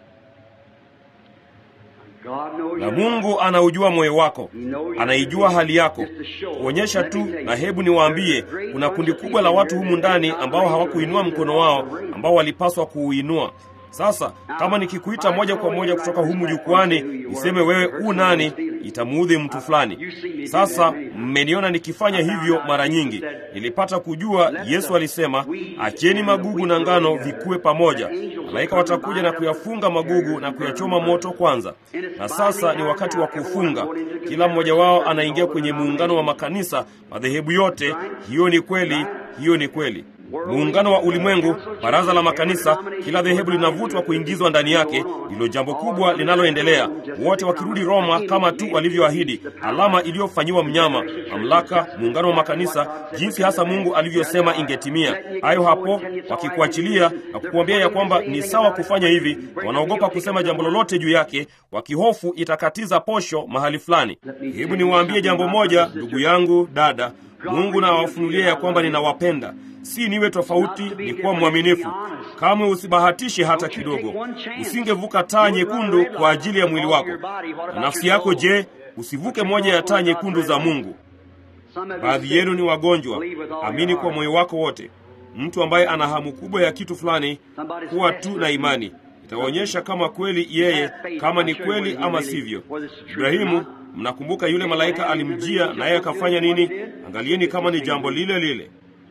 Na Mungu anaujua moyo wako, anaijua hali yako, kuonyesha tu. Na hebu niwaambie, kuna kundi kubwa la watu humu ndani ambao hawakuinua mkono wao ambao walipaswa kuuinua. Sasa kama nikikuita moja kwa moja kutoka humu jukwani niseme wewe u nani, itamuudhi mtu fulani. Sasa mmeniona nikifanya hivyo mara nyingi. Nilipata kujua Yesu alisema, acheni magugu na ngano vikue pamoja, malaika watakuja na kuyafunga magugu na kuyachoma moto kwanza. Na sasa ni wakati wa kufunga. Kila mmoja wao anaingia kwenye muungano wa makanisa, madhehebu yote. Hiyo ni kweli, hiyo ni kweli muungano wa ulimwengu, baraza la makanisa, kila dhehebu linavutwa kuingizwa ndani yake. Ndilo jambo kubwa linaloendelea, wote wakirudi Roma kama tu walivyoahidi, alama iliyofanyiwa mnyama, mamlaka, muungano wa makanisa, jinsi hasa Mungu alivyosema ingetimia. Hayo hapo, wakikuachilia na kukuambia ya kwamba ni sawa kufanya hivi, wanaogopa kusema jambo lolote juu yake, wakihofu itakatiza posho mahali fulani. Hebu niwaambie jambo moja, ndugu yangu, dada, Mungu na awafunulie ya kwamba ninawapenda si niwe tofauti, ni kuwa mwaminifu. Kamwe usibahatishe hata kidogo. Usingevuka taa nyekundu kwa ajili ya mwili wako na nafsi yako. Je, usivuke moja ya taa nyekundu za Mungu? Baadhi yenu ni wagonjwa. Amini kwa moyo wako wote. Mtu ambaye ana hamu kubwa ya kitu fulani, kuwa tu na imani, itaonyesha kama kweli yeye, kama ni kweli ama sivyo. Ibrahimu, mnakumbuka yule malaika alimjia, naye akafanya nini? Angalieni kama ni jambo lile lile.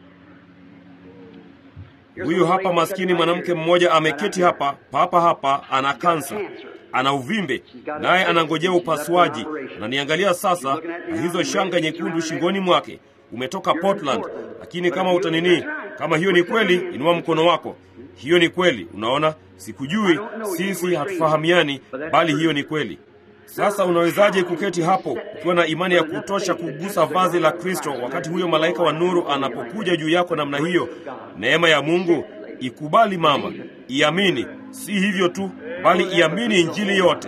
Huyu hapa maskini mwanamke mmoja ameketi hapa papa hapa, ana kansa, ana uvimbe, naye anangojea upasuaji. Ananiangalia sasa na hizo shanga nyekundu shingoni mwake. Umetoka Portland, lakini kama utanini, kama hiyo ni kweli, inua mkono wako. Hiyo ni kweli. Unaona, sikujui, sisi hatufahamiani, bali hiyo ni kweli. Sasa unawezaje kuketi hapo ukiwa na imani ya kutosha kugusa vazi la Kristo wakati huyo malaika wa nuru anapokuja juu yako namna hiyo? Neema ya Mungu ikubali, mama, iamini. Si hivyo tu, bali iamini Injili yote.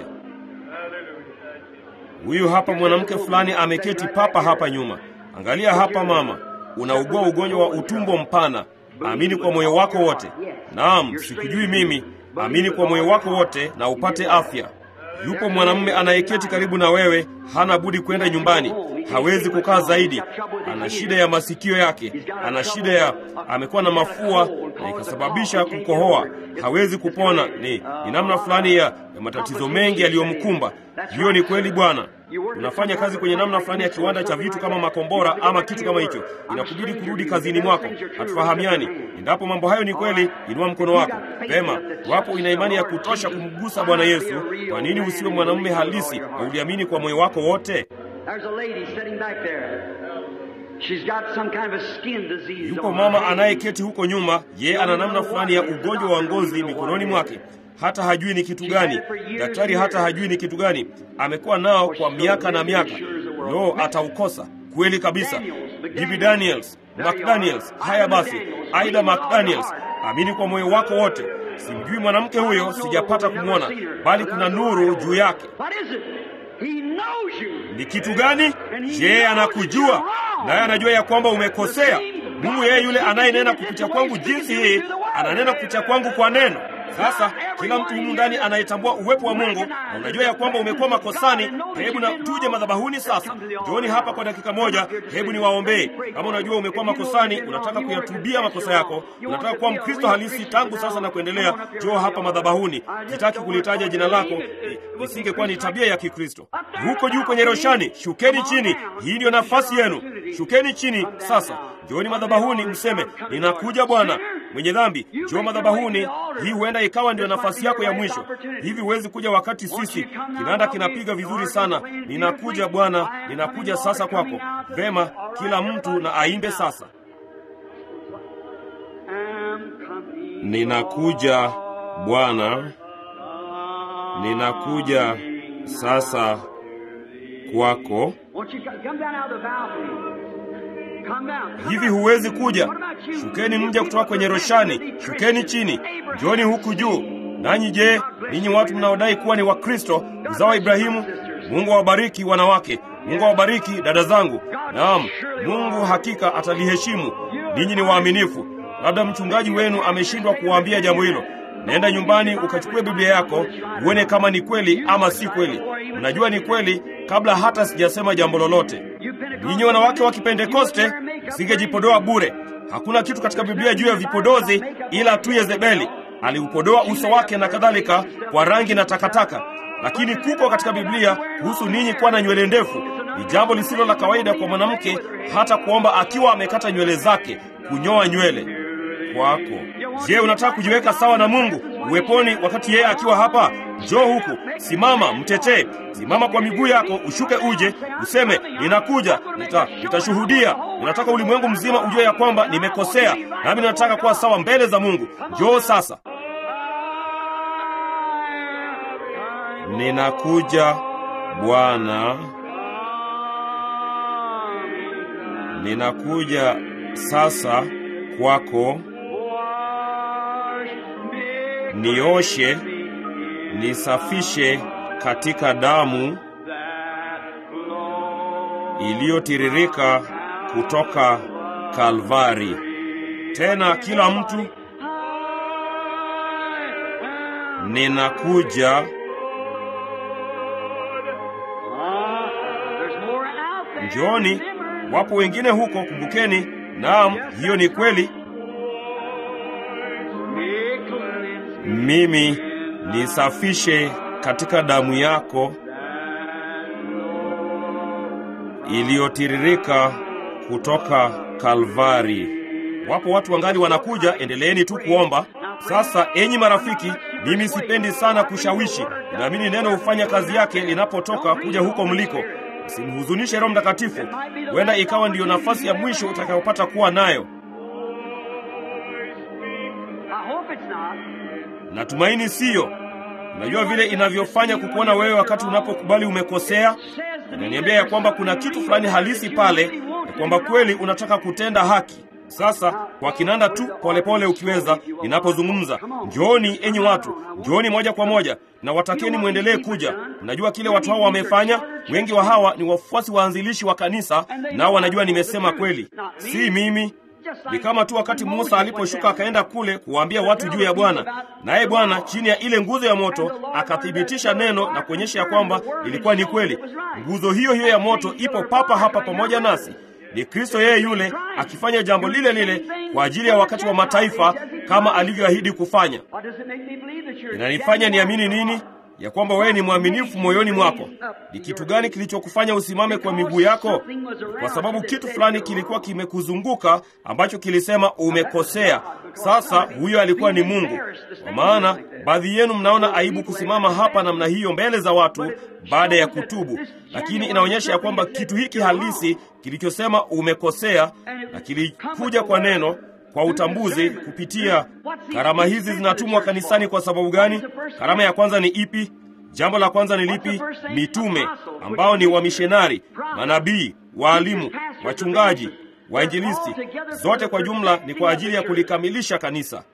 Huyu hapa mwanamke fulani ameketi papa hapa nyuma. Angalia hapa, mama, unaugua ugonjwa wa utumbo mpana. Amini kwa moyo wako wote. Naam, sikujui mimi. Amini kwa moyo wako wote na upate afya. Yupo mwanamume anayeketi karibu na wewe, hana budi kwenda nyumbani, hawezi kukaa zaidi. Ana shida ya masikio yake, ana shida ya, amekuwa na mafua na ikasababisha kukohoa, hawezi kupona. Ni, ni namna fulani ya, ya matatizo mengi yaliyomkumba. Hiyo ni kweli, Bwana. Unafanya kazi kwenye namna fulani ya kiwanda cha vitu kama makombora ama kitu kama hicho, inakubidi kurudi kazini mwako. Hatufahamiani. Endapo mambo hayo ni kweli, inua mkono wako pema. Wapo ina imani ya kutosha kumgusa Bwana Yesu, kwa nini usiwe mwanamume halisi na uliamini kwa moyo wako wote? Yupo mama anayeketi huko nyuma, ye ana namna fulani ya ugonjwa wa ngozi mikononi mwake. hata hajui ni kitu gani. Daktari hata hajui ni kitu gani. Amekuwa nao kwa miaka na miaka. Lo, ataukosa kweli kabisa. Bibi Daniels, McDaniels. Haya basi, Aida McDaniels, amini kwa moyo wako wote. Simjui mwanamke huyo, sijapata kumwona, bali kuna nuru juu yake. Ni kitu gani? Je, anakujua naye anajua ya kwamba umekosea. Mungu yeye yule anayenena kupitia kwangu jinsi hii ananena kupitia kwangu kwa neno. Sasa kila mtu humu ndani anayetambua uwepo wa Mungu na unajua ya kwamba umekuwa makosani, hebu na tuje madhabahuni sasa. Njooni hapa kwa dakika moja, hebu niwaombee. Kama unajua umekuwa makosani, unataka kuyatubia makosa yako, unataka kuwa Mkristo halisi tangu sasa na kuendelea, njoo hapa madhabahuni. Sitaki kulitaja jina lako, isingekuwa ni tabia ya Kikristo. Huko juu kwenye roshani, shukeni chini. Hii ndiyo nafasi yenu, shukeni chini sasa. Njooni madhabahuni, mseme ninakuja Bwana. Mwenye dhambi, njoo madhabahuni. Hii huenda ikawa ndio nafasi yako ya mwisho. Hivi huwezi kuja wakati sisi kinanda kinapiga vizuri sana, ninakuja Bwana, ninakuja sasa kwako. Vema, kila mtu na aimbe sasa, ninakuja Bwana, ninakuja sasa kwako. Hivi huwezi kuja? Shukeni mje kutoka kwenye roshani, shukeni chini, njoni huku juu. Nanyi je, ninyi watu mnaodai kuwa ni Wakristo, uzao wa Ibrahimu? Mungu awabariki wanawake, Mungu awabariki dada zangu. Naam, Mungu hakika ataliheshimu. Ninyi ni waaminifu. Labda mchungaji wenu ameshindwa kuwaambia jambo hilo. Nenda nyumbani ukachukue Biblia yako uone kama ni kweli ama si kweli. Unajua ni kweli kabla hata sijasema jambo lolote. Ninyi wanawake wa Kipentekoste msingejipodoa bure. Hakuna kitu katika Biblia juu ya vipodozi ila tu Yezebeli aliupodoa uso wake na kadhalika kwa rangi na takataka. Lakini kuko katika Biblia kuhusu ninyi kuwa na nywele ndefu. Ni jambo lisilo la kawaida kwa mwanamke hata kuomba akiwa amekata nywele zake, kunyoa nywele kwako. Je, unataka kujiweka sawa na Mungu uweponi wakati yeye akiwa hapa? Njoo huku, simama, mtetee. Simama kwa miguu yako, ushuke uje, useme ninakuja, nita nitashuhudia. Ninataka ulimwengu mzima ujue ya kwamba nimekosea, nami ninataka kuwa sawa mbele za Mungu. Njoo sasa. Ninakuja Bwana, ninakuja sasa kwako. Nioshe, nisafishe katika damu iliyotiririka kutoka Kalvari. Tena kila mtu, ninakuja. Njooni, wapo wengine huko, kumbukeni. Naam, hiyo ni kweli. Mimi nisafishe katika damu yako iliyotiririka kutoka Kalvari. Wapo watu wangali wanakuja, endeleeni tu kuomba. Sasa enyi marafiki, mimi sipendi sana kushawishi. Ninaamini neno hufanya kazi yake linapotoka kuja huko mliko. Msimhuzunishe Roho Mtakatifu, huenda ikawa ndiyo nafasi ya mwisho utakayopata kuwa nayo. Natumaini siyo. Unajua vile inavyofanya kukuona wewe wakati unapokubali umekosea. Inaniambia ya kwamba kuna kitu fulani halisi pale, ya kwamba kweli unataka kutenda haki. Sasa kwa kinanda tu polepole, ukiweza, ninapozungumza, njooni enyi watu, njooni moja kwa moja na watakeni mwendelee kuja. Unajua kile watu hao wamefanya? Wengi wa hawa ni wafuasi waanzilishi wa kanisa, nao wanajua nimesema kweli, si mimi. Ni kama tu wakati Musa aliposhuka akaenda kule kuwaambia watu juu ya Bwana, naye Bwana chini ya ile nguzo ya moto akathibitisha neno na kuonyesha ya kwamba ilikuwa ni kweli. Nguzo hiyo hiyo ya moto ipo papa hapa pamoja nasi. Ni Kristo yeye yule akifanya jambo lile lile kwa ajili ya wakati wa mataifa kama alivyoahidi kufanya. Inanifanya niamini nini? Ya kwamba wewe ni mwaminifu moyoni mwako. Ni kitu gani kilichokufanya usimame kwa miguu yako? Kwa sababu kitu fulani kilikuwa kimekuzunguka ambacho kilisema umekosea. Sasa huyo alikuwa ni Mungu. Kwa maana baadhi yenu mnaona aibu kusimama hapa namna hiyo mbele za watu baada ya kutubu, lakini inaonyesha ya kwamba kitu hiki halisi kilichosema umekosea na kilikuja kwa neno kwa utambuzi kupitia karama hizi zinatumwa kanisani. Kwa sababu gani? Karama ya kwanza ni ipi? Jambo la kwanza ni lipi? Mitume ambao ni wamishonari, manabii, waalimu, wachungaji, wainjilisti, zote kwa jumla ni kwa ajili ya kulikamilisha kanisa.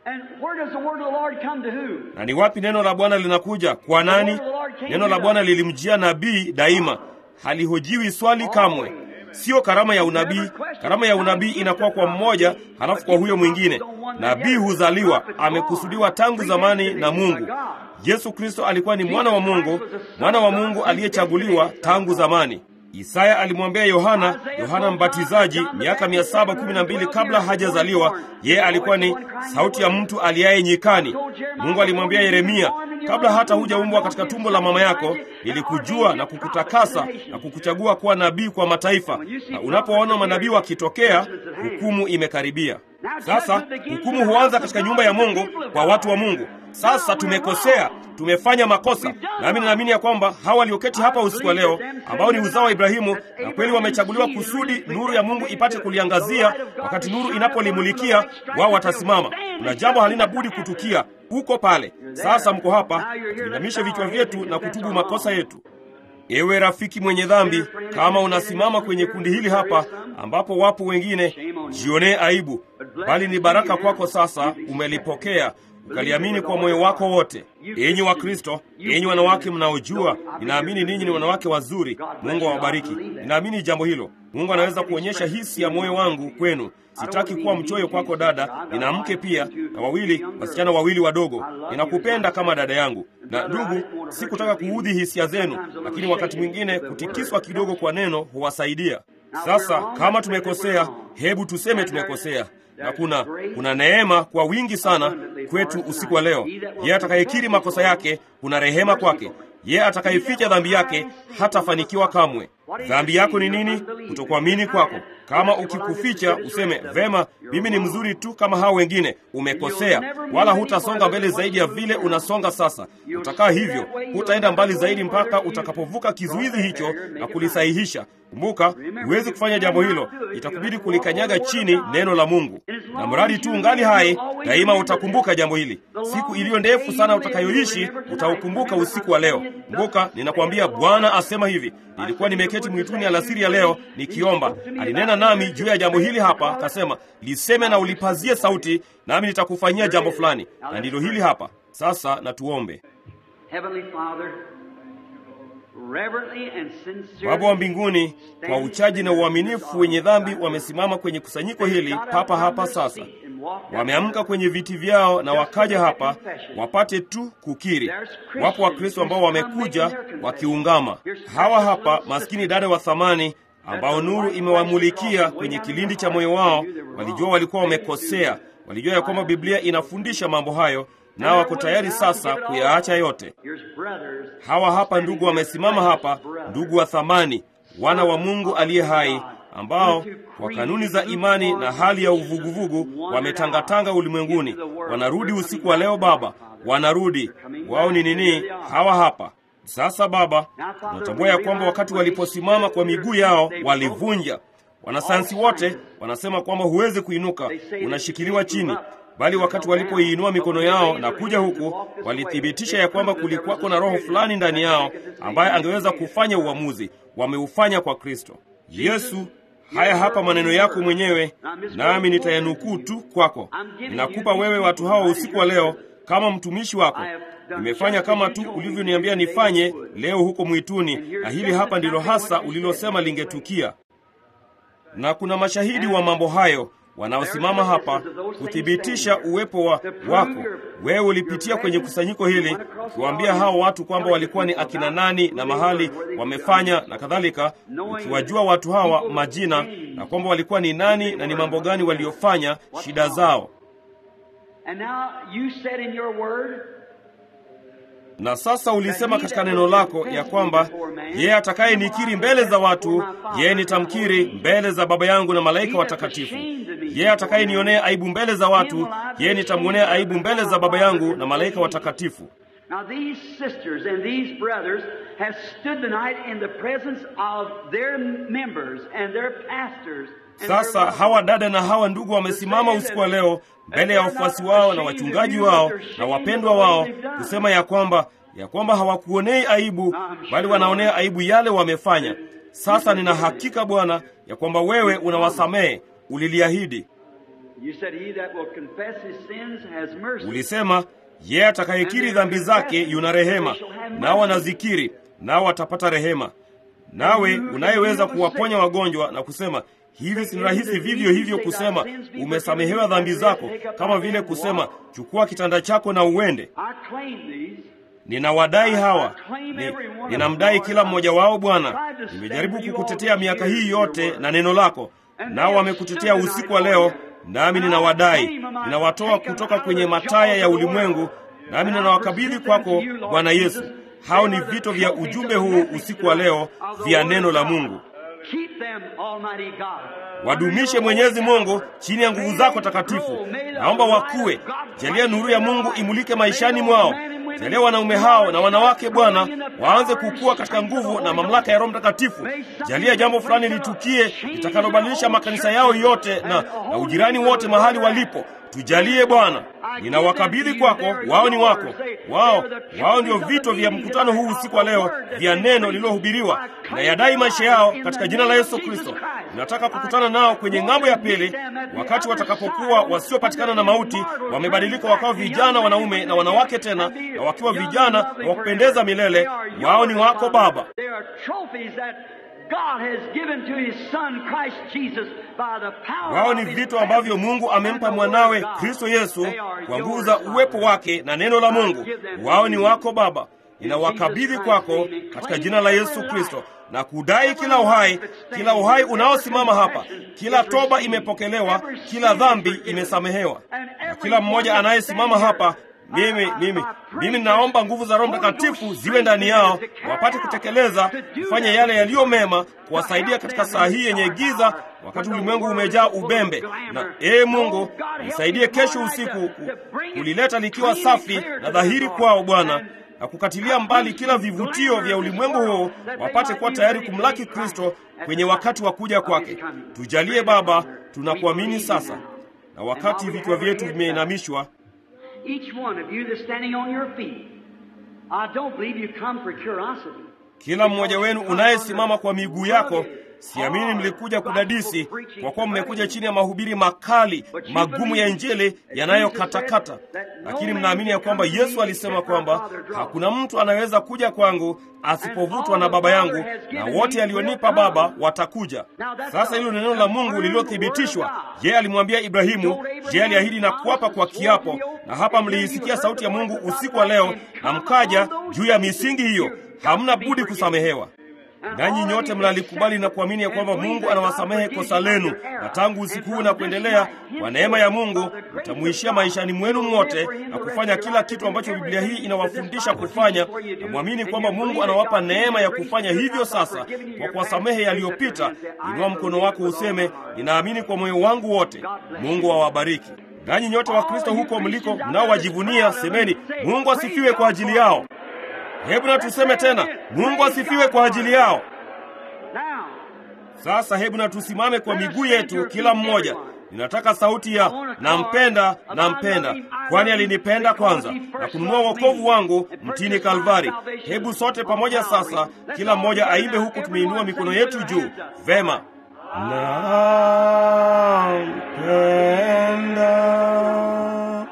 Na ni wapi neno la Bwana linakuja? Kwa nani? Neno la Bwana lilimjia nabii daima, halihojiwi swali kamwe. Sio karama ya unabii. Karama ya unabii inakuwa kwa mmoja, halafu kwa huyo mwingine. Nabii huzaliwa, amekusudiwa tangu zamani na Mungu. Yesu Kristo alikuwa ni mwana wa Mungu, mwana wa Mungu aliyechaguliwa tangu zamani. Isaya alimwambia Yohana, Yohana Mbatizaji, miaka mia saba kumi na mbili kabla hajazaliwa, yeye alikuwa ni sauti ya mtu aliaye nyikani. Mungu alimwambia Yeremia, kabla hata hujaumbwa katika tumbo la mama yako, nilikujua na kukutakasa na kukuchagua kuwa nabii kwa mataifa. Na unapoona manabii wakitokea, hukumu imekaribia. Sasa hukumu huanza katika nyumba ya Mungu kwa watu wa Mungu. Sasa tumekosea, tumefanya makosa, nami ninaamini ya kwamba hawa walioketi hapa usiku wa leo, ambao ni uzao wa Ibrahimu, na kweli wamechaguliwa kusudi nuru ya Mungu ipate kuliangazia. Wakati nuru inapolimulikia, wao watasimama. Kuna jambo halina budi kutukia huko pale. Sasa mko hapa, tuinamishe vichwa vyetu na kutubu makosa yetu. Ewe rafiki mwenye dhambi, kama unasimama kwenye kundi hili hapa ambapo wapo wengine, jionee aibu, bali ni baraka kwako. Sasa umelipokea ukaliamini kwa moyo wako wote. Enyi wa Kristo, enyi wanawake mnaojua, ninaamini ninyi ni wanawake wazuri. Mungu awabariki. Ninaamini jambo hilo. Mungu anaweza kuonyesha hisi ya moyo wangu kwenu. Sitaki kuwa mchoyo kwako dada, nina mke pia na wawili wasichana wawili wadogo. Ninakupenda kama dada yangu. Na ndugu, sikutaka kuudhi hisia zenu, lakini wakati mwingine kutikiswa kidogo kwa neno huwasaidia. Sasa kama tumekosea, hebu tuseme tumekosea na kuna kuna neema kwa wingi sana kwetu usiku wa leo. Yeye atakayekiri makosa yake, kuna rehema kwake. Yeye atakayeficha dhambi yake hatafanikiwa kamwe. Dhambi yako ni nini? Kutokuamini kwako. Kama ukikuficha useme vema, mimi ni mzuri tu kama hao wengine, umekosea, wala hutasonga mbele zaidi ya vile unasonga sasa. Utakaa hivyo, hutaenda mbali zaidi mpaka utakapovuka kizuizi hicho na kulisahihisha. Kumbuka, huwezi kufanya jambo hilo, itakubidi kulikanyaga chini neno la Mungu, na mradi tu ungali hai, daima utakumbuka jambo hili. Siku iliyo ndefu sana utakayoishi utaukumbuka usiku wa leo. Kumbuka, ninakwambia Bwana asema hivi, nilikuwa nimeketi mwituni alasiri ya leo nikiomba, alinena nami juu ya jambo hili hapa, akasema liseme na ulipazie sauti, nami nitakufanyia jambo fulani, na ndilo hili hapa. Sasa na tuombe. Baba wa mbinguni, kwa uchaji na uaminifu, wenye dhambi wamesimama kwenye kusanyiko hili papa hapa sasa. Wameamka kwenye viti vyao na wakaja hapa wapate tu kukiri. Wapo Wakristo ambao wamekuja wakiungama. Hawa hapa maskini dada wa thamani ambao nuru imewamulikia kwenye kilindi cha moyo wao. Walijua walikuwa wamekosea, walijua ya kwamba Biblia inafundisha mambo hayo, nao wako tayari sasa kuyaacha yote. Hawa hapa ndugu wamesimama hapa, ndugu wa thamani, wana wa Mungu aliye hai, ambao kwa kanuni za imani na hali ya uvuguvugu wametangatanga ulimwenguni. Wanarudi usiku wa leo Baba, wanarudi. Wao ni nini? Hawa hapa sasa Baba, tunatambua ya kwamba wakati waliposimama kwa miguu yao walivunja. Wanasayansi wote wanasema kwamba huwezi kuinuka, unashikiliwa chini bali wakati walipoiinua mikono yao na kuja huku, walithibitisha ya kwamba kulikuwako na roho fulani ndani yao ambaye angeweza kufanya uamuzi. Wameufanya kwa Kristo Yesu. Haya hapa maneno yako mwenyewe, nami nitayanukuu tu kwako. Ninakupa wewe watu hawa usiku wa leo kama mtumishi wako. Nimefanya kama tu ulivyoniambia nifanye leo huko mwituni, na hili hapa ndilo hasa ulilosema lingetukia, na kuna mashahidi wa mambo hayo wanaosimama hapa kuthibitisha uwepo wa wako. Wewe ulipitia kwenye kusanyiko hili ukiwaambia hao watu kwamba walikuwa ni akina nani na mahali wamefanya na kadhalika, ukiwajua watu hawa majina na kwamba walikuwa ni nani na ni mambo gani waliofanya, shida zao. Na sasa ulisema katika neno lako ya kwamba yeye atakaye nikiri mbele za watu, yeye nitamkiri mbele za Baba yangu na malaika watakatifu. Yeye atakaye nionea aibu mbele za watu, yeye nitamwonea aibu mbele za Baba yangu na malaika watakatifu. Now these sisters and these brothers have stood tonight in the presence of their members and their pastors Sasa hawa dada na hawa ndugu wamesimama usiku wa leo mbele ya wafuasi wao na wachungaji wao na wapendwa wao kusema ya kwamba ya kwamba hawakuonei aibu, bali wanaonea aibu yale wamefanya. Sasa nina hakika Bwana ya kwamba wewe unawasamehe, uliliahidi. You said, He that will confess his sins has mercy. Ulisema yeye atakayekiri dhambi zake yuna rehema, nao wanazikiri, nao watapata rehema. Nawe unayeweza kuwaponya wagonjwa na kusema hivi, si rahisi vivyo hivyo kusema umesamehewa dhambi zako, kama vile kusema chukua kitanda chako na uende. I claim these. Ninawadai hawa ni, ninamdai kila mmoja wao Bwana. Nimejaribu kukutetea miaka hii yote na neno lako, nao wamekutetea usiku wa leo, nami ninawadai. Ninawatoa kutoka kwenye mataya ya ulimwengu, nami ninawakabidhi kwako Bwana Yesu. Hao ni vito vya ujumbe huu usiku wa leo vya neno la Mungu. Keep them, Almighty God. Wadumishe Mwenyezi Mungu chini ya nguvu zako takatifu. Naomba wakuwe. Jalia nuru ya Mungu imulike maishani mwao. Jalia wanaume hao na wanawake, Bwana, waanze kukua katika nguvu na mamlaka ya Roho Mtakatifu. Jalia jambo fulani litukie litakalobadilisha makanisa yao yote na, na ujirani wote mahali walipo. Tujalie Bwana, ninawakabidhi kwako. Wao ni wako, wao wao ndio vito vya mkutano huu usiku wa leo, vya neno lililohubiriwa. Nayadai maisha yao katika jina la Yesu Kristo. Ninataka kukutana nao kwenye ng'ambo ya pili, wakati watakapokuwa wasiopatikana na mauti, wamebadilika wakawa vijana wanaume na wanawake tena, na wakiwa vijana na wakupendeza milele. Wao ni wako Baba. They are trophies that God has given to His Son Christ Jesus by the power Wao of ni His vitu ambavyo Mungu amempa mwanawe Kristo Yesu kwa nguvu za uwepo wake na neno la Mungu. Wao ni wako Baba. Ninawakabidhi kwako katika jina la Yesu Kristo na kudai kila uhai, kila uhai unaosimama hapa, kila toba imepokelewa, kila dhambi imesamehewa, na kila mmoja anayesimama hapa mimi mimi mimi ninaomba nguvu za Roho Mtakatifu ziwe ndani yao, wapate kutekeleza kufanya yale yaliyo mema, kuwasaidia katika saa hii yenye giza, wakati ulimwengu umejaa ubembe. Na ee Mungu, nisaidie kesho usiku ku- kulileta likiwa safi na dhahiri kwao Bwana, na kukatilia mbali kila vivutio vya ulimwengu huu, wapate kuwa tayari kumlaki Kristo kwenye wakati wa kuja kwake. Tujalie Baba, tunakuamini sasa, na wakati vichwa vyetu vimeinamishwa Each one of you that's standing on your feet, I don't believe you come for curiosity. Kila mmoja wenu unayesimama kwa miguu yako, siamini mlikuja kudadisi, kwa kuwa mmekuja chini ya mahubiri makali magumu ya Injili yanayokatakata, lakini mnaamini ya kwamba Yesu alisema kwamba hakuna mtu anaweza kuja kwangu asipovutwa na Baba yangu, na wote alionipa Baba watakuja. Sasa hilo ni neno la Mungu lililothibitishwa. Je, alimwambia Ibrahimu? Je, aliahidi na kuapa kwa kiapo? Na hapa mliisikia sauti ya Mungu usiku wa leo, na mkaja juu ya misingi hiyo. Hamna budi kusamehewa. Nanyi nyote mnalikubali na kuamini ya kwamba Mungu anawasamehe kosa lenu, na tangu usiku huu na kuendelea, kwa neema ya Mungu mtamuishia maishani mwenu mwote na kufanya kila kitu ambacho Biblia hii inawafundisha kufanya, na mwamini kwamba Mungu anawapa neema ya kufanya hivyo sasa kwa kuwasamehe yaliyopita. Inua mkono wako useme, ninaamini kwa moyo wangu wote. Mungu awabariki. Nanyi nyote wa Kristo huko mliko mnaowajivunia, semeni, Mungu asifiwe kwa ajili yao. Hebu na tuseme tena, Mungu asifiwe kwa ajili yao. Now, Sasa hebu na tusimame kwa miguu yetu kila mmoja. Ninataka sauti ya nampenda, nampenda, kwani alinipenda kwanza na kununua wokovu wangu mtini Kalvari. Hebu sote pamoja sasa, kila mmoja aimbe huku tumeinua mikono yetu juu. Vema. Nampenda,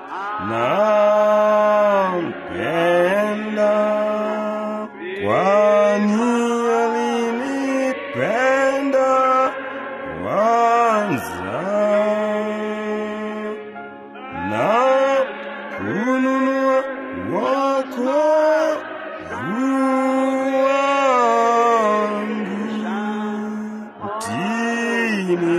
nampenda, kwani alinipenda kwanza na kununua wokovu wangu mtini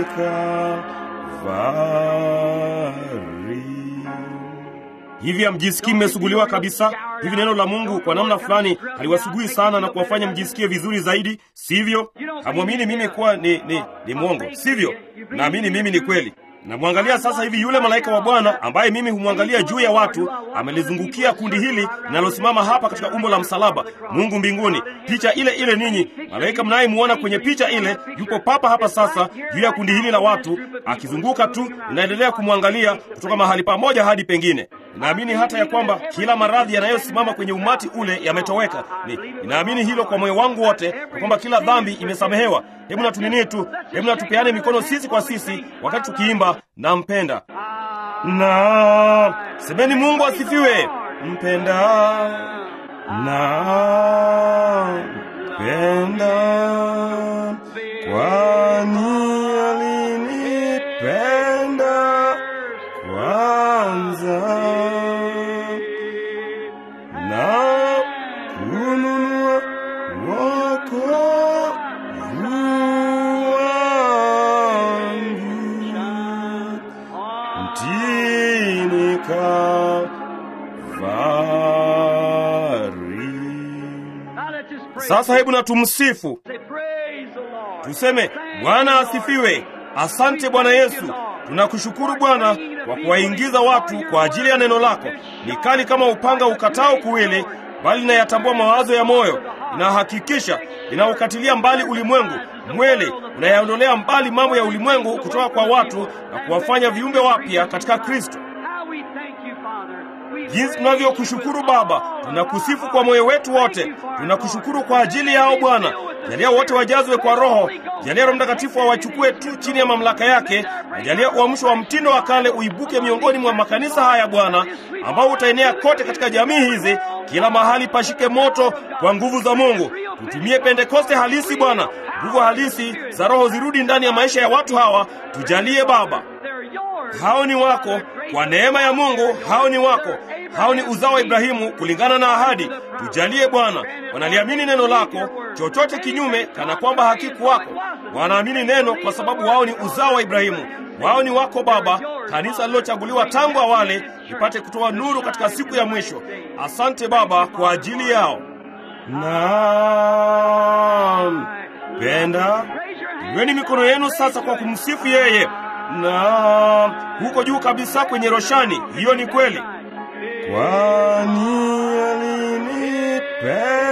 Kalvari. Hivi hamjisikii mmesuguliwa kabisa? Hivi neno la Mungu kwa namna fulani haliwasugui sana na kuwafanya mjisikie vizuri zaidi, sivyo? Hamwamini mimi kuwa ni, ni, ni mwongo, sivyo? Naamini mimi ni kweli. Namwangalia sasa hivi yule malaika wa Bwana ambaye mimi humwangalia juu ya watu, amelizungukia kundi hili linalosimama hapa katika umbo la msalaba, Mungu mbinguni, picha ile ile. Ninyi malaika mnayemuona kwenye picha ile yupo papa hapa sasa juu ya kundi hili la watu, akizunguka tu, inaendelea kumwangalia kutoka mahali pamoja hadi pengine. Ninaamini hata ya kwamba kila maradhi yanayosimama kwenye umati ule yametoweka. Ni ninaamini hilo kwa moyo wangu wote, kwa kwamba kila dhambi imesamehewa. Hebu na tunini tu, hebu na tupeane mikono sisi kwa sisi wakati tukiimba nampenda na semeni, Mungu asifiwe. Mpenda na penda, kwani alinipenda kwanza na kununua wokovu wangu mtini Kalvari. Sasa hebu na tumsifu, tuseme Bwana asifiwe. Asante Bwana Yesu, tunakushukuru Bwana kwa kuwaingiza watu kwa ajili ya neno lako. Ni kali kama upanga ukatao kuwili, bali inayatambua mawazo ya moyo, inahakikisha, inaukatilia mbali ulimwengu mwele, unayaondolea mbali mambo ya ulimwengu kutoka kwa watu na kuwafanya viumbe wapya katika Kristo. Jinsi tunavyokushukuru Baba, tunakusifu kwa moyo wetu wote. Tunakushukuru kwa ajili yao Bwana. Jalia wote wajazwe kwa Roho. Jalia Roho Mtakatifu awachukue tu chini ya mamlaka yake, na jalia uamsho wa mtindo wa kale uibuke miongoni mwa makanisa haya Bwana, ambao utaenea kote katika jamii hizi, kila mahali pashike moto kwa nguvu za Mungu. Tutumie Pentekoste halisi Bwana, nguvu halisi za Roho zirudi ndani ya maisha ya watu hawa. Tujalie Baba, hao ni wako kwa neema ya Mungu, hao ni wako, hao ni uzao wa Ibrahimu kulingana na ahadi. Tujalie Bwana, wanaliamini neno lako, chochote kinyume kana kwamba hakikuwako. Wanaamini neno kwa sababu wao ni uzao wa Ibrahimu, wao ni wako Baba, kanisa lilochaguliwa tangu awali lipate kutoa nuru katika siku ya mwisho. Asante Baba kwa ajili yao. Naam, penda iweni mikono yenu sasa kwa kumsifu yeye na huko juu kabisa kwenye roshani. Hiyo ni kweli, kwani alinipenda